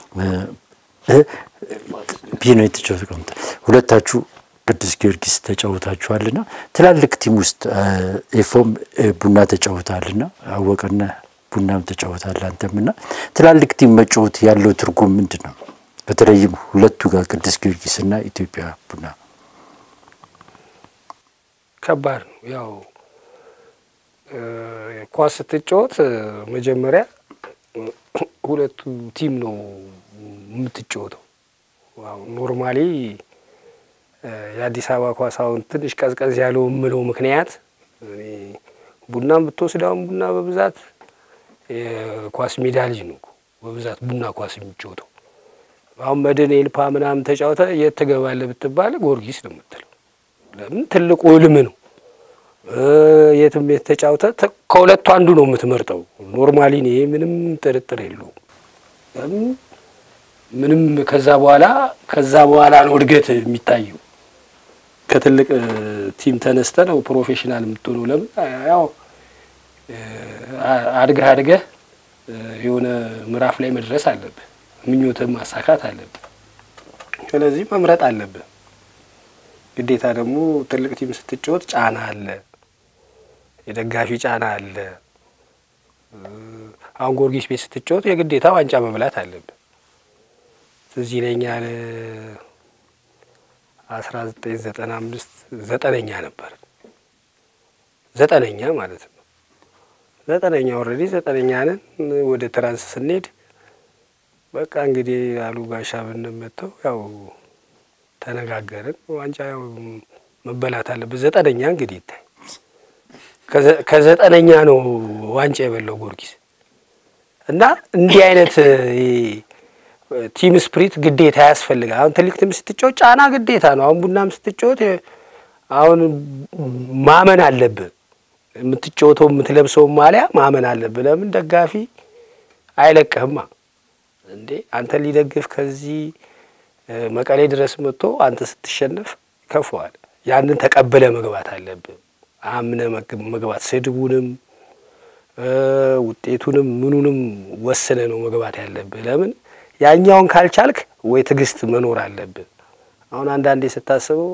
ቢኖ የተጫወት ሁለታችሁ ቅዱስ ጊዮርጊስ ተጫውታችኋልና ትላልቅ ቲም ውስጥ ኤፎም ቡና ተጫውታልና አወቀና ቡናም ተጫውታል አንተምና ትላልቅ ቲም መጫወት ያለው ትርጉም ምንድን ነው? በተለይም ሁለቱ ጋር ቅዱስ ጊዮርጊስና ኢትዮጵያ ቡና ከባድ ነው። ያው ኳስ ስትጫወት መጀመሪያ ሁለቱ ቲም ነው የምትጫወተው። ኖርማሊ የአዲስ አበባ ኳስ አሁን ትንሽ ቀዝቀዝ ያለው የምለው ምክንያት ቡናም ብትወስድ አሁን ቡና በብዛት የኳስ ሜዳ ልጅ ነው በብዛት ቡና ኳስ የሚጫወተው። አሁን መድን ኤልፓ ምናምን ተጫውተ የት ትገባለህ ብትባል ጊዮርጊስ ነው የምትለው። ለምን ትልቁ ህልም ነው። የትም ቤት ተጫውተ ከሁለቱ አንዱ ነው የምትመርጠው። ኖርማሊ ይሄ ምንም ጥርጥር የለውም። ምንም ከዛ በኋላ ከዛ በኋላ ነው እድገት የሚታየው። ከትልቅ ቲም ተነስተ ነው ፕሮፌሽናል የምትሆነው። ለምን ያው አድገህ አድገህ የሆነ ምዕራፍ ላይ መድረስ አለብህ። ምኞትህን ማሳካት አለብህ። ስለዚህ መምረጥ አለብህ ግዴታ። ደግሞ ትልቅ ቲም ስትጫወት ጫና አለ፣ የደጋፊ ጫና አለ። አሁን ጊዮርጊስ ቤት ስትጫወት የግዴታ ዋንጫ መብላት አለብህ። ትዝ ይለኛል አስራ ዘጠኝ ዘጠና አምስት ዘጠነኛ ነበር ዘጠነኛ ማለት ነው። ዘጠነኛ ኦልሬዲ ዘጠነኛ ነን። ወደ ትራንስ ስንሄድ በቃ እንግዲህ አሉ ጋሻ ብንመተው ያው ተነጋገርን። ዋንጫ ያው መበላት አለበት። ዘጠነኛ እንግዲህ ይታይ ከዘጠነኛ ነው ዋንጫ የበላው ጊዮርጊስ እና እንዲህ አይነት ቲም ስፕሪት ግዴታ ያስፈልጋል። አሁን ትልቅ ቲም ስትጫወት ጫና ግዴታ ነው። አሁን ቡናም ስትጫወት አሁን ማመን አለብህ። የምትጫወተው የምትለብሰው ማሊያ ማመን አለብህ። ለምን ደጋፊ አይለቅህማ እንዴ አንተ ሊደግፍ ከዚህ መቀሌ ድረስ መጥቶ አንተ ስትሸነፍ ከፈዋል። ያንን ተቀብለ መግባት አለብህ። አምነ መግባት ስድቡንም ውጤቱንም ምኑንም ወስነ ነው መግባት ያለብህ። ለምን ያኛውን ካልቻልክ ወይ ትዕግስት መኖር አለብህ። አሁን አንዳንዴ ስታስበው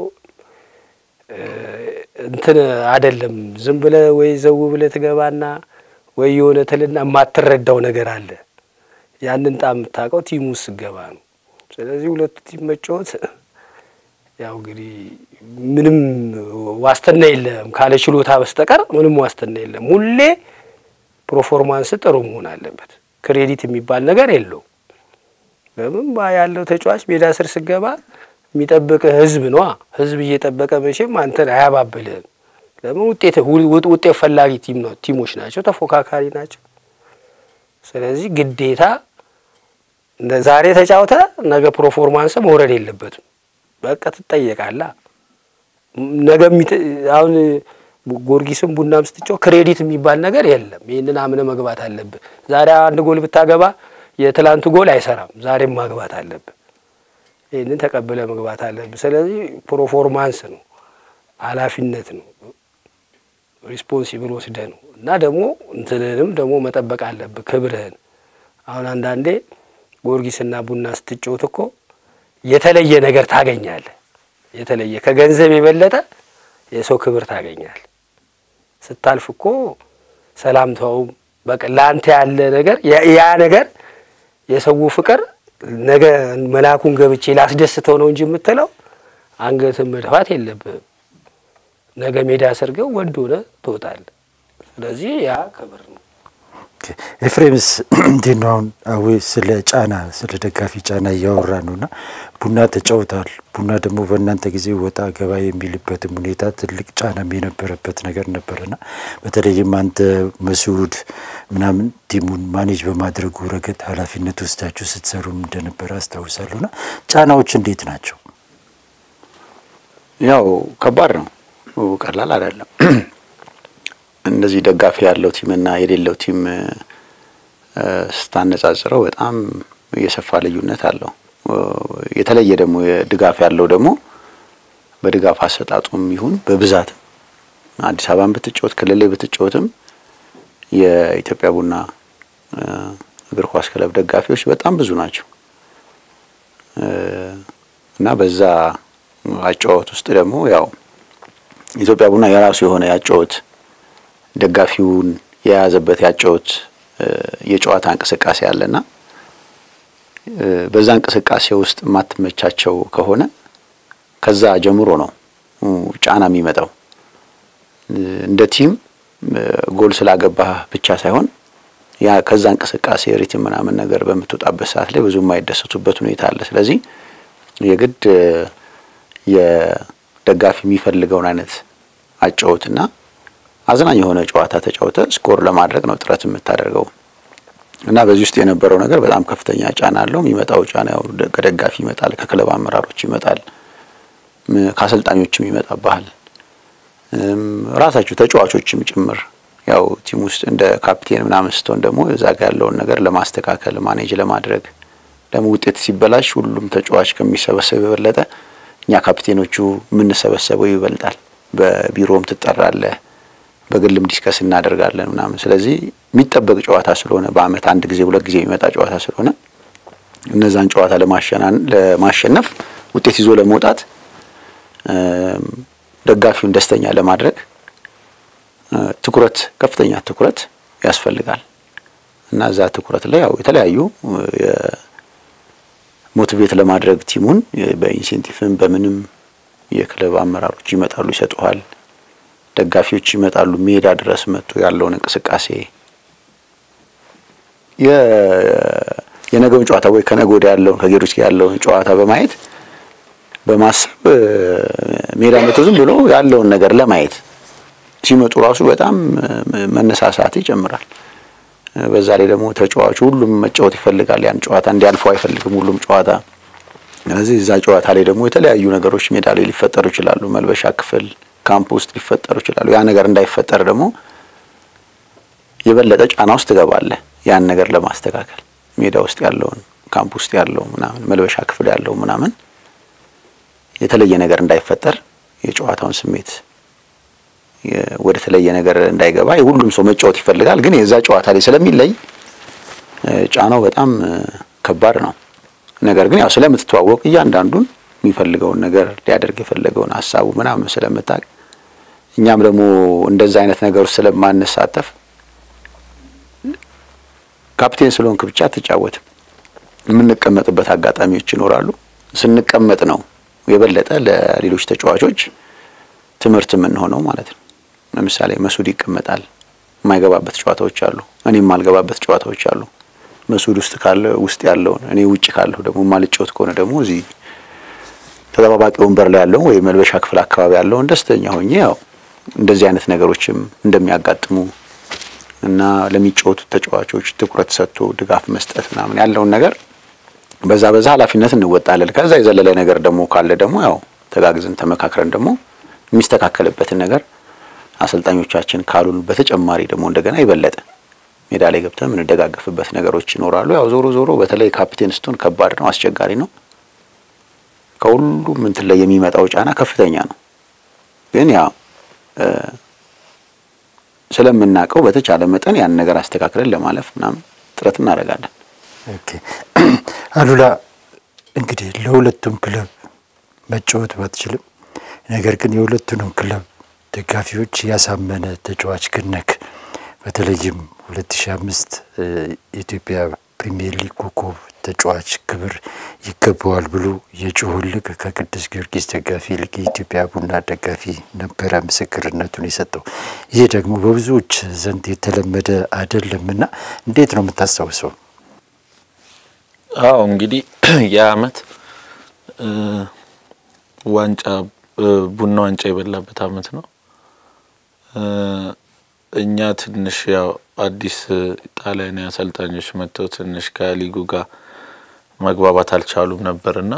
እንትን አደለም ዝም ብለ ወይ ዘው ብለ ትገባና ወይ የሆነ ትልና የማትረዳው ነገር አለ። ያንን ጣም የምታውቀው ቲሙ ውስጥ ስገባ ነው። ስለዚህ ሁለቱ ቲም መጫወት ያው እንግዲህ ምንም ዋስትና የለም ካለ ችሎታ በስተቀር ምንም ዋስትና የለም። ሁሌ ፕሮፎርማንስ ጥሩ መሆን አለበት። ክሬዲት የሚባል ነገር የለውም። ለምን ያለው ተጫዋች ሜዳ ስር ስገባ የሚጠብቅ ህዝብ ነዋ። ህዝብ እየጠበቀ መቼም አንተን አያባብልህም። ለምን ውጤት ውጤት ፈላጊ ቲም ነው ቲሞች ናቸው፣ ተፎካካሪ ናቸው። ስለዚህ ግዴታ ዛሬ ተጫውተ ነገ ፕሮፎርማንስ መውረድ የለበትም። በቃ ትጠየቃላ። ነገ አሁን ጊዮርጊስም ቡናም ስትጫው ክሬዲት የሚባል ነገር የለም። ይህንን አምነ መግባት አለብህ። ዛሬ አንድ ጎል ብታገባ የትላንቱ ጎል አይሰራም። ዛሬም ማግባት አለብህ። ይህንን ተቀብለ መግባት አለብህ። ስለዚህ ፕሮፎርማንስ ነው፣ ኃላፊነት ነው፣ ሪስፖንሲብል ወስደ ነው እና ደግሞ እንትንንም ደግሞ መጠበቅ አለብህ ክብርህን። አሁን አንዳንዴ ጊዮርጊስና ቡና ስትጫወት እኮ የተለየ ነገር ታገኛለህ። የተለየ ከገንዘብ የበለጠ የሰው ክብር ታገኛለህ። ስታልፍ እኮ ሰላምታውም በቃ ለአንተ ያለ ነገር ያ ነገር የሰው ፍቅር ነገ መላኩን ገብቼ ላስደስተው ነው እንጂ የምትለው አንገትን መድፋት የለብህም። ነገ ሜዳ ሰርገው ወንድ ሆነ ትወጣለህ። ስለዚህ ያ ክብር ነው። ኤፍሬምስ እንዴት ነው? አሁን አዊ ስለ ጫና ስለ ደጋፊ ጫና እያወራ ነው እና ቡና ተጫውታል። ቡና ደግሞ በእናንተ ጊዜ ወጣ ገባ የሚልበትም ሁኔታ ትልቅ ጫናም የነበረበት ነገር ነበርና በተለይም አንተ መስዑድ ምናምን ቲሙን ማኔጅ በማድረጉ ረገድ ኃላፊነት ወስዳችሁ ስትሰሩም እንደነበረ አስታውሳለሁና ጫናዎች እንዴት ናቸው? ያው ከባድ ነው፣ ቀላል አይደለም። እንደዚህ ደጋፊ ያለው ቲምና የሌለው ቲም ስታነጻጽረው በጣም የሰፋ ልዩነት አለው። የተለየ ደግሞ ድጋፍ ያለው ደግሞ በድጋፍ አሰጣጡም ይሁን በብዛትም አዲስ አበባን ብትጫወት ክልል ላይ ብትጫወትም የኢትዮጵያ ቡና እግር ኳስ ክለብ ደጋፊዎች በጣም ብዙ ናቸው እና በዛ አጫወት ውስጥ ደግሞ ያው ኢትዮጵያ ቡና የራሱ የሆነ ያጫወት ደጋፊውን የያዘበት ያጫወት የጨዋታ እንቅስቃሴ አለና በዛ እንቅስቃሴ ውስጥ የማትመቻቸው ከሆነ ከዛ ጀምሮ ነው ጫና የሚመጣው። እንደ ቲም ጎል ስላገባህ ብቻ ሳይሆን ያ ከዛ እንቅስቃሴ ሪትም ምናምን ነገር በምትወጣበት ሰዓት ላይ ብዙ የማይደሰቱበት ሁኔታ አለ። ስለዚህ የግድ የደጋፊ የሚፈልገውን አይነት አጫወትና አዝናኝ የሆነ ጨዋታ ተጫውተ ስኮር ለማድረግ ነው ጥረት የምታደርገው እና በዚህ ውስጥ የነበረው ነገር በጣም ከፍተኛ ጫና አለው። የሚመጣው ጫና ያው ከደጋፊ ይመጣል፣ ከክለብ አመራሮች ይመጣል፣ ከአሰልጣኞችም ይመጣብሃል፣ ራሳችሁ ተጫዋቾችም ጭምር ያው ቲም ውስጥ እንደ ካፕቴን ምናምን ስትሆን ደግሞ እዛ ጋ ያለውን ነገር ለማስተካከል ማኔጅ ለማድረግ ደግሞ ውጤት ሲበላሽ ሁሉም ተጫዋች ከሚሰበሰብ የበለጠ እኛ ካፕቴኖቹ የምንሰበሰበው ይበልጣል። በቢሮም ትጠራለህ፣ በግልም ዲስከስ እናደርጋለን ምናምን። ስለዚህ የሚጠበቅ ጨዋታ ስለሆነ በአመት አንድ ጊዜ ሁለት ጊዜ የሚመጣ ጨዋታ ስለሆነ እነዛን ጨዋታ ለማሸነፍ ውጤት ይዞ ለመውጣት ደጋፊውን ደስተኛ ለማድረግ ትኩረት ከፍተኛ ትኩረት ያስፈልጋል እና እዛ ትኩረት ላይ ያው የተለያዩ ሞቲቬት ለማድረግ ቲሙን በኢንሴንቲቭም በምንም የክለብ አመራሮች ይመጣሉ፣ ይሰጡሃል። ደጋፊዎች ይመጣሉ፣ ሜዳ ድረስ መጥቶ ያለውን እንቅስቃሴ የነገውን ጨዋታ ወይ ከነገ ወዲያ ያለውን ከጌሮች ጋር ያለውን ጨዋታ በማየት በማሰብ ሜዳ መጥቶ ዝም ብሎ ያለውን ነገር ለማየት ሲመጡ ራሱ በጣም መነሳሳት ይጨምራል። በዛ ላይ ደግሞ ተጫዋቹ ሁሉም መጫወት ይፈልጋል። ያን ጨዋታ እንዲያልፈው አይፈልግም ሁሉም ጨዋታ። ስለዚህ እዛ ጨዋታ ላይ ደግሞ የተለያዩ ነገሮች ሜዳ ላይ ሊፈጠሩ ይችላሉ። መልበሻ ክፍል፣ ካምፕ ውስጥ ሊፈጠሩ ይችላሉ። ያ ነገር እንዳይፈጠር ደግሞ የበለጠ ጫና ውስጥ ትገባለህ። ያን ነገር ለማስተካከል ሜዳ ውስጥ ያለውን ካምፕ ውስጥ ያለው ምናምን መልበሻ ክፍል ያለው ምናምን የተለየ ነገር እንዳይፈጠር የጨዋታውን ስሜት ወደ ተለየ ነገር እንዳይገባ ሁሉም ሰው መጫወት ይፈልጋል። ግን የዛ ጨዋታ ላይ ስለሚለይ ጫናው በጣም ከባድ ነው። ነገር ግን ያው ስለምትተዋወቅ እያንዳንዱን የሚፈልገውን ነገር ሊያደርግ የፈለገውን ሀሳቡ ምናምን ስለምታውቅ እኛም ደግሞ እንደዛ አይነት ነገር ውስጥ ስለማንሳተፍ ካፕቴን ስለሆንክ ብቻ አትጫወትም። የምንቀመጥበት አጋጣሚዎች ይኖራሉ። ስንቀመጥ ነው የበለጠ ለሌሎች ተጫዋቾች ትምህርት የምንሆነው ማለት ነው። ለምሳሌ መሱድ ይቀመጣል፣ የማይገባበት ጨዋታዎች አሉ። እኔ የማልገባበት ጨዋታዎች አሉ። መሱድ ውስጥ ካለ ውስጥ ያለውን እኔ ውጭ ካለሁ ደግሞ የማልጫወት ከሆነ ደግሞ እዚህ ተጠባባቂ ወንበር ላይ ያለውን ወይ መልበሻ ክፍል አካባቢ ያለውን ደስተኛ ሆኜ ያው እንደዚህ አይነት ነገሮችም እንደሚያጋጥሙ እና ለሚጫወቱት ተጫዋቾች ትኩረት ሰጥቶ ድጋፍ መስጠት ምናምን ያለውን ነገር በዛ በዛ ኃላፊነት እንወጣለን። ከዛ የዘለለ ነገር ደግሞ ካለ ደግሞ ያው ተጋግዘን ተመካክረን ደግሞ የሚስተካከልበትን ነገር አሰልጣኞቻችን ካሉን በተጨማሪ ደግሞ እንደገና የበለጠ ሜዳ ላይ ገብተን የምንደጋገፍበት ነገሮች ይኖራሉ። ያው ዞሮ ዞሮ በተለይ ካፕቴን ስትሆን ከባድ ነው፣ አስቸጋሪ ነው። ከሁሉም እንትን ላይ የሚመጣው ጫና ከፍተኛ ነው። ግን ያው ስለምናውቀው በተቻለ መጠን ያን ነገር አስተካክለን ለማለፍ ምናምን ጥረት እናደርጋለን። ኦኬ አሉላ እንግዲህ ለሁለቱም ክለብ መጫወት ባትችልም ነገር ግን የሁለቱንም ክለብ ደጋፊዎች ያሳመነ ተጫዋች ግን ነክ በተለይም 2005 የኢትዮጵያ ፕሪሚየር ሊግ ኮከብ ተጫዋች ክብር ይገባዋል ብሎ የጮሁልህ ከቅዱስ ጊዮርጊስ ደጋፊ ይልቅ የኢትዮጵያ ቡና ደጋፊ ነበረ ምስክርነቱን የሰጠው። ይህ ደግሞ በብዙዎች ዘንድ የተለመደ አይደለምና እንዴት ነው የምታስታውሰው? አዎ እንግዲህ የአመት ዋንጫ ቡና ዋንጫ የበላበት አመት ነው። እኛ ትንሽ ያው አዲስ ጣሊያናዊ አሰልጣኞች መጥተው ትንሽ ከሊጉ ጋር መግባባት አልቻሉም ነበርና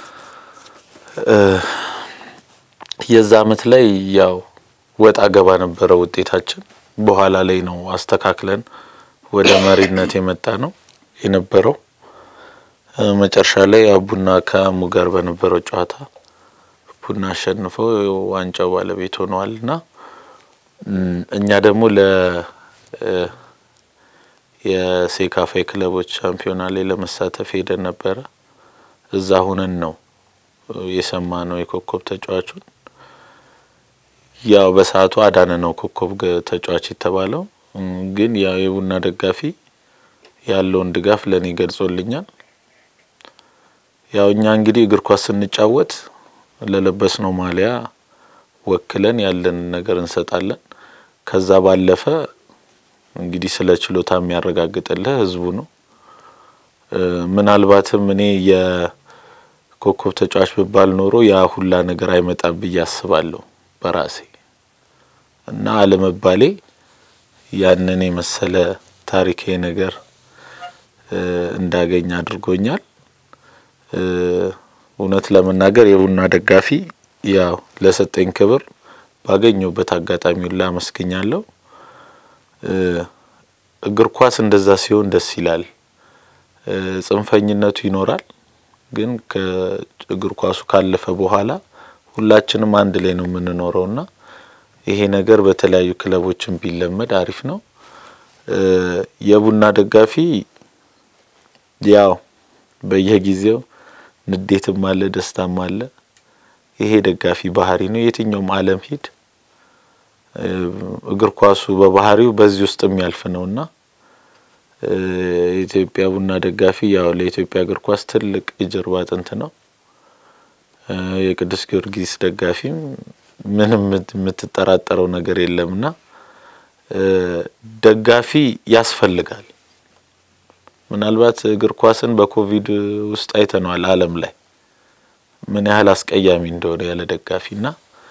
የዛ አመት ላይ ያው ወጣ ገባ ነበረ ውጤታችን። በኋላ ላይ ነው አስተካክለን ወደ መሪነት የመጣ ነው የነበረው። መጨረሻ ላይ ያው ቡና ከአሙ ጋር በነበረው ጨዋታ ቡና አሸንፈው ዋንጫው ባለቤት ሆነዋልና እኛ ደግሞ ለ የሴካፋ ክለቦች ሻምፒዮና ላይ ለመሳተፍ ሄደን ነበረ። እዛ ሁነን ነው የሰማ ነው የኮከብ ተጫዋቹን። ያው በሰዓቱ አዳነ ነው ኮከብ ተጫዋች የተባለው። ግን ያው የቡና ደጋፊ ያለውን ድጋፍ ለእኔ ገልጾልኛል። ያው እኛ እንግዲህ እግር ኳስ ስንጫወት ለለበስነው ማሊያ ወክለን ያለን ነገር እንሰጣለን። ከዛ ባለፈ እንግዲህ ስለ ችሎታ የሚያረጋግጥልህ ህዝቡ ነው። ምናልባትም እኔ የኮከብ ተጫዋች ብባል ኖሮ ያ ሁላ ነገር አይመጣም ብዬ አስባለሁ በራሴ እና አለመባሌ ያንን የመሰለ ታሪካዊ ነገር እንዳገኝ አድርጎኛል። እውነት ለመናገር የቡና ደጋፊ ያው ለሰጠኝ ክብር ባገኘውበት አጋጣሚ ሁላ አመስግኛለሁ። እግር ኳስ እንደዛ ሲሆን ደስ ይላል። ጽንፈኝነቱ ይኖራል፣ ግን ከእግር ኳሱ ካለፈ በኋላ ሁላችንም አንድ ላይ ነው የምንኖረውና ይሄ ነገር በተለያዩ ክለቦችን ቢለመድ አሪፍ ነው። የቡና ደጋፊ ያው በየጊዜው ንዴትም አለ፣ ደስታም አለ። ይሄ ደጋፊ ባህሪ ነው። የትኛውም ዓለም ሂድ እግር ኳሱ በባህሪው በዚህ ውስጥ የሚያልፍ ነውና የኢትዮጵያ ቡና ደጋፊ ያው ለኢትዮጵያ እግር ኳስ ትልቅ የጀርባ አጥንት ነው። የቅዱስ ጊዮርጊስ ደጋፊም ምንም የምትጠራጠረው ነገር የለምና ደጋፊ ያስፈልጋል። ምናልባት እግር ኳስን በኮቪድ ውስጥ አይተነዋል ዓለም ላይ ምን ያህል አስቀያሚ እንደሆነ ያለ ደጋፊና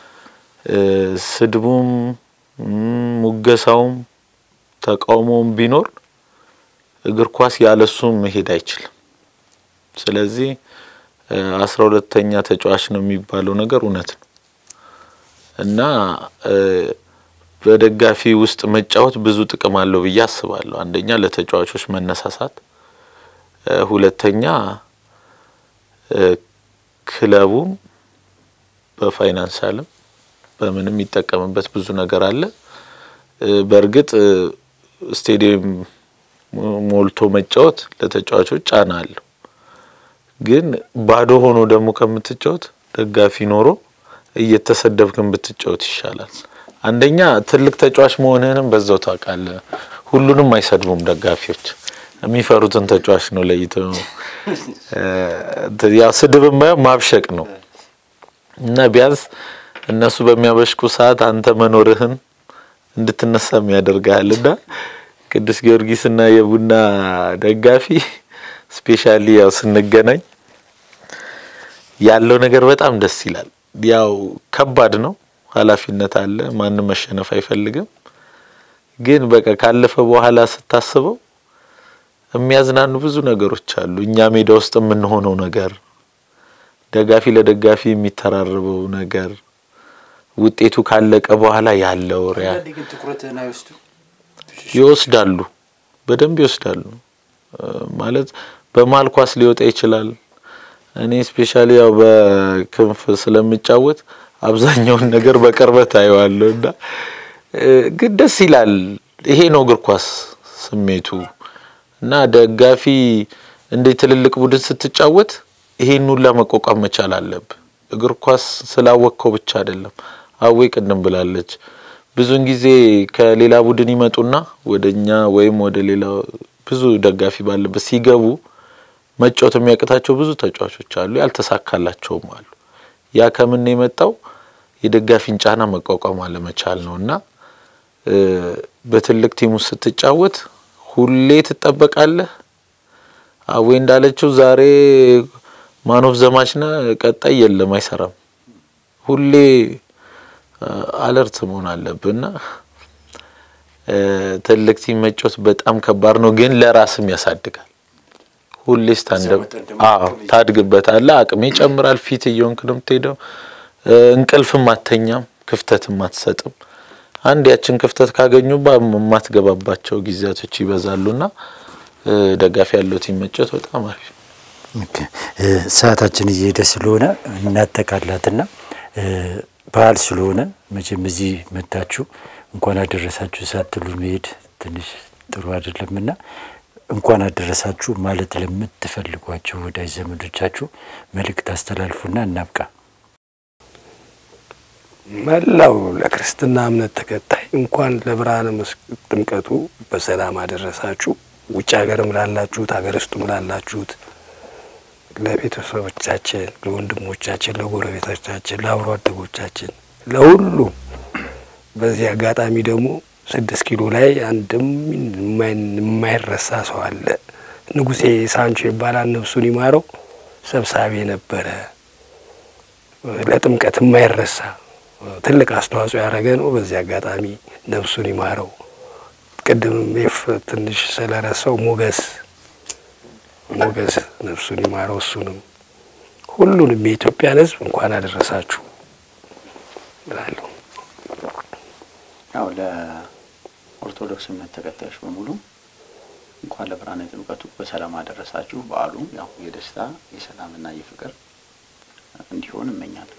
ስድቡም ሙገሳውም ተቃውሞውም ቢኖር እግር ኳስ ያለሱ መሄድ አይችልም። ስለዚህ አስራ ሁለተኛ ተጫዋች ነው የሚባለው ነገር እውነት ነው እና በደጋፊ ውስጥ መጫወት ብዙ ጥቅም አለው ብዬ አስባለሁ። አንደኛ ለተጫዋቾች መነሳሳት፣ ሁለተኛ ክለቡም በፋይናንሻልም በምንም የሚጠቀምበት ብዙ ነገር አለ። በእርግጥ ስቴዲየም ሞልቶ መጫወት ለተጫዋቾች ጫና አለው። ግን ባዶ ሆኖ ደግሞ ከምትጫወት ደጋፊ ኖሮ እየተሰደብክን ብትጫወት ይሻላል። አንደኛ ትልቅ ተጫዋች መሆንህንም በዛው ታውቃለህ። ሁሉንም አይሰድቡም ደጋፊዎች፣ የሚፈሩትን ተጫዋች ነው ለይተው። ያው ስድብ የማየው ማብሸቅ ነው እና ቢያንስ እነሱ በሚያበሽቁ ሰዓት አንተ መኖርህን እንድትነሳም ያደርግሃል እና ቅዱስ ጊዮርጊስና የቡና ደጋፊ ስፔሻሊ ያው ስንገናኝ ያለው ነገር በጣም ደስ ይላል። ያው ከባድ ነው፣ ኃላፊነት አለ። ማንም መሸነፍ አይፈልግም። ግን በቃ ካለፈ በኋላ ስታስበው የሚያዝናኑ ብዙ ነገሮች አሉ። እኛ ሜዳ ውስጥ የምንሆነው ነገር፣ ደጋፊ ለደጋፊ የሚተራረበው ነገር፣ ውጤቱ ካለቀ በኋላ ያለው ሪያ ይወስዳሉ፣ በደንብ ይወስዳሉ። ማለት በመሀል ኳስ ሊወጣ ይችላል። እኔ ስፔሻሊ ያው በክንፍ ስለምጫወት አብዛኛውን ነገር በቅርበት አየዋለሁ እና ግን ደስ ይላል። ይሄ ነው እግር ኳስ ስሜቱ እና ደጋፊ እንደ ትልልቅ ቡድን ስትጫወት ይሄን ሁላ መቋቋም መቻል አለብህ። እግር ኳስ ስላወቅከው ብቻ አይደለም። አዌ ቅድም ብላለች። ብዙውን ጊዜ ከሌላ ቡድን ይመጡና ወደ እኛ ወይም ወደ ሌላ ብዙ ደጋፊ ባለበት ሲገቡ መጫወት የሚያቅታቸው ብዙ ተጫዋቾች አሉ፣ ያልተሳካላቸውም አሉ። ያ ከምን የመጣው የደጋፊን ጫና መቋቋም አለመቻል ነው እና በትልቅ ቲም ውስጥ ስትጫወት ሁሌ ትጠበቃለህ። አዌ እንዳለችው ዛሬ ማኖፍ ዘማች ነ ቀጣይ የለም አይሰራም። ሁሌ አለርት መሆን አለብና ትልቅ ቲም መጫወት በጣም ከባድ ነው፣ ግን ለራስም ያሳድጋል። ሁሌ ስታንደብ አዎ ታድግበታለህ። አቅሜ ይጨምራል። ፊት እየሆንክ ነው የምትሄደው። እንቅልፍም አተኛም፣ ክፍተትም አትሰጥም። አንድ ያችን ክፍተት ካገኙባ የማትገባባቸው ጊዜያቶች ይበዛሉና ደጋፊ ያለው ቲም መጫወት በጣም አሪፍ ነው። ሰዓታችን እየሄደ ስለሆነ እናጠቃላትና በዓል ስለሆነ መቼም እዚህ መታችሁ እንኳን አደረሳችሁ ሳትሉ መሄድ ትንሽ ጥሩ አይደለምና እንኳን አደረሳችሁ ማለት ለምትፈልጓቸው ወዳጅ ዘመዶቻችሁ መልእክት አስተላልፉና እናብቃ። መላው ለክርስትና እምነት ተከታይ እንኳን ለብርሃነ ጥምቀቱ በሰላም አደረሳችሁ። ውጭ ሀገርም ላላችሁት፣ ሀገር ውስጥም ላላችሁት ለቤተሰቦቻችን፣ ለወንድሞቻችን፣ ለጎረቤቶቻችን፣ ለአብሮ አደጎቻችን፣ ለሁሉም በዚህ አጋጣሚ ደግሞ ስድስት ኪሎ ላይ አንድም የማይረሳ ሰው አለ። ንጉሴ ሳንቾ ይባላል። ነፍሱን ይማረው ሰብሳቢ ነበረ። ለጥምቀት የማይረሳ ትልቅ አስተዋጽኦ ያደረገ ነው። በዚህ አጋጣሚ ነፍሱን ይማረው። ቅድም ፍ ትንሽ ስለረሳው ሞገስ ሞገስ ነፍሱን ይማረው። እሱንም ሁሉንም የኢትዮጵያን ሕዝብ እንኳን አደረሳችሁ እላለሁ። ያው ለኦርቶዶክስ እምነት ተከታዮች በሙሉ እንኳን ለብርሃነ ጥምቀቱ በሰላም አደረሳችሁ። በዓሉ ያው የደስታ የሰላምና የፍቅር እንዲሆን እመኛለሁ።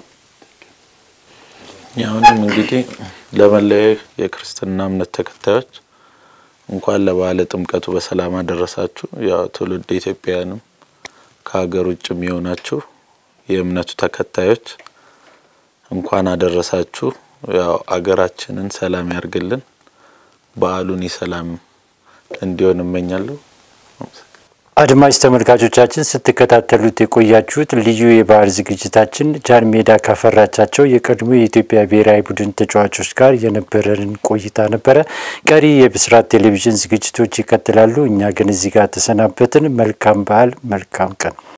ያሁንም እንግዲህ ለመለያ የክርስትና እምነት ተከታዮች እንኳን ለበዓለ ጥምቀቱ በሰላም አደረሳችሁ። ያው ትውልድ ኢትዮጵያውያንም ከሀገር ውጭም የሆናችሁ የእምነቱ ተከታዮች እንኳን አደረሳችሁ። ያው አገራችንን ሰላም ያርግልን። በዓሉን የሰላም እንዲሆን እመኛለሁ። አድማጭ ተመልካቾቻችን ስትከታተሉት የቆያችሁት ልዩ የበዓል ዝግጅታችን ጃን ሜዳ ካፈራቻቸው የቀድሞ የኢትዮጵያ ብሔራዊ ቡድን ተጫዋቾች ጋር የነበረንን ቆይታ ነበረ። ቀሪ የብስራት ቴሌቪዥን ዝግጅቶች ይቀጥላሉ። እኛ ግን እዚህ ጋር ተሰናበትን። መልካም በዓል፣ መልካም ቀን